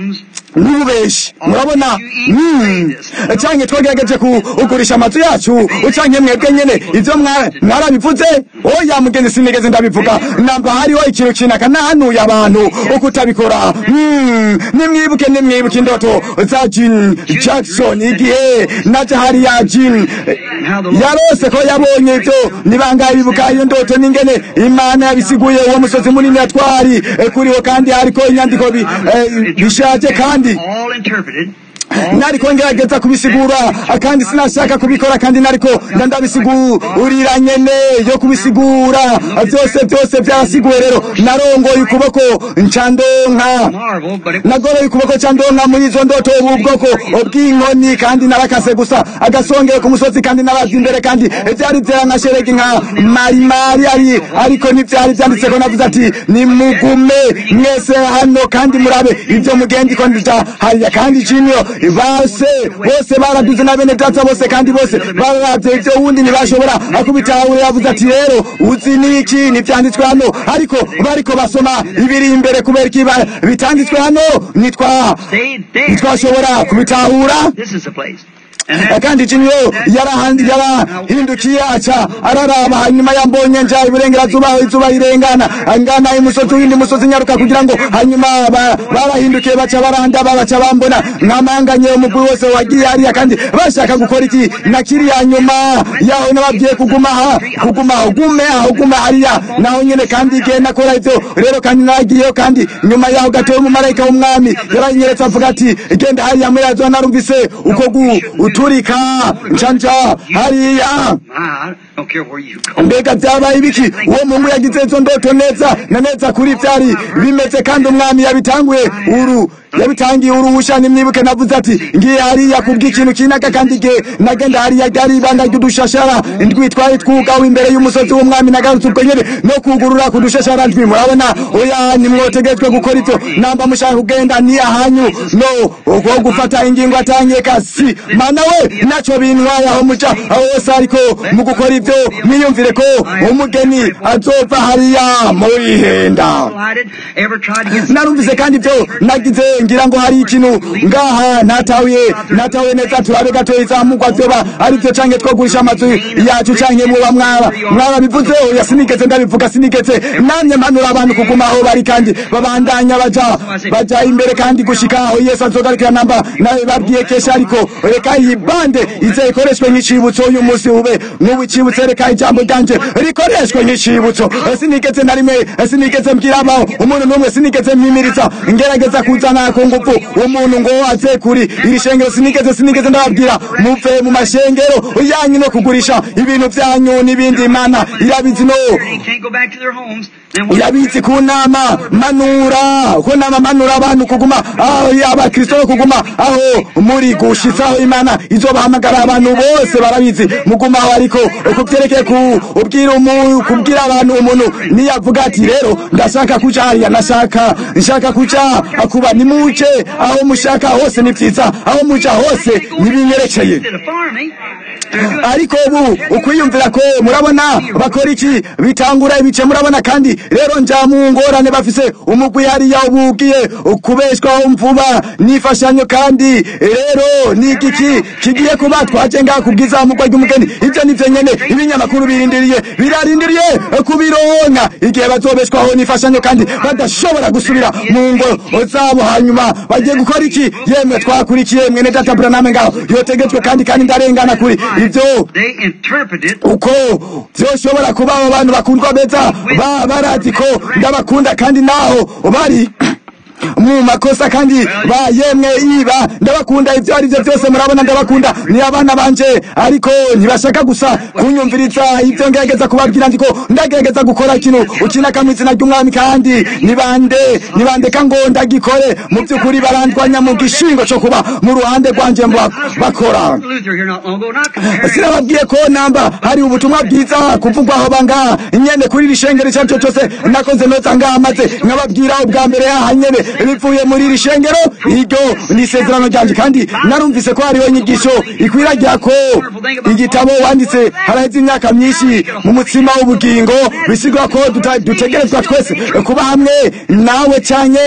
n'ububeshi murabona mm, canke twagerageje kugurisha amazu yacu canke mwebwe nyene ivyo mwa- mwarabivuze oya mugenzi sinigeze ndabivuga namba hariho ikintu kinaka nahanuye abantu ukutabikora Mm, nimwibuke nimwibuke indoto za Jim Jackson igihe naje hariya Jim yarose ko yabonye ivyo nibangaye bibuka iyo ndoto n'ingene imana yabisiguye uwo musozi munini yatwari eh, kuriho kandi hariko inyandiko bi- eh, bishaje kandi all interpreted. nariko ngerageza kubisigura kandi sinashaka kubikora kandi nariko ndabisigurira nyene yo kubisigura vyose vyose vyarasiguwe rero narongoye ukuboko ncandonka Marvel, but it nagoroye ukuboko candonka muri izo ndoto ubu bwoko bw'inkoni kandi narakase gusa agasongeye ku musozi kandi nabaza imbere kandi vyari vyera nka sheregi nka marimari ari ariko ntivyari vyanditseko navuze ati nimugume mwese hano kandi murabe ivyo mugendiko ndija hariya kandi ciniyo base bose baraduze na bene data bose kandi bose bararavye ivyo wundi ntibashobora akubitahura yavuze ati rero uzi niki ntivyanditswe hano ariko bariko basoma ibiri imbere kubera iki ba- bitanditswe hano nitwa stayed there. ntitwashobora kubitahura This is the place. And that, kandi ciniyo yarahandi yarahindukiye aca araraba hanyuma yambonye nja iburengerazuba aho izuba rirengana angana imusozi w'indi musozi nyaruka kugira ngo hanyuma ba- barahindukiye baca barandaba baca bambona nkamanganye umugwi wose wagiye hariya kandi bashaka gukora iki na kiriya nyuma yaho nababwiye kuguma aha kuguma aho gume aho gume hariya naho nyene kandi igihe nakora ivyo rero kandi nagiyeyo kandi nyuma yaho gatoya umumarayika w'umwami yaranyeretse avuga ati genda hariya muri yazo narumvise uko guturika ncanja hariya I don't care where you go. mbega vyabaye ibiki uwo mungu yagize izo ndoto neza na neza kuri vyari bimeze kandi umwami yabitanguye uru yabitangiye uruhusha nimwibuke navuze ati ngiye hariya kubw'ikintu kinaka kandi igihe nagenda hariya ryari ibanga ry'udushashara indwi twari twugawe imbere y'umusozi w'umwami nagarutse ubwo nyene no kugurura ku dushashara ndwi murabona oya nimwotegetswe gukora ivyo namba mushaka kugenda ni ahanyu no uko gufata ingingo atangiye kasi mana we naco bintwaye aho muja aho hose ariko mu gukora ivyo mwiyumvire ko umugeni azova hariya muri henda Lighted, ever tried to get narumvise kandi ivyo nagize ngira ngo hari ikintu ngaha natahuye natahuye neza turabe gatoya izamugwa vyoba ari vyo canke twogurisha amazu yacu canke muba mwaba mwarabivuze oya sinigeze ndabivuga sinigeze namye mpanura abantu kuguma aho bari kandi babandanya baja baja imbere kandi gushika aho yesu azogarukira namba nawe babwiye kesha ariko reka iyi bande ize ikoreshwe nk'icibutso uyu munsi ube nk'ubu icibutso reka ijambo ryanje rikoreshwe nk'icibutso sinigeze na rimwe sinigeze mbwira abaho umuntu n'umwe sinigeze mwimiriza ngerageza kuzana ku ngufu umuntu ngo aze kuri iri shengero sinigeze sinigeze ndababwira muve mu mashengero yanyu no kugurisha ibintu vyanyu n'ibindi imana irabizi no They can't go back to their homes. Then what? yabitse ku nama manura ku nama manura abantu kuguma aho abakristo bo kuguma aho muri gushitsaho imana izobahamagara abantu bose barabizi muguma aho ariko ukuvyerekeye ku ubwira umuntu kubwira abantu umuntu niyavuga ati rero ndashaka kuja hariya nashaka nshaka kuja akuba nimuje aho mushaka hose ni vyiza aho muja hose nibinyerekeye Instead of farming, they're good. ariko ubu ukwiyumvira ko murabona bakora iki bitangura ibice murabona kandi rero nja mu ngorane bafise umugwi hariya ubu ugiye kubeshwaho mvuba n'imfashanyo kandi rero ni igiki kigiye kuba twaje ngaha kubw'izamurwa ry'umugeni ivyo nivyo nyene ibinyamakuru birindiriye birarindiriye kubironka igihe bazobeshwaho n'imfashanyo kandi badashobora gusubira mu ngo zabo hanyuma bagiye gukora iki yemwe twakurikiye mwene data buraname ngaho yotegetswe kandi kandi ndarengana kuri ivyo They interpret it. uko vyoshobora kuba abo bantu bakundwa beza ba barazi ko ndabakunda kandi naho bari mu makosa kandi ba yemwe iba ndabakunda ivyo ari vyo vyose murabona ndabakunda ni abana banje ariko ntibashaka gusa kunyumviriza ivyo ngerageza kubabwira ndiko ndagerageza gukora ikintu ukinaka mu izina ry'umwami kandi nibande nibandeka ngo ndagikore mu vy'ukuri barandwanya mu gishingo co kuba mu ruhande rwanje mba- bakora Luther here not long ago, not comparing. sinababwiye ko namba hari ubutumwa bwiza kuvugwa aho banga nyene kuri iri shengero icyo ari cyo cyose nakoze neza ngaha maze nkababwira ubwa mbere yaha nyene bivuye muri iri shengero iryo ni isezerano ryanjye kandi narumvise ko hariho inyigisho ikwiragira ko igitabo wanditse haraheze imyaka myinshi mu mutsima w'ubugingo bisigura ko duta- dutegerezwa twese kuba hamwe nawe cyane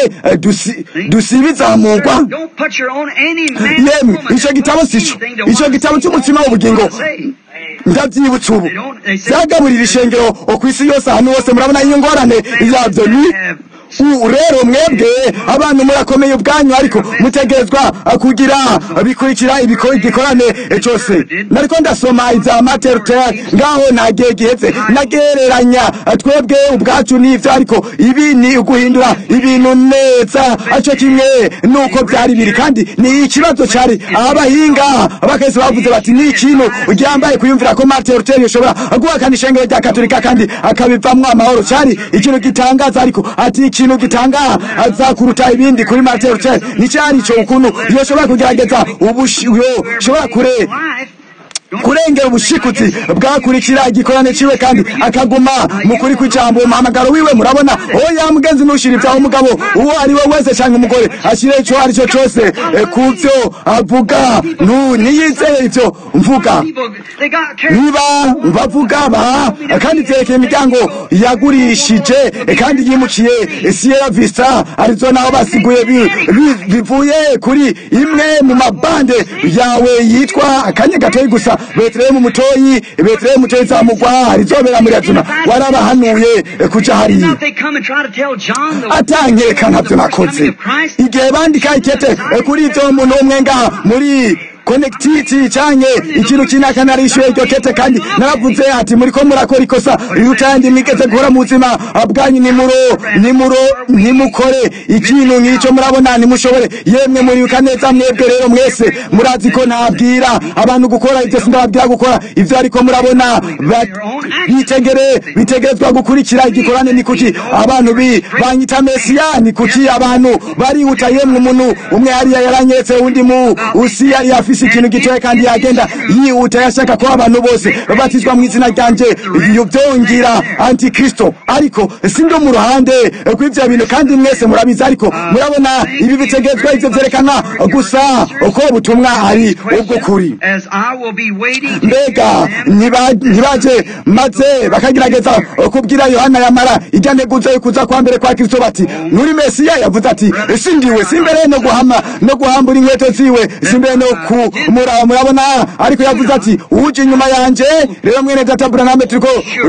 dusibizamurwa Don't put your own any man yemwe woman icyo gitabo don't do sico anything to icyo what gitabo the cy'umutsima Lord w'ubugingo say. ndabyibutse ubu byagaburira ishengero ku isi yose ahantu hose murabona iyi ngorane yabyo ni ubu rero mwebwe abantu murakomeye ubwanyu ariko mutegerezwa kugira bikurikira ibiko- igikorane cyose nariko ndasoma ibya materuteri ngaho ntagihe gihetse nagereranya twebwe ubwacu n'ibyo ariko ibi ni uguhindura ibintu neza cyo kimwe nuko byari biri kandi ni ikibazo cyari abahinga bakahise bavuze bati ni ikintu ryambaye kuyumvira ko martin luther yoshobora guhakana ishengero rya katolika kandi akabivamwo amahoro cyari ikintu gitangaza ariko ati ikintu gitangaza kuruta ibindi kuri martin luther ni cyari ico ukuntu yoshobora kugerageza ubushi yoshobora kure kurengera ubushikutsi bwakurikira igikorane ciwe kandi akaguma mu kuri kw'ijambo umuhamagaro wiwe murabona oya mugenzi ntushira ibyaho umugabo uwo ari we wese cyangwa umugore ashyire ico ari cyo cyose eh, ku byo avuga nu niyizeye ivyo mvuga People, they got carried niba bavuga ba kandi vyerekeye imiryango yagurishije eh, kandi yimukiye eh, Sierra Vista Arizona aho basiguye bi- bi- bivuye kuri imwe mu mabande yawe yitwa akanya gatoyi gusa Betlehemu mutoyi Betlehemu mutoyi zamugwa rizobera muri Arizona warabahanuye eh, kuja hariya Now they come and try to tell John the atankereka ntabyo the first nakoze coming of Christ. igihe bandika ikete eh, kuri ibyo umuntu umwe ngaha muri konekititi cyanye ikintu kinaka narishyuye iryo kete kandi naravuze ati muri ko murakora ikosa rutandi mwigeze gukora mu buzima bwanyu nimuro nimuro nimukore ikintu nk'icyo murabona nimushobore yemwe muribuka neza mwebwe rero mwese murazi ko ntabwira abantu gukora ibyo sindababwira gukora ibyo ariko murabona ba- bitegere bitegerezwa gukurikira igikorane ni kuki abantu bi banyita mesiya ni kuki abantu barihuta yemwe umuntu umwe hariya yaranyeretse undi mu usi yari afise ikintu gitoya kandi yagenda yihuta yashaka ko abantu bose babatizwa mu izina ryanje iyo byongera antikristo ariko sindi mu ruhande kw'ivyo bintu kandi mwese murabizi ariko murabona ibi bitegerezwa ivyo vyerekana gusa uko ubutumwa ari ubwo kuri As I will be waiting to mbega ntiba- ntibaje maze bakagerageza kubwira yohana yamara ijya nteguza yo kuza kwa mbere kwa kristo bati nuri mesiya yavuze ati si ndiwe si mbere no guhama no guhambura inkweto ziwe si mbere no kumuraba murabona ariko yavuze ati uje inyuma yanje rero mwene data buraname turiko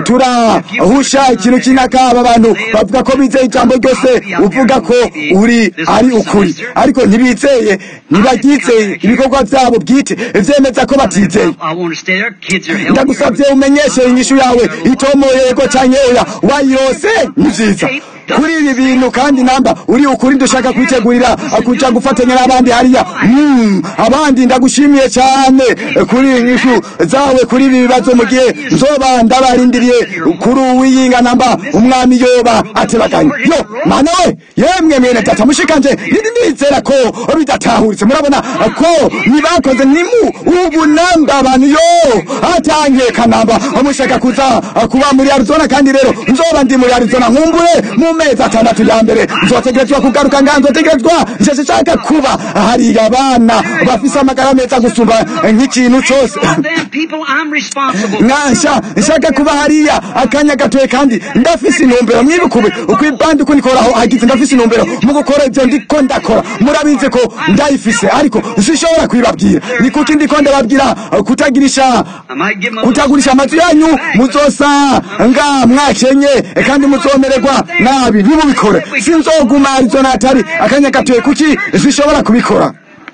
turahusha ikintu kinaka aba bantu bavuga ko bizeye ijambo ryose uvuga ko uri ari ukuri ariko ntibizeye ntibaryizeye ibikorwa byabo bwite vyemeza ko batizeye I want to stay there. Kids are helping. ndagusabye umenyeshe inyishu yawe itomoye yego canke oya wayirose ni vyiza kuri ibi bintu kandi namba uri ukuri dushaka kwitegurira kuja gufatanya n'abandi hariya Mm, abandi ndagushimiye cyane kuri inyishu zawe kuri ibi bibazo mu gihe nzoba ndabarindiriye kuri uwiyinga namba umwami yoba atebaganye yo mana we yemwe mwene data mushikanje nini nizera ko bidatahuritse murabona ko nibakoze nimu ubu namba abantu yo atankeka namba mushaka kuza kuba muri Arizona kandi rero nzoba ndi muri Arizona nkumbure mu mezi atandatu ya mbere nzotegerezwa kugaruka nga nzotegerezwa nsheshe nshaka kuba hariya abana bafise amagara meza gusumba nk'ikintu cyose All them people I'm responsible for. nkansha nshaka kuba hariya akanya gatoye kandi ndafise intumbero mwibukube uko ibandi uko nikoraho hagize ndafise intumbero mu gukora ibyo ndiko ndakora murabizi ko ndayifise ariko sinshobora kwibabwira ni kuki ndiko ndababwira kutagirisha I might give them a kutagurisha amazu yanyu muzosa nga mwakenye kandi muzomererwa nabi ntimubikore sinzoguma arizona atari akanya gatoye kuki zishobora kubikora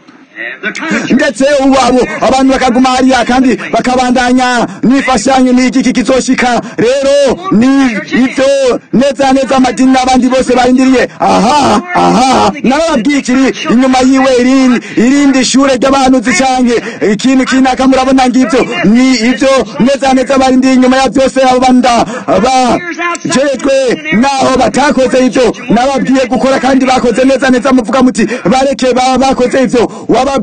the country. ndetse ubu abo abantu bakaguma hariya kandi bakabandanya n'imfashanyo n'igiki kizoshika rero ni ibyo neza neza amadini n'abandi bose barindiriye aha aha narababwiye ikiri inyuma yiwe irindi irindi shure ry'abahanuzi canke ikintu kinaka murabona ngivyo ni ibyo neza neza barindiriye inyuma ya byose abo banda bajejwe naho batakoze ibyo nababwiye gukora kandi bakoze neza neza muvuga muti bareke baba bakoze ivyo wababwiye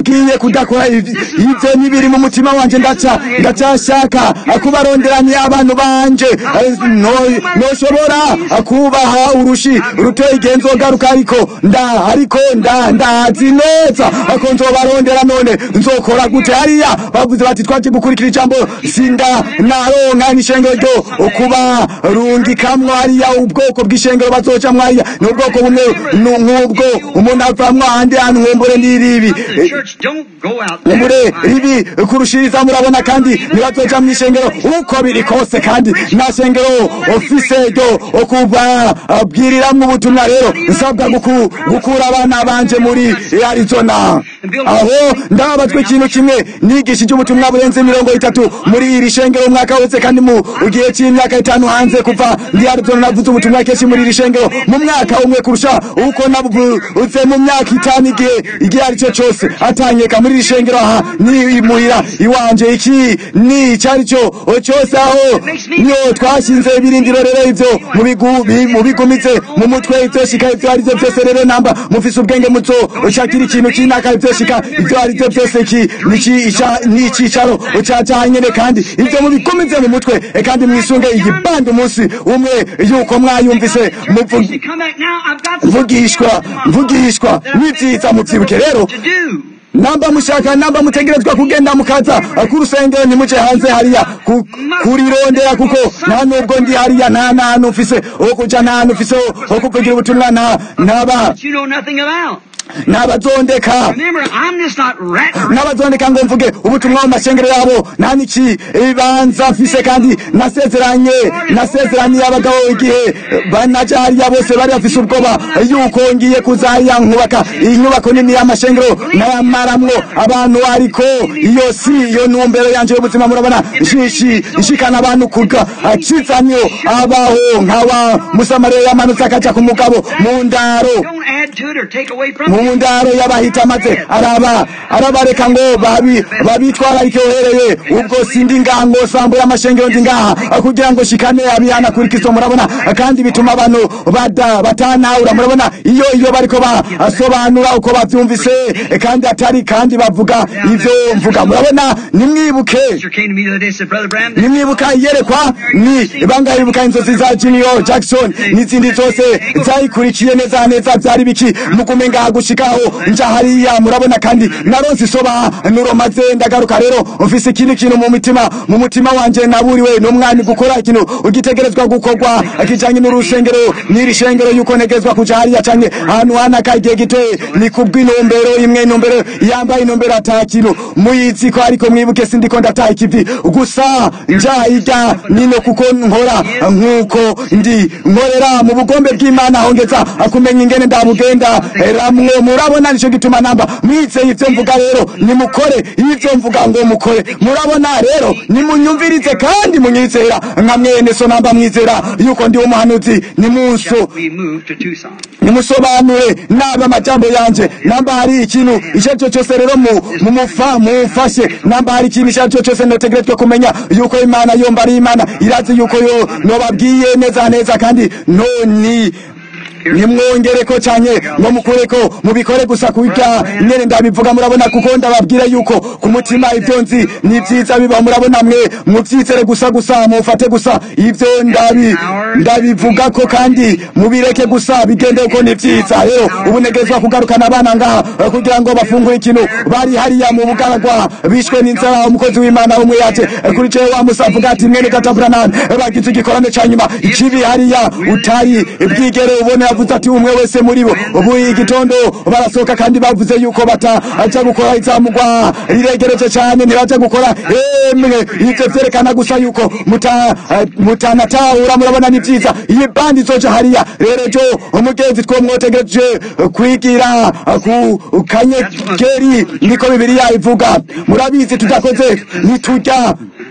ndababwiye kudakora iv- ivyo n'ibiri mu mutima wanje ndaca ndacashaka kubaronderanya abantu banje Eh, no- noshobora kubaha urushi ruteye igihe nzogaruka ariko nda ariko nda ndazi neza ko nzobarondera none nzokora gute hariya bavuze bati twaje gukurikira ijambo sinda naronka n'ishengero ryo kuba rungikamwo hariya ubwoko bw'ishengero bazocamwo hariya ni ubwoko bumwe nu- nk'ubwo umuntu avamwo ahandi hantu nkumbure n'iribi The church don't go out there. mure ribi kurushiriza murabona kandi ntibazoja mu ishengero uko biri kose kandi nta shengero ofise ryo kubabwiriramwo ubutumwa rero nsabwa guku- gukura abana banje muri arizona aho ndababatswe ikintu kimwe nigishije ubutumwa burenze mirongo itatu muri iri shengero umwaka wese kandi mu gihe c'imyaka itanu hanze kuva ndi arizona navuze ubutumwa kenshi muri iri shengero mu mwaka umwe kurusha uko nabuvuze mu myaka itanu igihe igihe ari cyo cyose atanyeka muri iri shengero aha ni imuhira iwanje iki ni icyari cyo cyose aho niyo twashinze ibirindiro rero ivyo mu bigu- bi- mu bigumitse mu mutwe ivyo shika ivyo ari byo byose rero namba mufise ubwenge muzo ushakira ikintu kinaka ivyo shika ivyo ari byo byose ki niki ica- ni icicaro cacaha nyene kandi ivyo mubigumize mu mutwe e kandi mwisunge iyi bandi umunsi umwe yuko mwayumvise muvu- You come back now, I've got something mvugishwa else tomorrow mvugishwa that I nivyiza think muvyibuke rero to do. namba mushaka namba mutegerezwa kugenda mukaza ku rusengero ntimuje hanze hariya ku- kurirondera kuko nta nubwo ndi hariya nta nantu mfise wo kuja nta hantu mfise wo- wo kuvugira ubutumwa nta ntaba That you know nothing about. ntabazondeka Remember, I'm just not ratting around. n'abazondeka ngo mvuge ubutumwa mu mashengero yabo nta niki ibibanza mfise kandi nasezeranye nasezeraniye abagabo igihe banaja hariya bose bari bafise ubwoba yuko ngiye kuzahariya nkubaka iyi nyubako nini y'amashengero n'ayamaramwo abantu ariko iyo si iyo ntumbero yanje y'ubuzima murabona shishi ishikana abantu kuga akizanyo abaho nk'aba musamariya yamanutse akaja ku mugabo mu ndaro Don't add to it or take away from mu it. ndaro y'abahita maze araba arabareka ngo babi babitwararike uhereye ubwo sindi ngaha ngo sambo y'amashengero ndi ngaha kugira ngo shikane abihana kuri kristo murabona kandi bituma abantu bada batanahura murabona iyo iyo bariko basobanura uko bavyumvise kandi atari kandi bavuga ivyo mvuga murabona nimwibuke Pastor came to me the other day and said, Brother Bram, nimwibuka iyerekwa ni bangayibuka inzozi za Junior Jackson n'izindi zose zayikurikiye neza neza byari biki mugume ngaha gushikaho nja hariya murabona kandi naronse isoba nuro maze ndagaruka rero mfise ikindi kintu mu mitima mu mutima wanje naburiwe n'umwami gukora ikintu ugitegerezwa gukorwa kijanye n'urusengero n'iri shengero yuko negezwa kuja hariya canke ahantu hanaka igihe gitoye ni kubw'intumbero imwe intumbero yambaye intumbero ata kintu muyizi ko ariko mwibuke sindiko ndataha ikivi gusa nja irya nino kuko nkora nk'uko ndi nkorera mu bugombe bw'imana hongeza kumenya ingene ndabugenda ramwe murabona nico gituma namba mwizeye ivyo mvuga rero nimukore ivyo mvuga ngo mukore murabona rero nimunyumvirize kandi munyizera nka mwene so namba mwizera yuko ndi umuhanuzi nimunso we moved to Tucson. nimusobanure naba amajambo yanje namba hari ikintu icyo ari cyo cyose rero mu mu mufa mufashe namba hari ikintu icyo ari cyo cyose notegerezwa kumenya yuko imana yomba ari imana irazi yuko yo nobabwiye neza neza kandi noni nimwongere ko cyane ngo mukure ko mubikore gusa kurya nyene ndabivuga murabona kuko ndababwira yuko ku mutima ibyo nzi ni byiza biba murabona mwe mubyizere gusa gusa mufate gusa ibyo ndabi ndabivuga ko kandi mubireke gusa bigende uko ni byiza rero ubu negezwa kugarukana abana ngaha eh, kugira ngo bafungure ikintu bari hariya mu bugaragwa bishwe n'inzara umukozi w'imana umwe yaje eh, kuri cewe wa musa avuga ati mwene databuranani bagize igikorane ca nyuma ikibi hariya utari bwigere ubone yavuze ati umwe wese muri bo ubu igitondo barasohoka kandi bavuze yuko bataja gukora izamugwa riregereje cyane ntibaja gukora emwe ivyo vyerekana gusa yuko muta eh, mutanatahura murabona ni vyiza iyi bandi izoja hariya rero jo umugenzi twomwotegereje eh, kwigira eh, ku kanyegeri niko bibiriya ivuga murabizi tudakoze ntiturya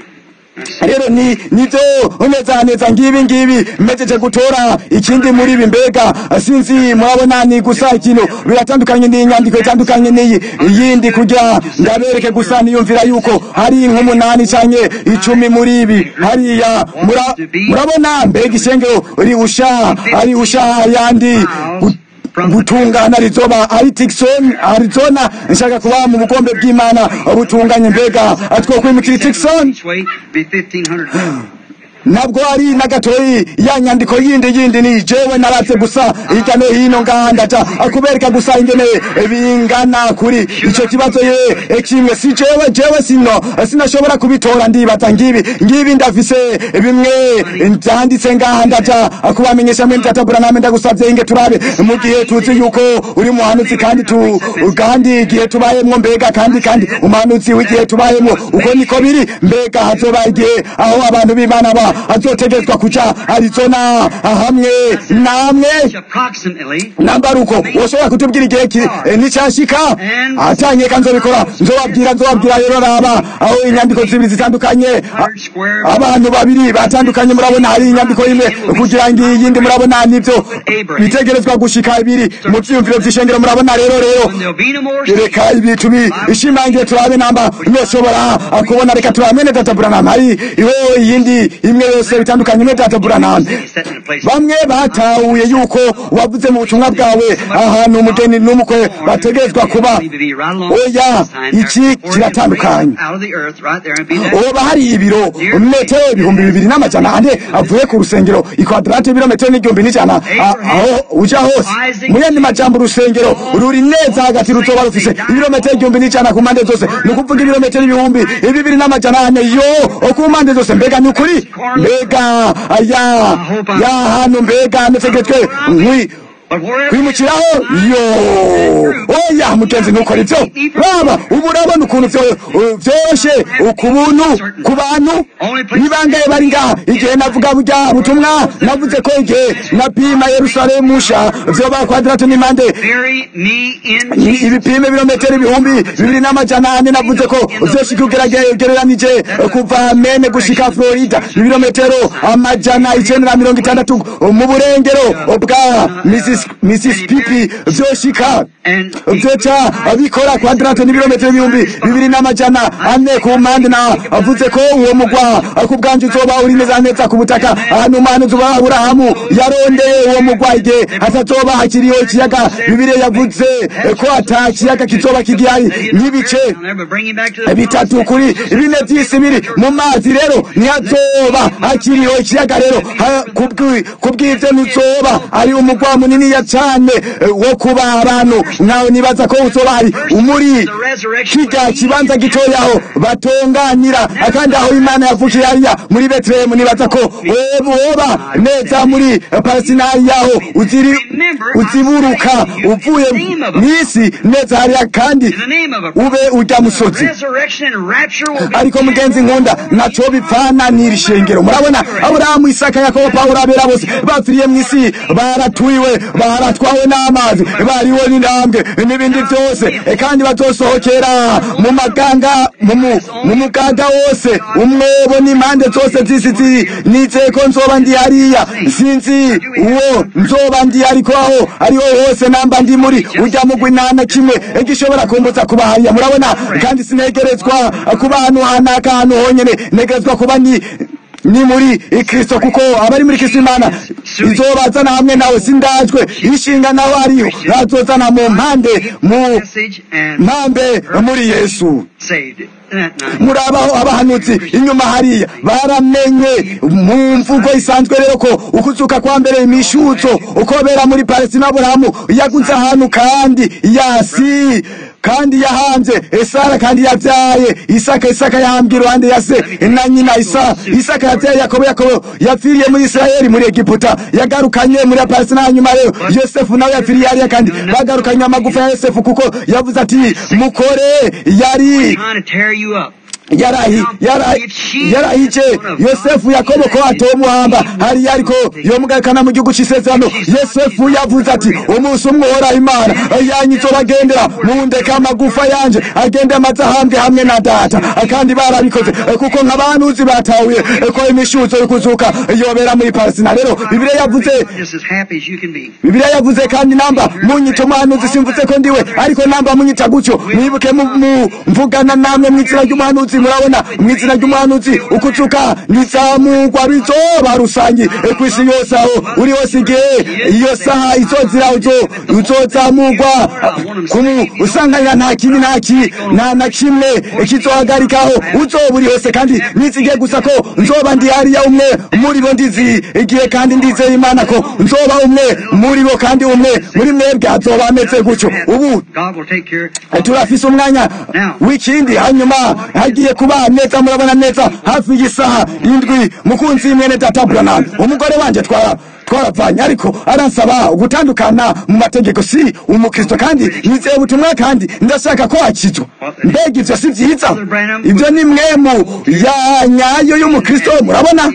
rero ni nivyo neza neza ngibi ngibi mpejeje gutora ikindi muri ibi mbega sinzi murabona ni gusa ikintu biratandukanye n'inyandiko itandukanye n'iyi iyindi kugira ndabereke gusa niyumvira yuko hari nk'umunani canke icumi muri ibi hariya mura- murabona mbega ishengero rihusha rihusha yandi butungana rizoba ari Tucson Arizona nshaka kuba mu bukombe bw'Imana butunganye mbega twokwimukira Tucson Each way be 1500 ntabwo ari na gatoyi ya nyandiko yindi yindi ni jewe naratse gusa hirya no hino ngaha ndaja kubereka gusa ingene bingana kuri ico kibazo ye kimwe si jewe jewe sino sinashobora kubitora ndibaza ngibi ngibi ndafise bimwe ndanditse ngaha ndaja kubamenyesha mwe ndatabura name ndagusavye inge turabe mu gihe tuzi yuko uri muhanuzi kandi tu kandi igihe tubayemwo mbega kandi kandi umuhanuzi w'igihe tubayemwo uko niko biri mbega hazoba igihe aho abantu b'imana ba azotegetswa kuja arizona hamwe namwe approximately nambaruko woshobora kutubwira igihe ki eh, nicashika atanyeka nzobikora nzobabwira nzobabwira rero raba aho inyandiko zibiri zitandukanye a- abantu babiri batandukanye murabona hari inyandiko imwe kugira ngo iyindi murabona nivyo bitegerezwa gushika ibiri mu vyiyumviro vy'ishengero murabona rero rero when there'll be no more reka ibicu bishimangiye turabe namba noshobora kubona reka turabe mwene data buranama hari iwe iyindi imwe yose bitandukanye mwene data buranama set in a place bamwe batahuye yuko wavuze mu butumwa bwawe ahantu umugeni n'umukwe bategerezwa kuba oya iki kiratandukanye out of the earth right there and be that oba hari ibiro metero ibihumbi bibiri n'amajana ane avuye ku rusengero ikwadrate ibirometero n'igihumbi n'ijana a- aho uja hose mu yandi majambo urusengero ruri neza hagati ruzoba rufise ibirometero igihumbi n'ijana ku mpande zose ni ukuvuga ibirometero ibihumbi bibiri n'amajana ane yo ku mpande zose mbega ni ukuri mbega ya ya hantu mbega netegetswe nkwi but wherever kwimukiraho yo oya mugenzi ntukora ivyo raba ubu urabona ukuntu vyo- vyoroshe ku buntu ku bantu nibangaye bari ngaha igihe navuga burya butumwa navuze ko igihe napima yerusalemu sha vyoba kwadrato n'impande bury me in ni Jesus ibipimo ibirometero ibihumbi bibiri n'amajana ane navuze ko vyoshika ugereranije kuva mene gushika florida ibirometero amajana icenda na mirongo itandatu mu burengero bwa Missis- mississippi vyoshika and vyoca bikora kwadrate n'ibirometero ibihumbi bibiri n'amajana ane ku mpande na avuze ko uwo mugwa ku bwanje uzoba uri neza neza ku butaka ahantu umuhanuzi wa aburahamu yarondeye uwo mugwa igihe hatazoba hakiriho ikiyaga bibiriya yavuze ko ata kiyaga kizoba kigihari n'ibice I'll never bring him back to the bitatu kuri bine vy'isi biri mu mazi rero ntihazoba hakiriho ikiyaga rero ha- kubwi- kubw'ivyo ntizoba ari umugwa muniniya cane eh, wo kuba abantu nkawe nibaza ko uzoba hari umuri kirya kibanza gitoyaho batonganira kandi aho imana yavukiye hariya muri betelehemu nibaza ko woba woba neza muri palestinari yaho uziri uziburuka uvuye mw'isi neza hariya kandi in the name of a ube urya musozi resurrection and rapture will be ariko mugenzi nkunda naco bipfana n'iri shengero murabona aburahamu isaka yakobo pawulo abera bose bapfiriye mw'isi baratwiwe baratwawe n'amazi bariwe n'intambwe n'ibindi vyose E, kandi bazosohokera mu maganga mu mu- mu mugaga wose umwobo n'impande zose z'isi zi- nizeye ko nzoba ndi hariya sinzi uwo nzoba ndi ariko aho ariho hose namba ndi muri urya mugwi nta na kimwe gishobora kumbuza kuba hariya murabona kandi sinegerezwa kuba ahantu hanaka ahantu honyene negerezwa kuba ni ni muri kristo kuko abari muri kristo imana izobazana hamwe nawe sindajwe ishinga nawe ariho nazozana mu mpande mu message and mpambe muri yesu saved that night. murabaho abahanuzi inyuma hariya baramenye mu mvugo isanzwe rero ko ukuzuka kwa mbere imishutso ukobera muri palestina aburahamu yaguze ahantu kandi yasi kandi yahanze esara kandi yavyaye isaka isaka yahambwe iruhande ya se na nyina isa isaka yavyaye yakobo yakobo yapfiriye muri isirayeli muri egiputa yagarukanye muri palestina hanyuma rero yosefu nawe yapfiriye hariya kandi bagarukanye amagufa ya yosefu kuko yavuze ati mukore yari Trying to tear you up. yarahi yarahi yarahije yosefu yakobo ko atomuhamba hariya ariko yomugarukana mu gihugu c'isezerano yosefu yavuze ati umunsi umwe uhoraho imana yanyu bagendera mundeka amagufa yanje agende amaze ahambwe hamwe na data kandi barabikoze kuko nk'abahanuzi batahuye ko imishuzo yo kuzuka yobera muri palestina rero bibiliya yavuze Just as happy as you can be. bibiliya yavuze kandi namba munyita umuhanuzi simvuze ko ndiwe ariko namba munyita gutyo mwibuke mu- mu- mvugana namwe mu izina ry'umuhanuzi isi murabona mu izina ry'umuhanuzi ukuzuka nizamugwa bizoba rusange ku isi yose aho uri hose igihe iyo saha izozira uzo uzozamugwa kumu usanganira nta kibi nta ki nta na kimwe kizohagarikaho uzoba uri hose kandi nizige gusa ko nzoba ndi hariya umwe muri bo ndizi igihe kandi ndizeye imana ko nzoba umwe muri bo kandi umwe muri mwebwe azoba ameze gutyo ubu God will take care turafise umwanya w'ikindi hanyuma hagiye kuba neza murabona neza hafi y'isaha indwi mukunzi mwene data branham umugore wanje twara twaravanye ariko aransaba gutandukana mu mategeko si umukristo kandi nizeye ubutumwa kandi ndashaka ko akizwa mbega ivyo si vyiza ibyo ni mwemu ya nyayo y'umukristo murabona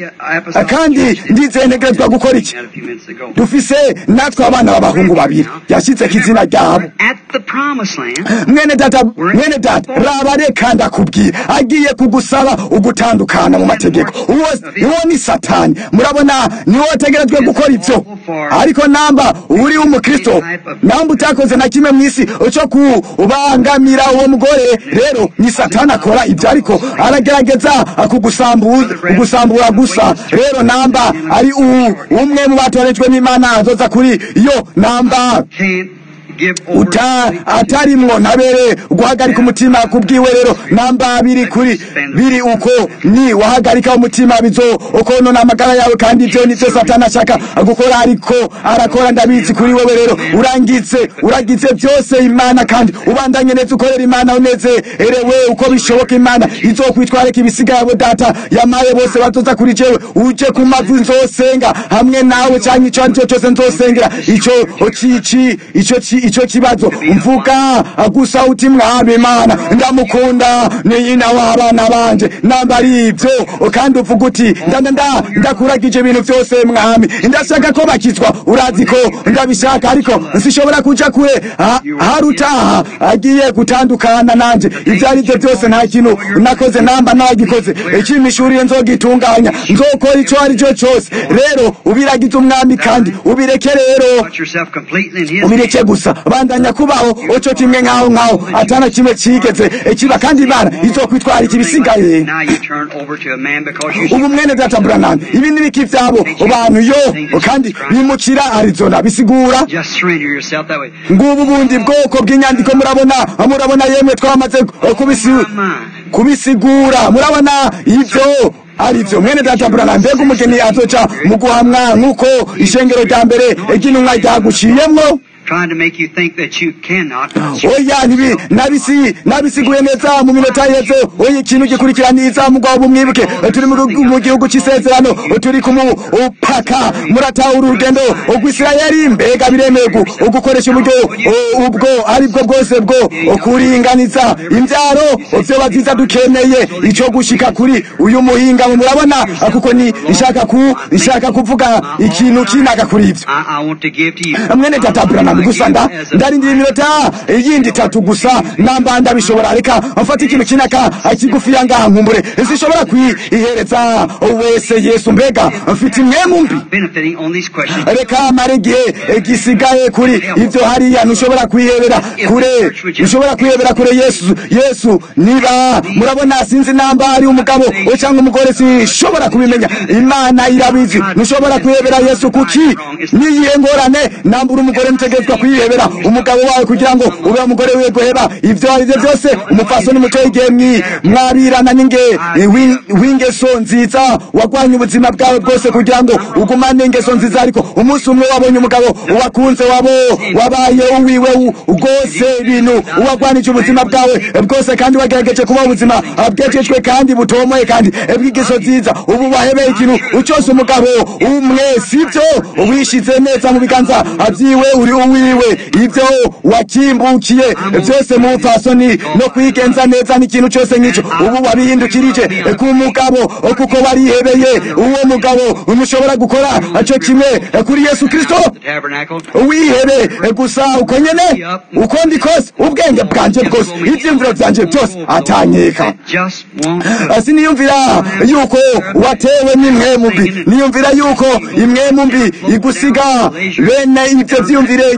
kandi ndizeye ntegerezwa gukora iki a few minutes ago. dufise natwe abana b'abahungu babiri yashyitseko izina ryabo At the promised land, mwene data mwene data raba reka ndakubwira agiye kugusaba ugutandukana mu mategeko uwo uwo ni satani murabona niwo wategerejwe gukora ivyo ariko namba uri umukristo namba utakoze na kimwe mu isi cyo kubangamira uwo mugore rero ni satani akora ibyo ariko aragerageza kugusambura kugusambura gusa rero namba ari u- umwe mu batorejwe n'imana azoza kuri yo namba can't give over uta atarimwo ntabere guhagarika umutima kubwiwe rero namba biri kuri biri uko ni wahagarika umutima bizo ukonona amagara yawe kandi ibyo nivyo satani ashaka gukora ariko arakora ndabizi kuri wewe rero urangitse uragize byose imana kandi ubandanye neza ukorera imana unezerewe uko bishoboka imana izokwitwareka ibisiga yabo data yamaye bose bazoza kuri jewe uje ku mavi nzosenga hamwe nawe cyangwa ico ari cyo cyose nzosengera ico cici ico ci ico kibazo mvuga gusa uti mwami imana ndamukunda ni nyina w'abana banje namba ari ibyo kandi uvuga uti ndanda nda ndakuragije ibintu byose mwami ndashaka ko bakizwa urazi ko ndabishaka ariko sishobora kuja kure ha- harutaha agiye gutandukana nanje ibyo ari byo byose nta kintu nakoze namba nagikoze ikimishuriye nzogitunganya nzokora ico ari cyo cyose rero ubiragize umwami kandi ubireke rero put yourself completely in His ubireke gusa bandanya kubaho oco kimwe nkaho nkaho atana kimwe cigeze kiba kandi imana izokwitwara iki bisigaye Now you turn over to a man because you ubu mwene data branham ibi ni biki vyabo bantu yo kandi bimukira arizona bisigura just surrender yourself that way. ngubu bundi bwoko bw'inyandiko murabona murabona yemwe twamaze kubisi- kubisigura murabona ivyo arivyo mwene data branham mbega umugeni azoca mu guhamwa nk'uko ishengero rya mbere ry'intumwa ryaguciyemwo Trying to make you think that you cannot. oya nibi nabisi nabisiguye neza mu minota yeze oya ikintu gikurikiraniza mugabo bumwibuke turi mu gihugu- mu gihugu cy'isezerano turi ku mupaka muratahura urugendo rw'isirayeli mbega biremewe gu- gukoresha uburyo o- ubwo ari bwo bwose bwo kuringaniza imbyaro vyoba vyiza dukeneye ico gushika kuri uyu muhinga murabona kuko ni nshaka ku nshaka kuvuga ikintu kinaka kuri ivyo I, I want to give to you. mwene data branham gusa nda ndarindira iminota yindi itatu gusa namba ndabishobora reka mfata ikintu kinaka kigufiya ngaha nkumbure sinshobora kwihereza wese yesu mbega mfite imwemu mbi Benefiting on these questions. reka mare igihe gisigaye kuri ivyo hariya ntushobora kwihebera kure ntushobora kwihebera kure yesu yesu niba murabona sinzi namba ari umugabo we cyangwa umugore sinshobora kubimenya imana irabizi ntushobora kwihebera yesu kuki niyihe ngorane namba uri umugore ntegerezwa kwihebera umugabo wawe kugira ngo ube umugore wiwe guheba ivyo ari byo byose umupfasoni muto igihe mwi mwabirana n'inge w'in- w'ingeso nziza wagwanye ubuzima bwawe bwose kugira ngo ugumane ingeso nziza ariko umunsi umwe wabonye umugabo wakunze wabo wabaye uwiwe u- rwose ibintu wagwanije ubuzima bwawe bwose kandi wagerageje kuba ubuzima bwejejwe kandi butomoye kandi bw'ingeso nziza ubu wahebeye ikintu ucose umugabo umwe sibyo wishize neza mu biganza vyiwe uri uwiwe ivyo wakimbukiye byose mu fasoni no kwigenza neza n'ikintu cyose nk'ico ubu wabihindukirije ku mugabo kuko warihebeye uwo mugabo ntushobora gukora co kimwe kuri yesu kristo The tabernacle. wihebe gusa uko nyene uko ndi kose ubwenge bwanje bwose ivyiyumviro vyanje byose atanyeka Just won't do it. siniyumvira yuko watewe n'imwemu mbi niyumvira yuko imwemu mbi igusiga bene ivyo vyiyumvire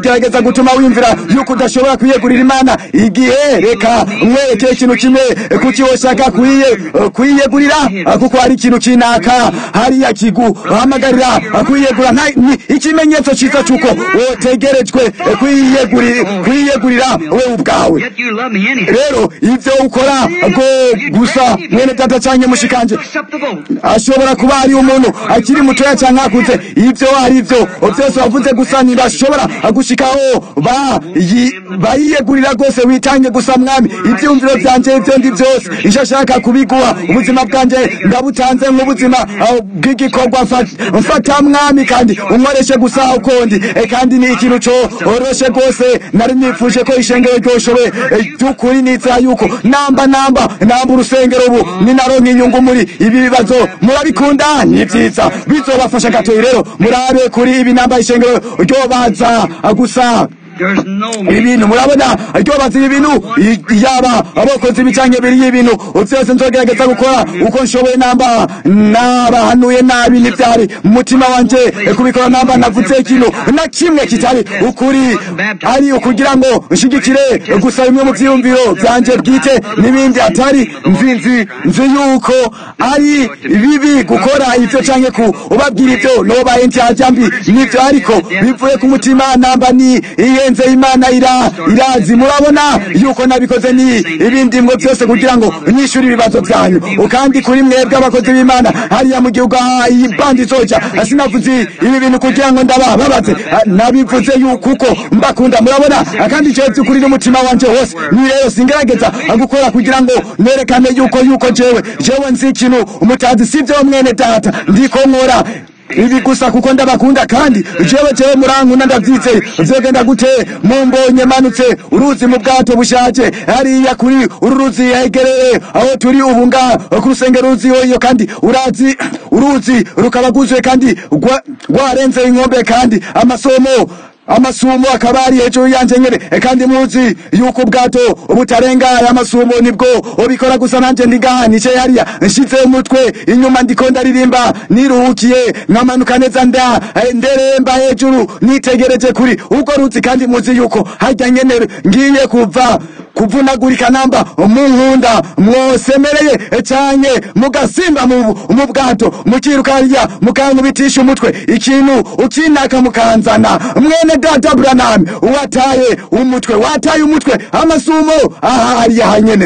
bigerageza gutuma wimvira yuko udashobora kwiyegurira imana igihe reka mwereke ikintu kimwe kuki woshaka kuyiye- kwiyegurira kuko hari ikintu kinaka hariya kiguhamagarira kwiyegura nta- ni ikimenyetso cyiza cy'uko wotegerejwe kwiyeguri- kwiyegurira we ubwawe Yet you love me anyhow. rero ibyo ukora bwo gusa mwene data cyangwa mushikanje Accept the vote. ashobora kuba ari umuntu akiri mutoya cyangwa akuze ibyo ari byo byose wavuze gusa ntibashobora gushikaho ba- yi- bayiyegurira rwose witange gusa mwami ibyumviro byanjye ibyo ndi byose icyo ashaka kubiguha ubuzima bwanjye ndabutanze nk'ubuzima ah, bw'igikorwa mfa- mfata mwami kandi unkoreshe gusa ukundi Eh, kandi ni ikintu cyoroshe rwose nari nifuje ko ishengero ryoshowe by'ukuri nizera yuko namba namba namba urusengero ubu ninaronka inyungu muri ibi bibazo murabikunda ni byiza bizobafasha gatoyi rero murabe kuri ibi namba ishengero ryobaza gusa There's no ibi bintu murabona ryobaza ibi bintu i- yaba abakozi bicanye biriye ibintu byose nzogerageza gukora uko nshoboye namba nabahanuye nabi n'ibyari mu mutima wanje kubikora namba navuze ikintu na kimwe kitari ukuri ari ukugira ngo nshigikire gusa bimwe mu byiyumviro byanje bwite n'ibindi atari nzi nzi nzi yuko ari bibi gukora ibyo canke ku ubabwira ibyo nobaye ntyajya mbi nibyo ariko bivuye ku mutima namba ni iyenze imana ira irazi murabona yuko nabikoze ni ibindi ngo byose kugira ngo nyishyure ibibazo byanyu kandi kuri mwebwe abakozi b'imana hariya mu gihugu aha iyi bandi izoja sinavuze ibi bintu kugira ngo ndabababaze nabivuze yuko uko mbakunda murabona kandi icyo by'ukuri n'umutima wanje wose ni rero singerageza gukora kugira ngo nerekane yuko yuko jewe jewe nzi ikintu umutazi sibyo mwene data ndiko nkora ibi gusa kuko ndabakunda kandi jewe jewe murankunda ndavyizeye vyogenda gute mumbonye manutse uruzi mu bwato bushaje hariya kuri uru ruzi hegereye aho turi ubu nga ku rusengero ruzi iyo kandi urazi uruzi rukaba rwuzuye kandi rwa- rwarenze inkombe kandi amasomo amasumo akaba ari hejuru yanje nyene E, kandi muzi yuko ubwato butarenga aya masumo nibwo ubikora gusa nanje ndigaha nice hariya nshize umutwe inyuma ndiko ndaririmba niruhukiye nkamanuka neza nda eh, nderemba hejuru nitegereje kuri ubwo ruzi kandi muzi yuko harya nyene ngiye kuva kuvunagurika namba munkunda mwosemereye eh, canke mugasimba mu mu bwato mukiruka hariya mukankubitisha umutwe ikintu ukinaka mukanzana mwene data Branham wataye umutwe wataye umutwe amasumo aha hariya hanyene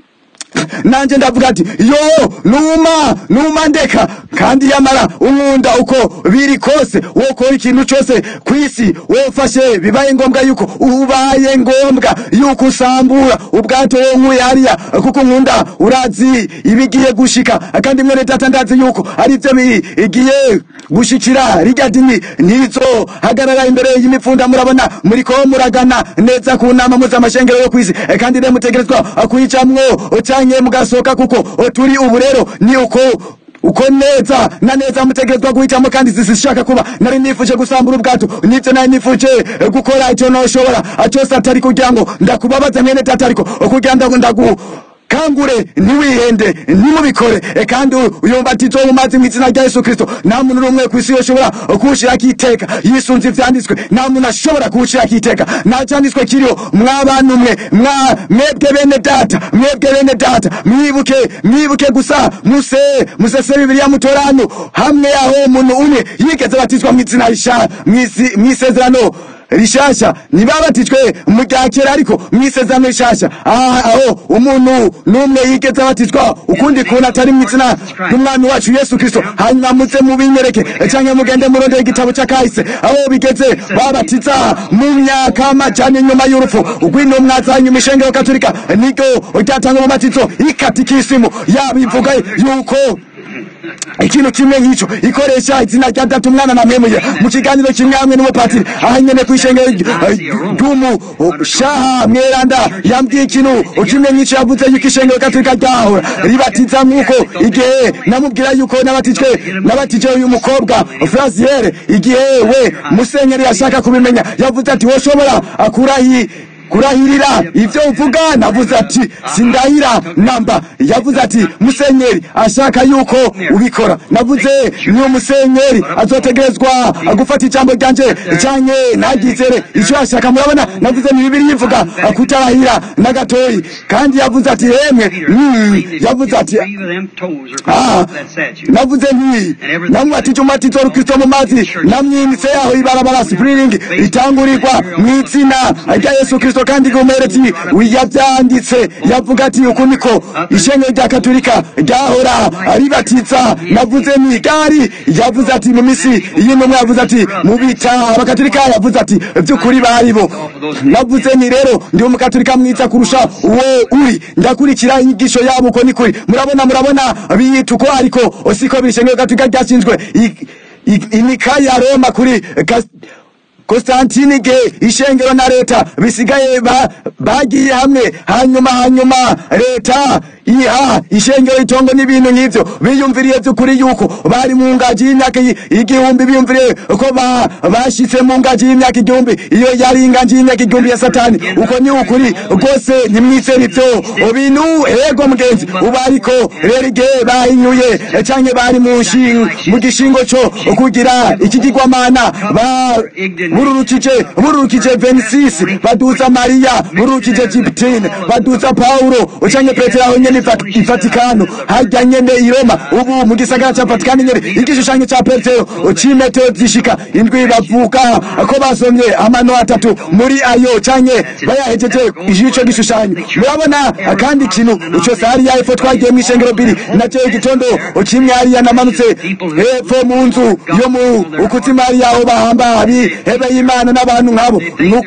nanje ndavuga ati yo numa numa ndeka kandi yamara unkunda uko biri kose wokora ikintu cyose ku isi wofashe bibaye ngombwa yuko ubaye ngombwa yuko usambura ubwato wonkuye hariya kuko nkunda urazi ibigiye gushika kandi mwene data ndazi yuko ari byo bigiye gushikira rijya dini nizo hagarara imbere y'imipfunda murabona muriko muragana neza ku nama mpuzamashengero yo kwisi Eh, kandi rero mutegerezwa kuyicamwo canke mugasohoka kuko turi ubu rero ni uko uko neza na neza mutegerezwa guhitamo kandi zisishaka kuba nari nifuje gusambura ubwato nivyo nari nifuje eh, gukora icyo noshobora cyose atari kugira ngo ndakubabaza mwene data ariko kugira ngo ndagu kangure ntiwihende ntimubikore E, kandi uyumbatizo mu mazi mu izina rya yesu kristo nta muntu n'umwe ku isi yoshobora kuwushirako iteka yisunze ivyanditswe nta muntu ashobora kuwushirako iteka nta cyanditswe kiriho mwabana umwe mwa mwebwe bene data mwebwe bene data mwibuke mwibuke gusa muse musese bibiliya mutorano hamwe yaho umuntu umwe yigeze batizwa mu izina risha mw'isi- mw'isezerano rishasha ntibabatijwe mu rya kera ariko mu isezerano rishasha aha aho umuntu n'umwe yigeze abatizwa ukundi kuntu atari mu izina ry'umwami wacu yesu kristo hanyuma muze mubinyereke cyangwa mugende murondeye igitabo cy'akahise aho bigeze babatiza mu myaka amajana inyuma y'urupfu rw'intumwa za nyuma ishengero katolika niryo ryatanga umubatizo ikatikisimu yaba ivuga yuko ikintu kimwe nk'icyo ikoresha izina rya data umwana na mwemuye mu kiganiro kimwe hamwe n'umupatiri aha nyene ku ishengero ry'umushaha mweranda yambwiye ikintu kimwe nk'icyo yavuze yuko ishengero gatolika ryahora ribatiza nk'uko igihe namubwira yuko nabatijwe nabatije uyu mukobwa fraziere igihe we musenyeri yashaka kubimenya yavuze ati woshobora akurahi kurahirira ibyo uvuga navuze ati sindahira namba yavuze ati musenyeri ashaka yuko ubikora navuze ni umusenyeri azotegerezwa gufata ijambo ryanje cyane ntagizere icyo ashaka murabona navuze ni bibiri yivuga kutarahira na gatoyi kandi yavuze ati yemwe mm, yavuze ati ah, navuze nti namwatije umubatizo wa kristo mu mazi namwimitse yaho ibarabara spring ritangurirwa mu izina rya yesu kristo kandi umuherezi yabyanditse yavuga ati uku niko ishengero rya katolika ryahora ribatiza navuze ni gari yavuze ati mu misi y'intumwa yavuze ati mu bita abakatolika yavuze ati by'ukuri baribo navuze ni rero ndi umukatolika mwiza kurusha uwo uri ndakurikira inyigisho yabo uko ni kuri murabona murabona biyita uko ariko siko biri ishengero katolika ryashinzwe i- i- inika ya roma kuri Kas- Konstantini ge ishengero na leta bisigaye ba- bagiye hamwe hanyuma hanyuma leta iha ishengero itongo n'ibintu nk'ivyo biyumviriye by'ukuri yuko bari mu ngaji y'imyaka i- igihumbi biyumviriye ko ba- bashitse mu ngaji y'imyaka igihumbi iyo yari ingaji y'imyaka igihumbi ya satani uko ni ukuri rwose ntimwizere ivyo bintu ego mugenzi ubu ariko rero igihe bahinyuye canke bari mu nshinga mu gishingo co kugira ikigirwamana ba bururukije bururukije venisisi baduza mariya bururukije jipitine baduza paulo canke petero aho nyene iva- ivatikano harya nyene i roma ubu mu gisagara ca vatikano nyene igishushanyo ca petero c'imetero zishika indwi bavuga ko basomye amano atatu muri ayo canke bayahejeje ico gishushanyo murabona kandi ikintu cose hariya hepfo twagiye mw'ishengero biri nacyo igitondo kimwe hariya namanutse hepfo mu nzu yo mu ukutima hariya aho bahamba abihebe y'imana n'abantu nk'abo Nu-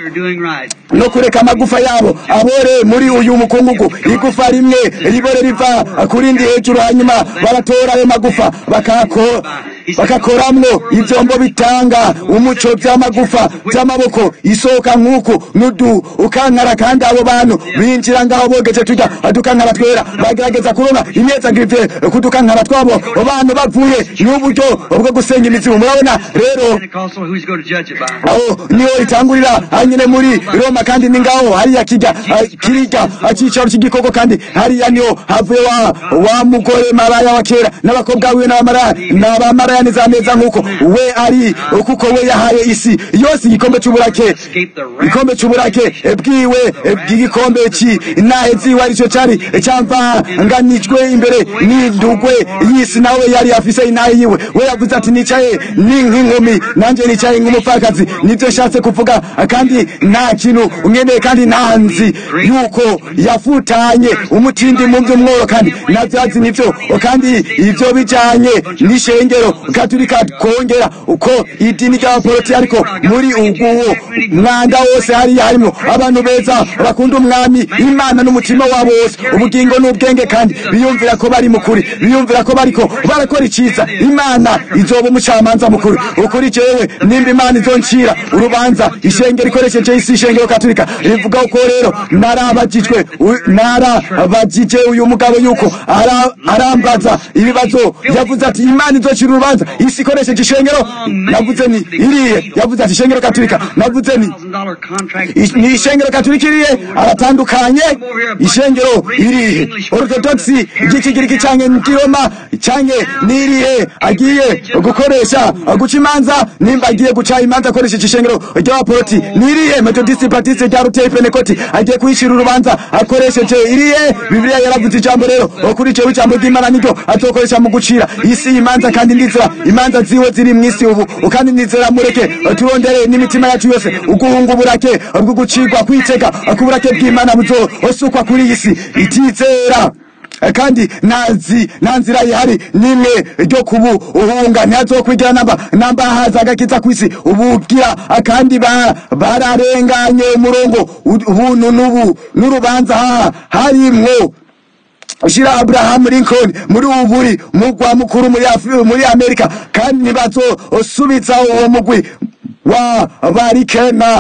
no kureka amagufa yabo abore muri uyu mukungugu igufa rimwe ribore riva kurindi hejuru hanyuma baratora ayo magufa bakako bakakoramwo ivyombo bitanga umuco vy'amagufa vy'amaboko isohoka nk'uku nudu ukankara kandi abo bantu binjira ngaho bogeje turya dukankara twera bagerageza kuronka imyezagirivye kudukankara twabo abantu bavuye n'uburyo bwo gusenya imizimu murabona rero Pentecostal, who's going to judge it by? aho niho itangurira hanyine muri roma kandi ni ngaho hariya kijya ah, kirya ah, cicaro cy'igikoko kandi hariya niho havuye wa wa mugore maraya wa kera n'abakobwa wiwe n'abamaraya n'abamaraya neza neza nk'uko we ari kuko we yahaye isi yose igikombe c'uburake igikombe c'uburake eh, bwiwe eh, bw'igikombe ci nahe ziwe arico cari camvanganijwe imbere n'indugwe y'isi nawe yari afise inahe yiwe we yavuze ati nicaye ni nk'inkumi nanje nicaye nk'umupfakazi nivyo nshatse kuvuga kandi nta kintu umwendeye kandi ntanzi yuko yafutanye umutindi mu vy'umworo kandi navyazi nivyo kandi ivyo bijanye n'ishengero katolika kongera uko idini ry'abaporoti ariko muri uguwo mwanda wose hariya harimwo abantu beza bakunda umwami imana n'umutima wabo wose ubugingo n'ubwenge kandi biyumvira ko bari mukuri biyumvira ko bariko barakora iciza imana izoba umucamanza mukuru ukuri jewe nimba imana izoncira urubanza ishengero ikoresheje isi ishengero katolika rivuga ko rero narabajijwe u- narabajije uyu mugabo yuko ara- arambaza ibibazo yavuze ati imana izocira urubanza isi ikoresheje ishengero navuze ni iriye yavuze ati ishengero katolika navuze ni $1,000 contract. Ish- ni ishengero katolika irihe aratandukanye ishengero irihe orthodoxi ry'ikigiriki canke nk'iroma canke n'irihe agiye gukoresha guca imanza nimba agiye guca imanza akoresheje ishengero ry'abaporoti n'irihe metodisi batiste rya ruteye penekoti agiye kuyicira urubanza akoresheje irihe bibiliya yaravuze ijambo rero kuri ico ijambo ry'imana niryo azokoresha mu gucira isi imanza kandi ndizera imanza ziwe ziri mw'isi ubu kandi ndizera mureke turondere n'imitima yacu yose uguhunga uburake bwo gucirwa kwitega kuburake bw'imana buzosukwa kuri iyi si itizera kandi ntazi nta nzira ihari nimwe ryo kubu uhunga ntihazokwigira namba namba haza agakiza kw'isi ubugira kandi ba- bararenganye umurongo ubuntu n'ubu n'urubanza ha- harimwo ushira Abraham Lincoln muri ubu buri mugwa mukuru muri Afri- muri Amerika kandi ntibazosubiza uwo mugwi wa barikena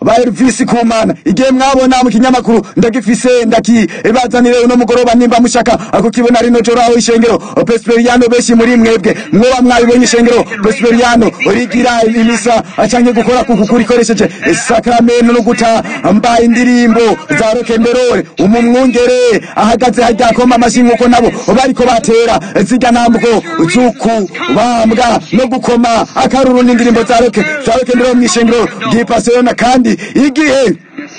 ba Elvis Kumana igihe mwabona mu kinyamakuru ndagifise ndakibazanire uno mugoroba nimba mushaka kukibona rino joro aho ishengero Presbyteriano benshi muri mwebwe mwoba mwabibonye ishengero Presbyteriano rigira imisa canke gukora kuku kurikoresheje sakramento no guta mbaye indirimbo za rokenderore umumwungere ahagaze hajya koma amashi nkuko nabo bariko batera zirya ntambuko zuku bambwa no gukoma akaruru n'indirimbo za roke za rokenderore mw'ishengero ry'ipasiyona kandi igihe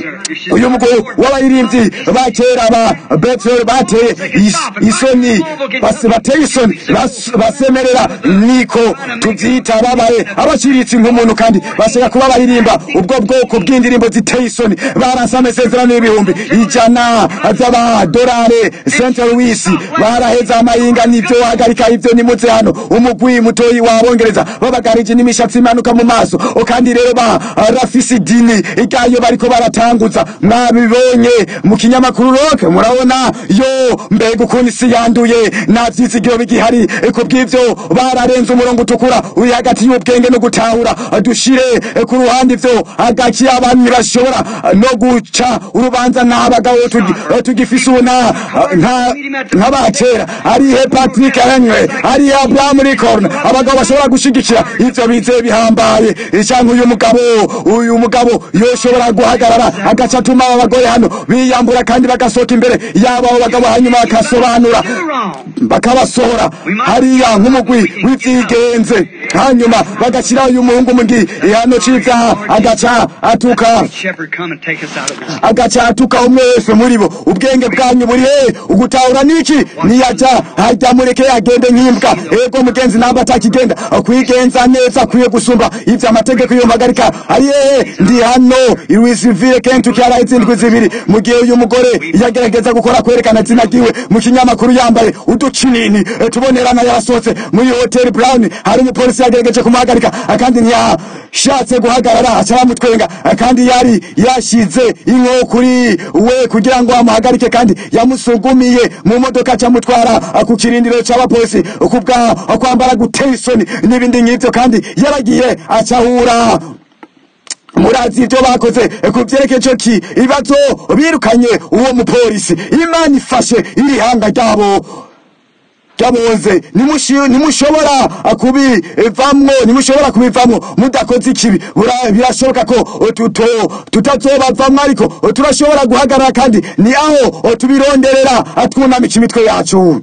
uyu mugabo w'abaririmbyi ba kera ba betel bateye is- isoni bas- bateye isoni bas- basemerera niko tubyita babaye abaciriritse nk'umuntu kandi bashaka kuba baririmba ubwo bwoko bw'indirimbo ziteye isoni baranse amasezerano y'ibihumbi ijana z'amadolari st louis baraheza amayinga n'ibyo wahagarika ibyo nimutse hano umugwi mutoyi wabongereza babagarije n'imishatsi imanuka mu maso kandi rero ba rafisi dini iryayo bariko baratanguza mwabibonye mu kinyamakuru roke murabona yo mbega ukuntu isi yanduye nta vyizigiro bigihari ku bw'ivyo bararenze umurongo utukura uri hagati y'ubwenge no gutahura dushire ku ruhande ivyo hagati y'abantu ntibashobora no guca urubanza n'abagabo tugi- tugifise ubu nta- nta- nk'abakera arihe patrick henry arihe abraham lincoln abagabo bashobora gushigikira ivyo bizeye bihambaye canke uyu mugabo uyu mugabo yoshobora guhagarara agaca atuma aba bagore hano biyambura kandi bagasohoka imbere yabo abo bagabo hanyuma bakasobanura bakabasohora hariya nk'umugwi w'ivyigenze hanyuma bagashyiraho uyu muhungu mu gihano c'ivyaha agaca atuka Shepherd, come and take us out of this. agaca atuka umwe wese muri bo ubwenge bwanyu buri he ugutahura niki niyaja hajya mureke agende nk'imbwa ego mugenzi namba atakigenda kwigenza neza akwiye gusumba ivyo amategeko yompagarika ari hehe ndi hano iwisivile kentuki haraho izindwi zibiri mu gihe uyu mugore yagerageza gukora kwerekana izina ryiwe mu kinyamakuru yambaye uducinini eh, tubonerana yarasohotse muri hoteli brown hari umupolisi yagerageje kumuhagarika kandi ntiyashatse guhagarara aca bamutwenga kandi yari yashize inko kuri we kugira ngo amuhagarike kandi yamusugumiye mu modoka acamutwara ku kirindiro c'abapolisi kubwa kwambara gutera isoni n'ibindi nk'ivyo kandi yaragiye acahura murazi ibyo bakoze ku byerekeye ico ki ibibazo birukanye uwo mupolisi imana ifashe iri hanga ryabo ryabonze nimushi- nimushobora kubivamwo nimushobora kubivamwo mudakoze ikibi Bura- birashoboka ko tuto- tutazobavamwo ariko turashobora guhagarara kandi ni aho tubironderera twunamika imitwe yacu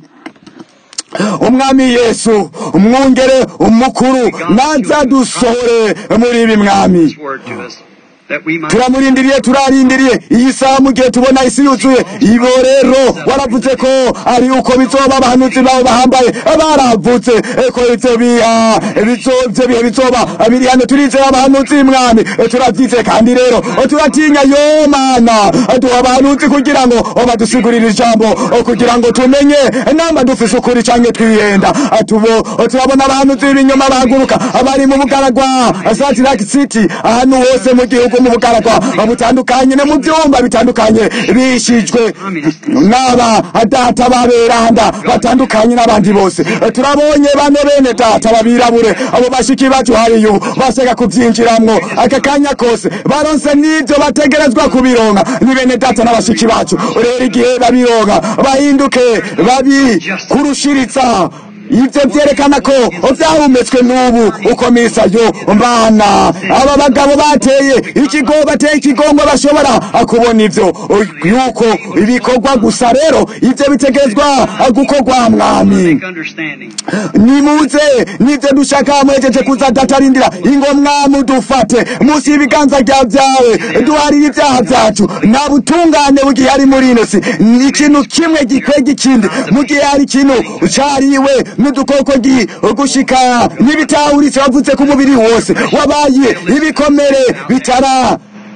umwami yesu umwungere umukuru naza dusohore muri ibi mwami His word to us, that we might turamurindiriye turarindiriye iyi saha mu gihe tubona isi yuzuye ibo rero waravuze ko ari uko bizoba abahanuzi bawe bahambaye baravutse ko ivyo biha bizo- ivyo bihe bizoba biri hano turizeye abahanuzi mwami turavyize kandi rero turatinya yo mana duha abahanuzi kugira ngo badusigurire ijambo kugira ngo tumenye namba dufise ukuri canke twihenda tubo turabona abahanuzi b'ibinyoma bahaguruka abari mu bugaragwa Salt City ahantu hose mu gihugu mu bugaragwa butandukanye no mu vyumba bitandukanye bishijwe n'aba data baberanda batandukanye n'abandi bose turabonye bane bene data babirabure abo bashiki bacu hariyo basega kuvyinjiramwo aka kanya kose baronse n'ivyo bategerezwa kubironka ni bene data n'abashiki bacu rero igihe babironka bahinduke babi kurushiritsa ivyo vyerekana ko vyahumetswe n'ubu ukomisa yo mbana aba bagabo bateye ikigo bateye ikigongo bashobora kubona ivyo yuko ibikorwa gusa rero ivyo bitegerezwa gukorwa mwami make understanding. nimuze nivyo dushaka mwejeje kuza datarindira ingo mwami dufate munsi y'ibiganza rya vyawe duharire ivyaha vyacu nta butungane bugihe ari muri ino si ni ikintu kimwe gikwega ikindi mu gihe hari ikintu cariwe n'udukoko gi gushika n'ibitahuritse wavutse ku mubiri wose wabaye ibikomere bitara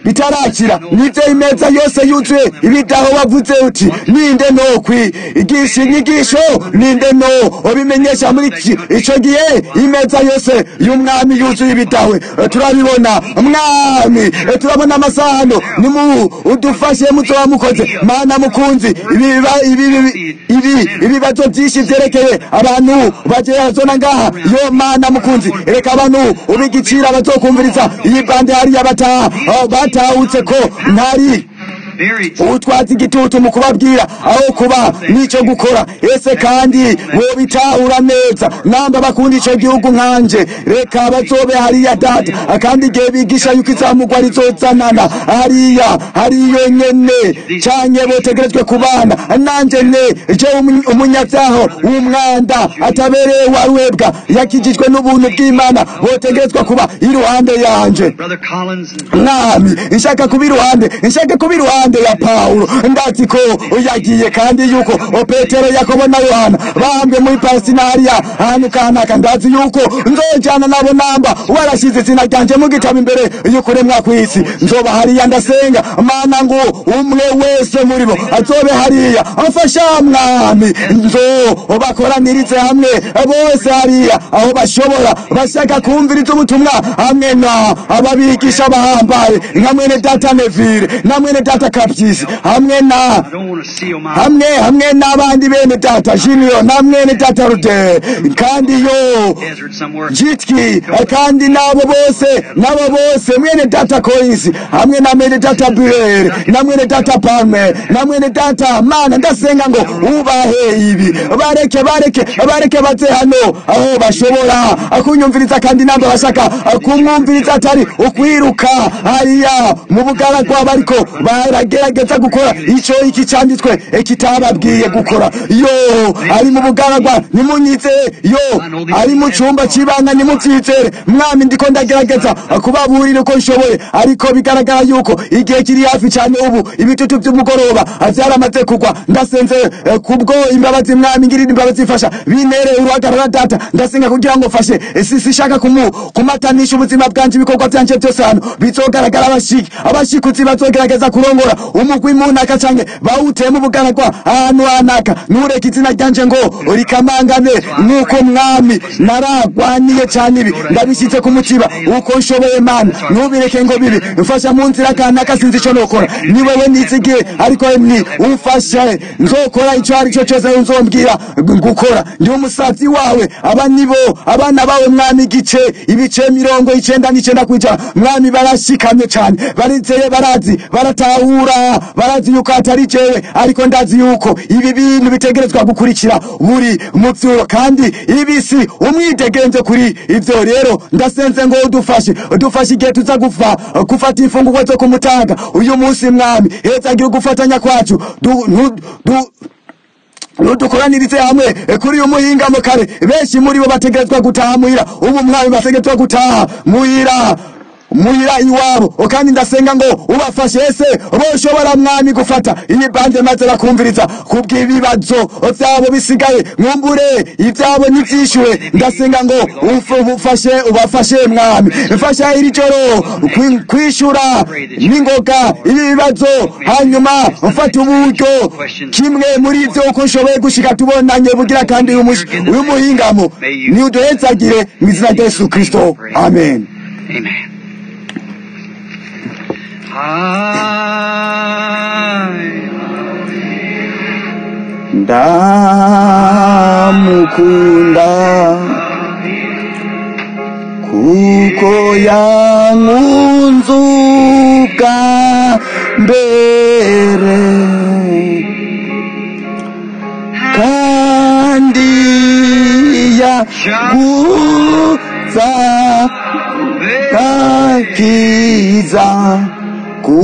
bitarakira nibyo imeza yose yuzuye ibidaho wavuze uti ninde no kwigisha inyigisho ninde no ubimenyesha muri iki icyo gihe imeza yose y'umwami yuzuye ibidawe Eh, turabibona mwami eh, turabona amasahano nimu udufashe muzoba mukoze mana mukunzi ibi biba- ibi ibi- ibi ibibazo byinshi byerekeye abantu bagerazona ngaha yo mana mukunzi reka abantu ubigicira bazokumviriza iyi bande hariya bataha aho batahutse ko ntari Very utwatsi igitutu mu kubabwira aho kuba n'icyo gukora ese kandi wobitahura neza namba bakunda icyo gihugu nkanje reka bazobe hariya data kandi igihe bigisha yuko izamugwa rizozanana hariya hariyo nyene canke botegerejwe kubana nanje ne je umu- umunyabyaho w'umwanda atabereye warwebwa yakijijwe n'ubuntu bw'imana botegerezwa kuba iruhande yanje Brother Collins. mwami nshaka kuba iruhande nshaka kuba iruhande ya pawulo ndazi ko yagiye kandi yuko o petero yakobo na yohana bahambwe muri pasinariya ahantu kanaka ndazi yuko nzojana nabo namba warashyize izina ryanje mu gitabo imbere y'ukuremwa kw'isi nzoba hariya ndasenga mana ngo umwe wese muri bo azobe hariya amfasha mwami nzo bakoranirize hamwe bose hariya aho bashobora bashaka kumviriza ubutumwa hamwe na ababigisha bahambaye nka mwene data nevire na mwene data kabyisi hamwe na I don't want to seal my hamwe hamwe n'abandi bene data junior na mwene data rude kandi yo desert somewhere. jitki kandi n'abo bose n'abo bose mwene data koisi hamwe na mwene data burere na mwene data palme na mwene data mana ndasenga ngo ubahe ibi bareke bareke bareke baze hano aho bashobora kunyumviriza kandi namba bashaka kumwumviriza atari ukwiruka hariya mu bugaragwa bariko baragerageza gukora ico iki canditswe kitababwiye gukora yo ari mu bugaragwa nimunyize yo ari mu cumba c'ibanga nimuvyizere mwami ndiko ndagerageza kubaburira uko nshoboye ariko bigaragara yuko igihe kiri hafi cyane ubu ibitutu by'umugoroba vyaramaze kugwa ndasenze eh, kubwo imbabazi mwami ngirira imbabazi ifasha binere uruhagarara data ndasenga kugira ngo fashe si sishaka kumu kumatanisha ubuzima bwanje ibikorwa byanje byose hano bizogaragara abashiki abashikuzi bazogerageza kurongora umugwi munaka canke bawutema ubugaragwa ahantu hanaka nureka izina ryanje ngo rikamangane nuko mwami naragwaniye cyane ibi ndabishyize ku mutima uko nshoboye mana ntubireke ngo bibi mfasha mu nzira kanaka sinzi ico nokora ni wewe nizigiye ariko ni umfashe nzokora ico ari cyo cyose uzombwira gukora ndi umusazi wawe aba nibo abana bawe mwami igice ibice mirongo icenda n'icenda kwijana mwami barashikamye cyane barizeye barazi baratahura barazi yuko atari jewe ariko ndazi yuko ibi bintu bitegerezwa gukurikira buri muvyo kandi ibisi umwidegenze kuri ivyo rero ndasenze ngo udufashe udufashe igihe tuza gufa gufata imfungurwa zo kumutaga uyu munsi mwami hezagira ugufatanya kwacu du, nu, du, nudukoranirize hamwe eh, kuri uyu muhingamo kare benshi muri bo bategerezwa gutaha muhira ubu mwami bategerezwa gutaha muhira muhira iwabo O kandi ndasenga ngo ubafashe ese boshobora mwami gufata iyi bande maze bakumviriza kubw'ibibazo vyabo bisigaye mwumbure ivyabo n'ivyishuwe ndasenga ngo uf- ufashe ubafashe mwami mfasha iri joro kwi- kwishura n'ingoga ibi bibazo hanyuma mfata uburyo kimwe muri ivyo uko nshoboye gushika tubonanye bugira kandi uyu mush- uyu muhingamo ni uduhezagire mu izina rya yesu kristo amen Amen. I ndamukunda kuko yankunze ubwa mbere kandi yaguza kakiza ku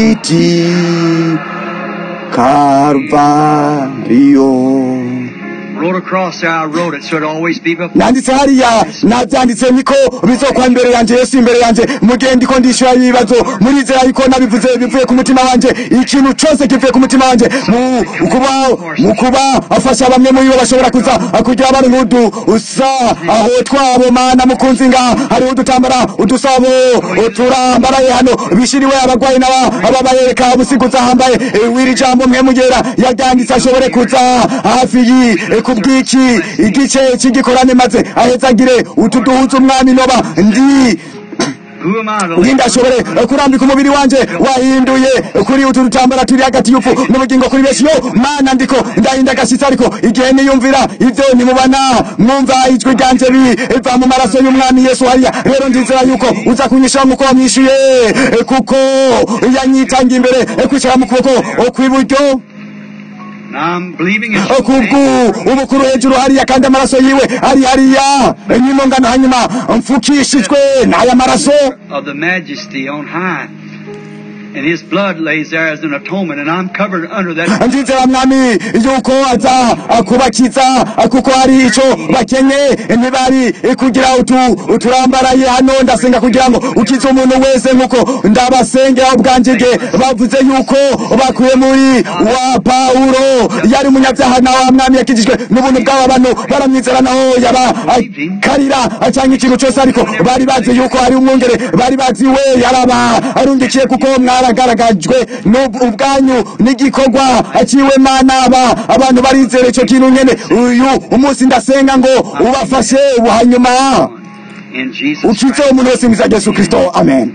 giti karuvariyo wrote across there, I wrote it so it'd always be before. nanditse hariya nabyanditse niko bizokwa imbere yanjye yesu imbere yanjye mu gihe ndiko ndishyura ibibazo murizera yuko nabivuze bivuye ku mutima wanje ikintu cyose kivuye ku mutima wanje mu kuba mu kuba afasha bamwe muri bo bashobora kuza kugira bari nk'udu usa aho twabo mana mukunzi nga hariho udutambara udusabo turambaraye hano bishiriwe abagwayi n'aba ababayereka ubusiguza hambaye eh, w'iri jambo mwe mugera yaryanditse ashobore kuza hafi yi eh, kubw'iki igice cy'igikorane maze ahezagire utu duhuza umwami noba ndi Who am I to ndi ndashobore eh, kurambika umubiri wanje wahinduye eh, kuri utu dutambara turi hagati y'upfu n'ubugingo kuri benshi yo mana ndiko ndahinda agashyitsi ariko igihe niyumvira ibyo nimubana mwumva ijwi ryanje biva mu maraso y'umwami yesu hariya rero ndizera yuko uza kunyishyura nk'uko wamwishyuye eh, kuko yanyitanga imbere eh, kwicara mu kuboko eh, kw'iburyo I'm believing it's kubwu ubukuru hejuru hariya kandi amaraso yiwe ari hariya nyuma ngano hanyuma mfukishijwe n'aya maraso of the majesty on high. And his blood lays there as an atonement, and I'm covered under that. ndizera mwami yuko aza kubakiza kuko hari ico bakenye ntibari kugira utu uturambaraye hano ndasenga kugira ngo ukize umuntu wese nkuko ndabasengera ubwanje bwe bavuze yuko bakuye muri wa pawulo yari umunyabyaha na wa mwami yakijijwe n'ubuntu bw'aba bantu baramwizera naho yaba karira cyangwa ikintu cyose ariko bari bazi yuko hari umwungere bari bazi we yaraba arundikiye kuko mwaragaragajwe n'ub- ubwanyu n'igikorwa aciwe mana aba abantu barizera icyo kintu nyene uyu umunsi ndasenga ngo ubafashe hanyuma In Jesus ukize Christ. umuntu wese mwiza Yesu Kristo amen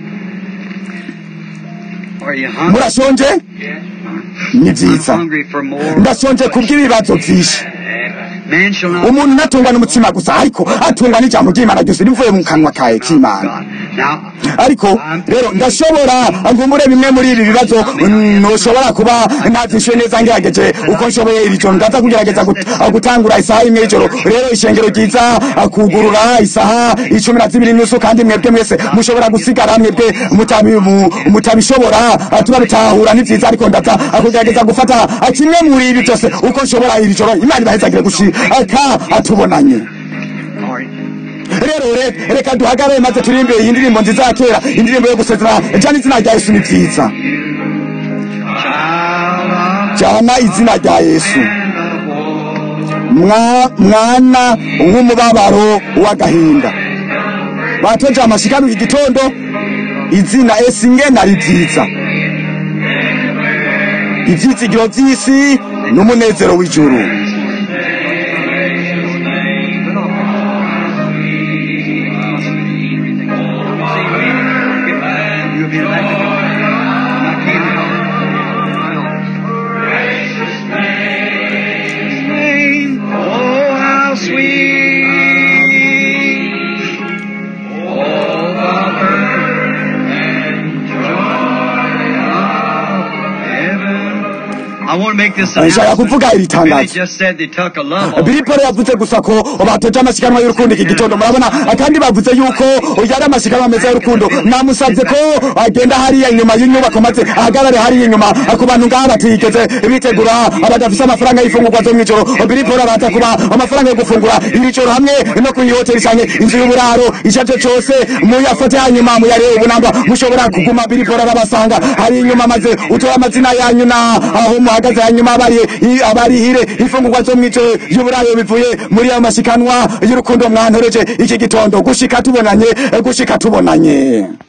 Are you hungry? murashonje ni I'm byiza hungry for more. ndashonje kubw'ibibazo byinshi Man shall not. umuntu ntatungwa n'umutima gusa ariko atungwa n'ijambo ry'imana ryose rivuye mu kanwa kawe k'imana God. Now, ariko rero ndashobora ngumure bimwe muri ibi bibazo mm, ntushobora kuba nabyishyuye neza ngerageje uko nshoboye iri joro ndaza kugerageza gut- gutangura isaha imwe y'ijoro rero ishengero ryiza kugurura isaha icumi na zibiri n'usu kandi mwebwe mwese mushobora gusigara mwebwe mutabi- mu- mutabishobora turabitahura ni byiza ariko ndaza kugerageza gufata kimwe muri ibi byose uko nshobora iri joro imana ibahezagire gushika tubonanye all right. rero re- reka duhagarare maze turirimbe iyi ndirimbo nziza ya kera indirimbo yo gusezera jana izina rya yesu ni byiza Child of jana izina rya yesu and of war. Mwa- mwana w'umubabaro w'agahinda batoje amashikano iki gitondo izina esi ngena ari byiza ivyizigiro vy'isi n'umunezero w'ijuru You'll be back to I came Name, oh how sweet, oh the birth and joy of heaven. I want to make this nshaka kuvuga iri Billy tangazo just said they took a love offering. Billy Paul yavuze gusa ko batoje amasiganwa y'urukundo iki gitondo murabona kandi bavuze yuko yari amasiganwa meza y'urukundo namusabye ko agenda hariya inyuma y'inyubako maze ahagarare hariya inyuma ku bantu ngaha batigeze bitegura badafise amafaranga y'ifungurwa zo mw'ijoro Billy Paul araza kuba amafaranga yo gufungura iri joro hamwe no ku hoteli canke inzu y'uburaro icyo ari cyo cyose muyafate hanyuma muyarebe ubu namba mushobora kuguma Billy Paul arabasanga hari inyuma maze utora amazina yanyu na aho muhagaze hanyuma abari abarihire ifungurwa zo mw'ijoro y'uburaro bivuye muri ayo masikanwa y'urukundo mwantoreje iki gitondo gushika tubonanye gushika tubonanye